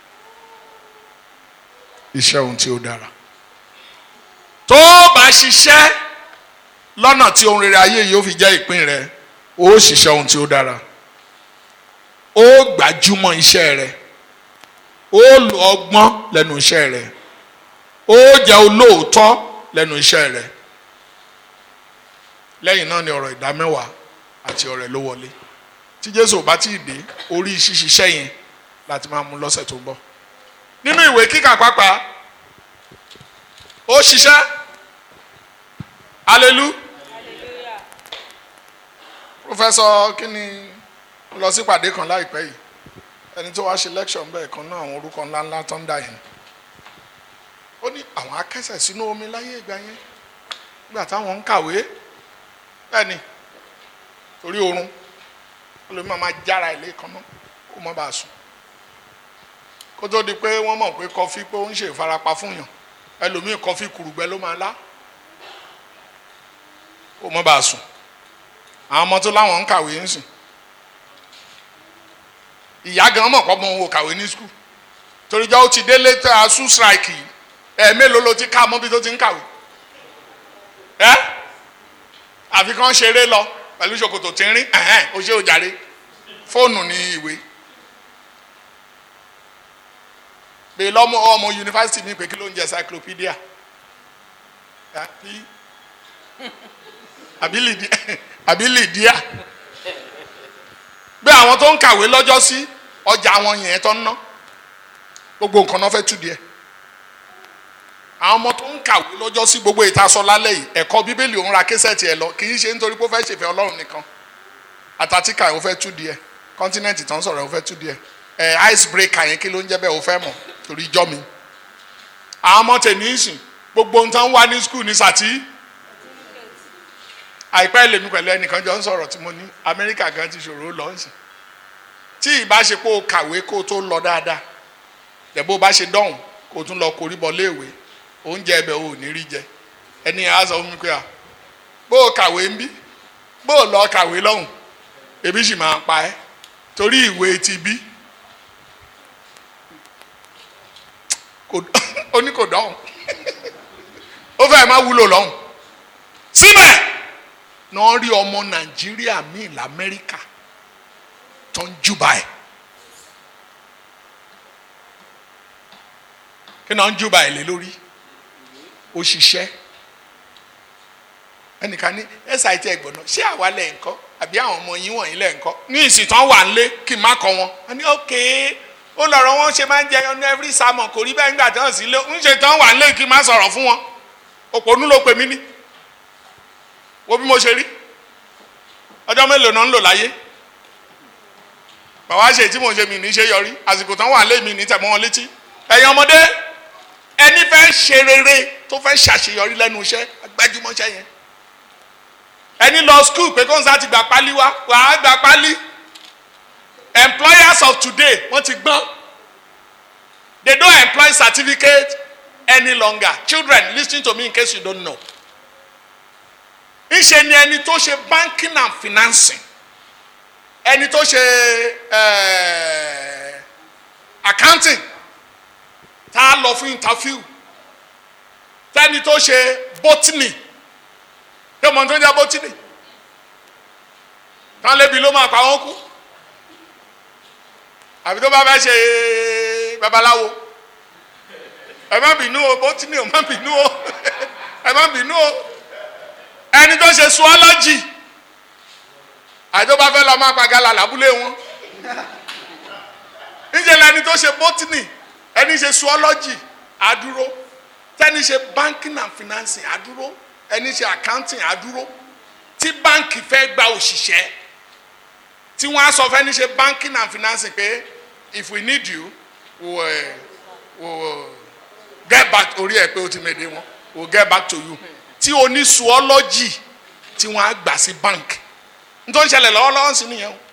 iṣẹ́ ohun tí ó dára tó o bá ṣiṣẹ́ lọ́nà tí ohun rere ayé yìí ó fi jẹ́ ìpín rẹ ó ṣiṣẹ́ ohun tí ó dára ó gbájúmọ́ iṣẹ́ rẹ ó lo ọgbọ́n lẹ́nu iṣẹ́ rẹ ó jẹ́ olóòótọ́ lẹ́nu iṣẹ́ rẹ lẹ́yìn náà ni ọ̀rọ̀ ìdámẹ́wàá àti ọ̀rẹ́ ló wọlé tí Jésù ò bá tí ì dé orí ṣíṣiṣẹ́ yẹn láti máa mú lọ́sẹ̀ tó ń bọ̀ nínú ìwé kíkà pàápàá ó ṣiṣẹ́ hallelujah hallelujah professor kíni mo lọ sí ìpàdé kan láìpẹ́ yìí ẹni tó wá ṣe lecture ń bẹ́ẹ̀ kan náà àwọn orúkọ ńláńlá tó ń dà yẹn ó ní àwọn akẹ́sẹ̀ sínú omi láyé ìgbà yẹn nígbà táwọn ń kàwé bẹ́ẹ̀ ni torí oorun olómi máa ma jára ilé kan náà kó má bàa sùn kó tó di pé wọ́n mọ̀ pé kọfí pé ó ń ṣe ìfarapa fún yàn ẹlòmíì kọfí kùrùgbẹ́ ló máa lá kó má bàa sùn àwọn ọmọ tó láwọn ń kàwé ń sìn ìyá gan mọ̀ pọ́ mọ òun ò kàwé ní skul torí jọ́ ó ti délé tó a sùn strike yìí ẹ̀ mélòó ló ti ká mọ́ bí tó ti ń kàwé ẹ́ àfi kàn ṣeré lọ pẹ̀lú ṣòkòtò tí ń rí ẹ̀hẹ́n ó ṣe òjàre fóònù ní ìwé bẹ́ẹ̀ lọ́mọ ọmọ yunifásitì mi pé kí ló ń jẹ encyclopedia àbí àbí lìdí àbí lìdíà bí àwọn tó ń kàwé lọ́jọ́ sí ọjà àwọn yẹn tó ń ná gbogbo nǹkan náà fẹ́ tú díẹ̀ àwọn ọmọ tó ń kàwé lọ́jọ́ sí gbogbo ìtasọ lálẹ́ yìí ẹ̀kọ́ bíbélì òun ra késẹ̀tì ẹ̀ lọ kì í ṣe nítorí pé ó fẹ́ ṣèfẹ́ ọlọ́run nìkan àtàtìkà ó fẹ́ tú díẹ̀ kọ́ńtínẹ́ǹtì tó ń sọ̀rọ̀ ó fẹ́ tú díẹ̀ ẹ̀ ice breaker yẹn kí ló ń jẹ́ bẹ́ẹ̀ ó fẹ́ mọ̀ torí ijọ́ mi àwọn ọmọ tèmi ń sìn gbogbo ohun tó ń wá ní skul ní sàtí àìpẹ́ lèmi pẹ̀lú ẹnìkan jọ ń sọ̀rọ̀ tí mo ní amẹ́ríkà gan ti ṣòro lọ ń sìn tí ìbáṣepọ̀ o kàwé kó o tó lọ dáadáa tẹ̀bó bá ṣe dọ́hùn kó o tún lọ korí bọ léèwé oúnjẹ ẹbẹ̀ o ò ní rí jẹ ẹni yẹn á sọ fún mi pé à bó o kàwé ń bí bó o lọ kàwé lọ́hùn ebi sì máa pa ẹ́ torí ìwé ti bí kò ó ní kò dọ́hùn ó fẹ́ má wúlò lọ́hùn síbẹ̀ náà rí ọmọ nàìjíríà míì lamẹ́ríkà tó ń júbà ẹ̀ kí náà ń júbà ẹ̀ lé lórí ó ṣiṣẹ́ ẹnìkan ní sit ẹgbọ̀n náà ṣé àwa lẹ̀ ń kọ́ àbí àwọn ọmọ yín wọ̀nyí lẹ̀ ń kọ́ ní ìsìtàn wà ń lé kí n má kọ́ wọn a ní ok ó lọ̀rọ̀ wọn ṣe máa ń jẹ ọ̀nà every sermon kò rí bẹ́ẹ̀ nígbà tí wọ́n sì lé ń ṣe tán wà lé kí n má sọ̀rọ̀ fún wọn òpònú ló pè mí ní wo bí mo ṣe rí ọjọ́ mélòó náà ń lò láyé bàbá ṣe tí mo ṣe mi ní ṣe yọrí àsìkò tán wà lé mi ní tẹ̀mọ́ wọn létí ẹ̀yin ọmọdé ẹni fẹ́ ṣe rere tó fẹ́ ṣàṣeyọrí lẹ́nu iṣẹ́ agbájúmọ́ṣẹ́ yẹn ẹni lọ skul pé kóńsá ti gbà pálí wá wàá gbà pálí employers of today wọ́n ti gbọ́n they don't employ certificate any longer children listen to me in case you don't know ńṣe ni ẹni tó ṣe banking and financing ẹni tó ṣe eh, accounting tá a lọ fún interview tẹni tó ṣe botany tó mọ tó ń jẹ botany tán lébi ló máa pa wọn kú àbí tó bá fẹ́ ṣe babaláwo ẹ má bínú o botany ò má bínú o ẹ má bínú o ẹni tó ṣe zoology àti tó bá fẹ́ lọ máa pa gala lábúlé wọn níṣẹ́ lẹni tó ṣe botany ẹni ṣe zoology àdúró tẹni ṣe banking and financing àdúró ẹni ṣe accounting àdúró tí báǹkì fẹ́ gba òṣìṣẹ́ tí wọ́n á sọ fẹ́ni ṣe banking and financing pé if we need you we will, we will get back orí ẹ̀ pé o ti mèdè wọn we will get back to you tí o ní zoology tí wọ́n á gbà sí bank nítorí ṣẹlẹ̀ lọ́wọ́lọ́wọ́ sí nìyẹn o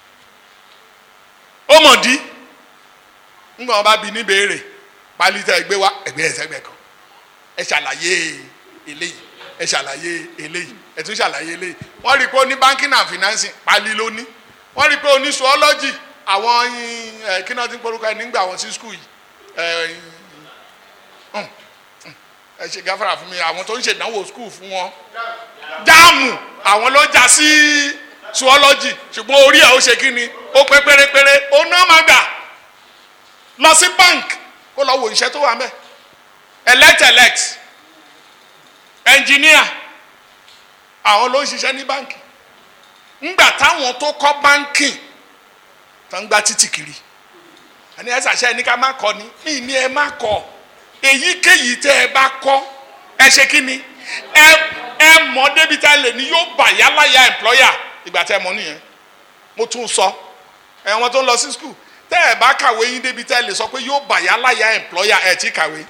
ó mọ̀ dí ńgbà wọn bá bi ní béèrè pálí tẹ ẹgbẹ́ wa ẹgbẹ́ ẹsẹ̀gbẹ́ kan ẹ ṣàlàyé eléyìí ẹ ṣàlàyé eléyìí ẹ tún ṣàlàyé eléyìí wọ́n rí i pé ó ní banking and financing pálí ló ní wọ́n rí i pé ó ní zoology àwọn ẹ kí náà ti ń porúkọ ẹ nígbà wọn sí school yìí ẹ ẹ ẹ ṣe gáfárà fún mi àwọn tó ń ṣèdánwò school fún wọn jáàmù àwọn ló já sí zoology ṣùgbọ́n orí ẹ̀ ó ṣe kí ni ó pé pérépéré ó ná máa gbà lọ sí bank kó lọ wo iṣẹ́ tó wà mẹ́ elect elect engineer àwọn ló ń ṣiṣẹ́ ní báǹkì ńgbà táwọn tó kọ́ báǹkì tó ń gba títì kiri àní ẹ ṣàṣẹ ẹni ká má kọ ni mí ní ẹ má kọ èyíkéyìí tẹ ẹ bá kọ ẹ ṣe kí ni ẹ ẹ mọ débi tá a lè ní yóò bà yálàyà employer ìgbà tẹ ẹ mọ nìyẹn mo tún sọ ẹ wọn tó ń lọ sí school tẹ ẹ bá kàwé yín débi tẹ ẹ lè sọ pé yóò bà yálàyà employer ẹ ti kàwé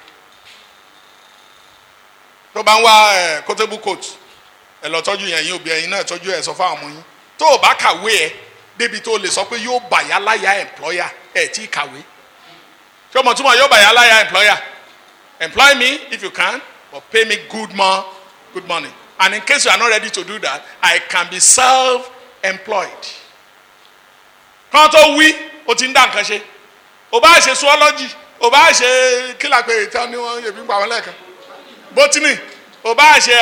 tó bá ń wá ẹ kótébù coat ẹ lọ tọ́jú yẹn yín òbí ẹ̀yin náà tọ́jú ẹ sọ fáwọn ọmọ yín tó o bá kàwé ẹ débi tó o lè sọ pé yóò bà yálàyà employer ẹ ti kàwé ṣé o mọ̀ túmọ̀ yóò bà yálàyà employer employ me if you can but pay me good mo good money and in case you are not ready to do that I can be self-employed kán tó wí o ti ń dá nǹkan ṣe o bá ṣe zoology o bá ṣe kílà pé ìtàn ni wọ́n yẹ̀bí ń pa wọn lẹ́ẹ̀kan botany o bá ṣe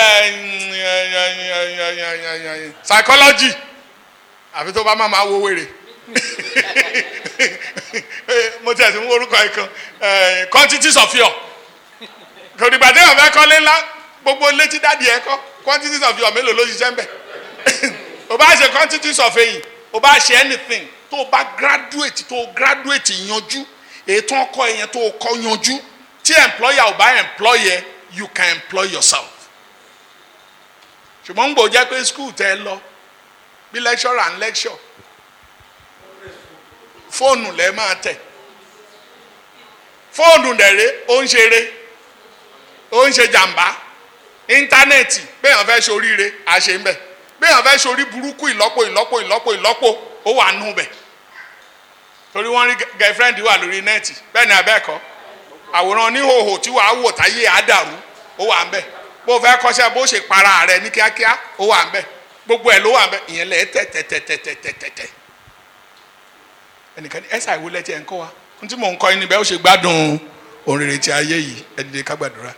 psychology àfi tó bá má máa wo wèrè mo tẹ̀ sí orúkọ ẹ̀ kan quantities of your kò dìgbà tí wọn fẹ́ kọ́lé ńlá gbogbo létí dáàdi ẹ̀ kọ́ quantities of your mélòó ló ṣiṣẹ́ ń bẹ̀ o bá ṣe quantities of eyín o bá ṣe anything tó o bá graduate tó o graduate yanjú ètò ọkọ yẹn tó o kọ́ yanjú tí employer ò bá employer you can employ yourself ṣùgbọ́n ń gbò jẹ́ pé school tẹ́ ẹ lọ bí lecturer and lecture fóònù lẹ́ máa tẹ̀ fóònù dẹ̀rẹ́ ó ń ṣeré ó ń ṣe jàǹbá íńtánẹ́ẹ̀tì béèyàn fẹ́ ṣoríire àṣẹ ń bẹ̀ béèyàn fẹ́ ṣorí burúkú ìlọ́po ìlọ́po ìlọ́po ìlọ́po ó wà nù bẹ̀ torí wọ́n rí girlfriend wà lórí nẹ́ẹ̀tì bẹ́ẹ̀ ni abẹ́ẹ̀kọ́ àwòrán oníhòòhò tí wàá wò táyé àdàrú ó wà ń bẹ̀ bó fẹ́ kọ́ṣẹ́ bó ṣe para rẹ̀ ní kíákíá ó wà ń bẹ̀ gbogbo ẹ̀ ló wà ń bẹ̀ ìyẹn lẹ̀ tẹ̀tẹ̀tẹ̀tẹ̀tẹ̀tẹ̀ ẹnìkan ní ẹ̀sà ìwé lẹ́tí ẹ̀ ń kọ́ wa ohun tí mò ń kọ́ yín níbẹ̀ ó ṣe gbádùn òrèrè tí ayé yìí ẹ dìde ká gbàdúrà.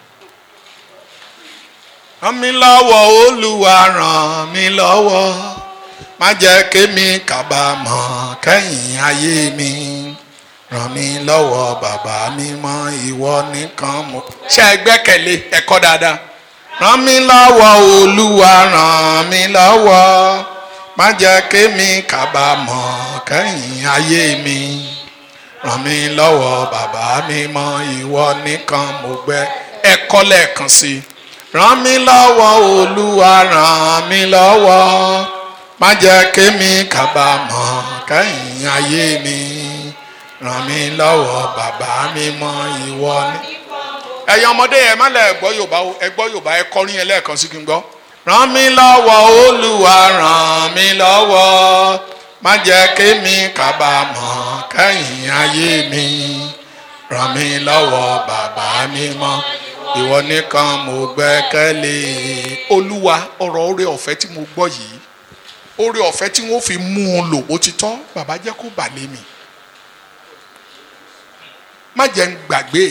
ràn mí lọ́wọ́ olúwa ràn mí lọ́wọ́ má jẹ́ kémi kábàámọ̀ kẹ́yìn ayé mi ràn mí lọ́wọ́ bàbá mi mọ́ ìwọ nìkan mo. ṣé ẹ gbẹ́kẹ̀lé ẹ̀kọ́ dáadáa. ràn mí lọ́wọ́ olúwa ràn mí lọ́wọ́ má jẹ́ kémi kábàámọ̀ kẹ́yìn ayé mi ràn mí lọ́wọ́ bàbá mímọ́ ìwọ nìkan mo gbẹ́ ẹ kọ́ lẹ́ẹ̀kan sí i ràn mí lọ́wọ́ olúwa ràn mí lọ́wọ́ má jẹ́ kémi kábàámọ̀ kẹ́yìn ayé mi ràn mí lọ́wọ́ bàbá mímọ́ ìwọ ní. ẹ̀yin ọmọdé ẹ má lẹ gbọ́ yorùbá o ẹ gbọ́ yorùbá ẹ kọrin ẹ lẹ́ẹ̀kan sí kí n gbọ́. ràn mí lọ́wọ́ olúwa ràn mí lọ́wọ́ má jẹ́ kémi kábàámọ̀ kẹ́yìn ayé mi ràn mí lọ́wọ́ bàbá mímọ́ ìwọ nìkan mo gbẹ́kẹ̀lé olúwa ọ̀rọ̀ oore ọ̀fẹ́ tí mo gbọ́ yìí oore ọ̀fẹ́ tí wọ́n fi mú un lò ó ti tọ́ bàbá jẹ́ kó bà lé mi má jẹ́ ń gbàgbé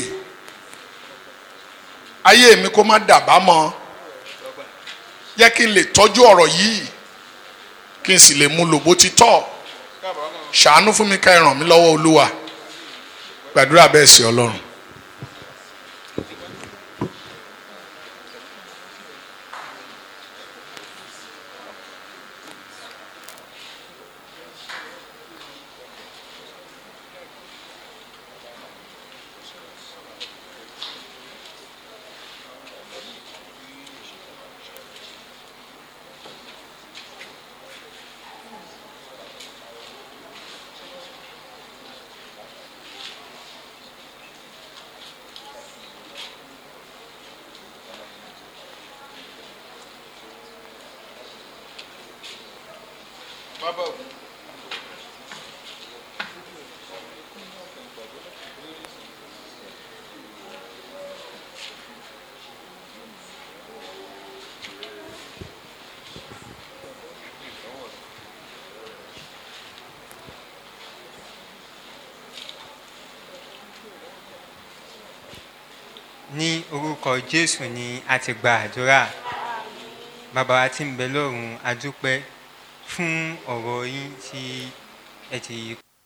ayé mi kó má dàbá mọ́ jẹ́ kí n lè tọ́jú ọ̀rọ̀ yìí kí n sì lè mú un lò bó ti tọ́ ṣàánú fún mi ká ẹ ràn mí lọ́wọ́ olúwa gbàdúrà bẹ́ẹ̀ sí ọlọ́run. ní orúkọ jésù ni a ti gba àdúrà bàbá wa tí ń bẹ lọ́run a dúpẹ́ fún ọ̀rọ̀ yín tí ẹ ti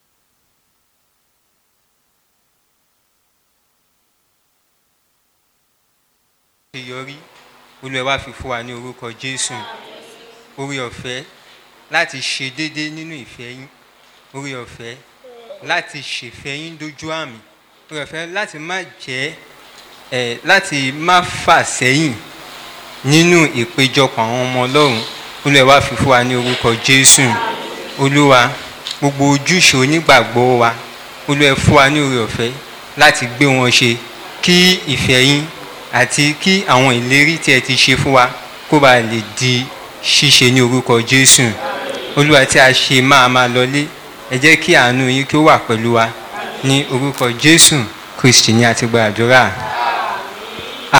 ṣe yọrí olúwa wá fi fún wa ní orúkọ jésù orí ọ̀fẹ́ láti ṣe déédéé nínú ìfẹ́ yín orí ọ̀fẹ́ láti ṣèfẹ́ yín dójú àmì orí ọ̀fẹ́ láti má jẹ́ ẹ̀ láti má fà sẹ́yìn nínú ìpéjọpọ̀ àwọn ọmọ ọlọ́run olúwa wá fi fún wa ní orúkọ jésù olúwa gbogbo ojúṣe onígbàgbọ́ wa olúwa fún wa ní orí ọ̀fẹ́ láti gbé wọn ṣe kí ìfẹ́ yín àti kí àwọn ìlérí tí ẹ ti ṣe fún wa kó ba lè di ṣíṣe ní orúkọ jésù olúwa tí a ṣe máa máa lọlé ẹ jẹ́ kí àánú yín kí ó wà pẹ̀lú wa ní orúkọ jésù kristi ní àti gba àdúrà.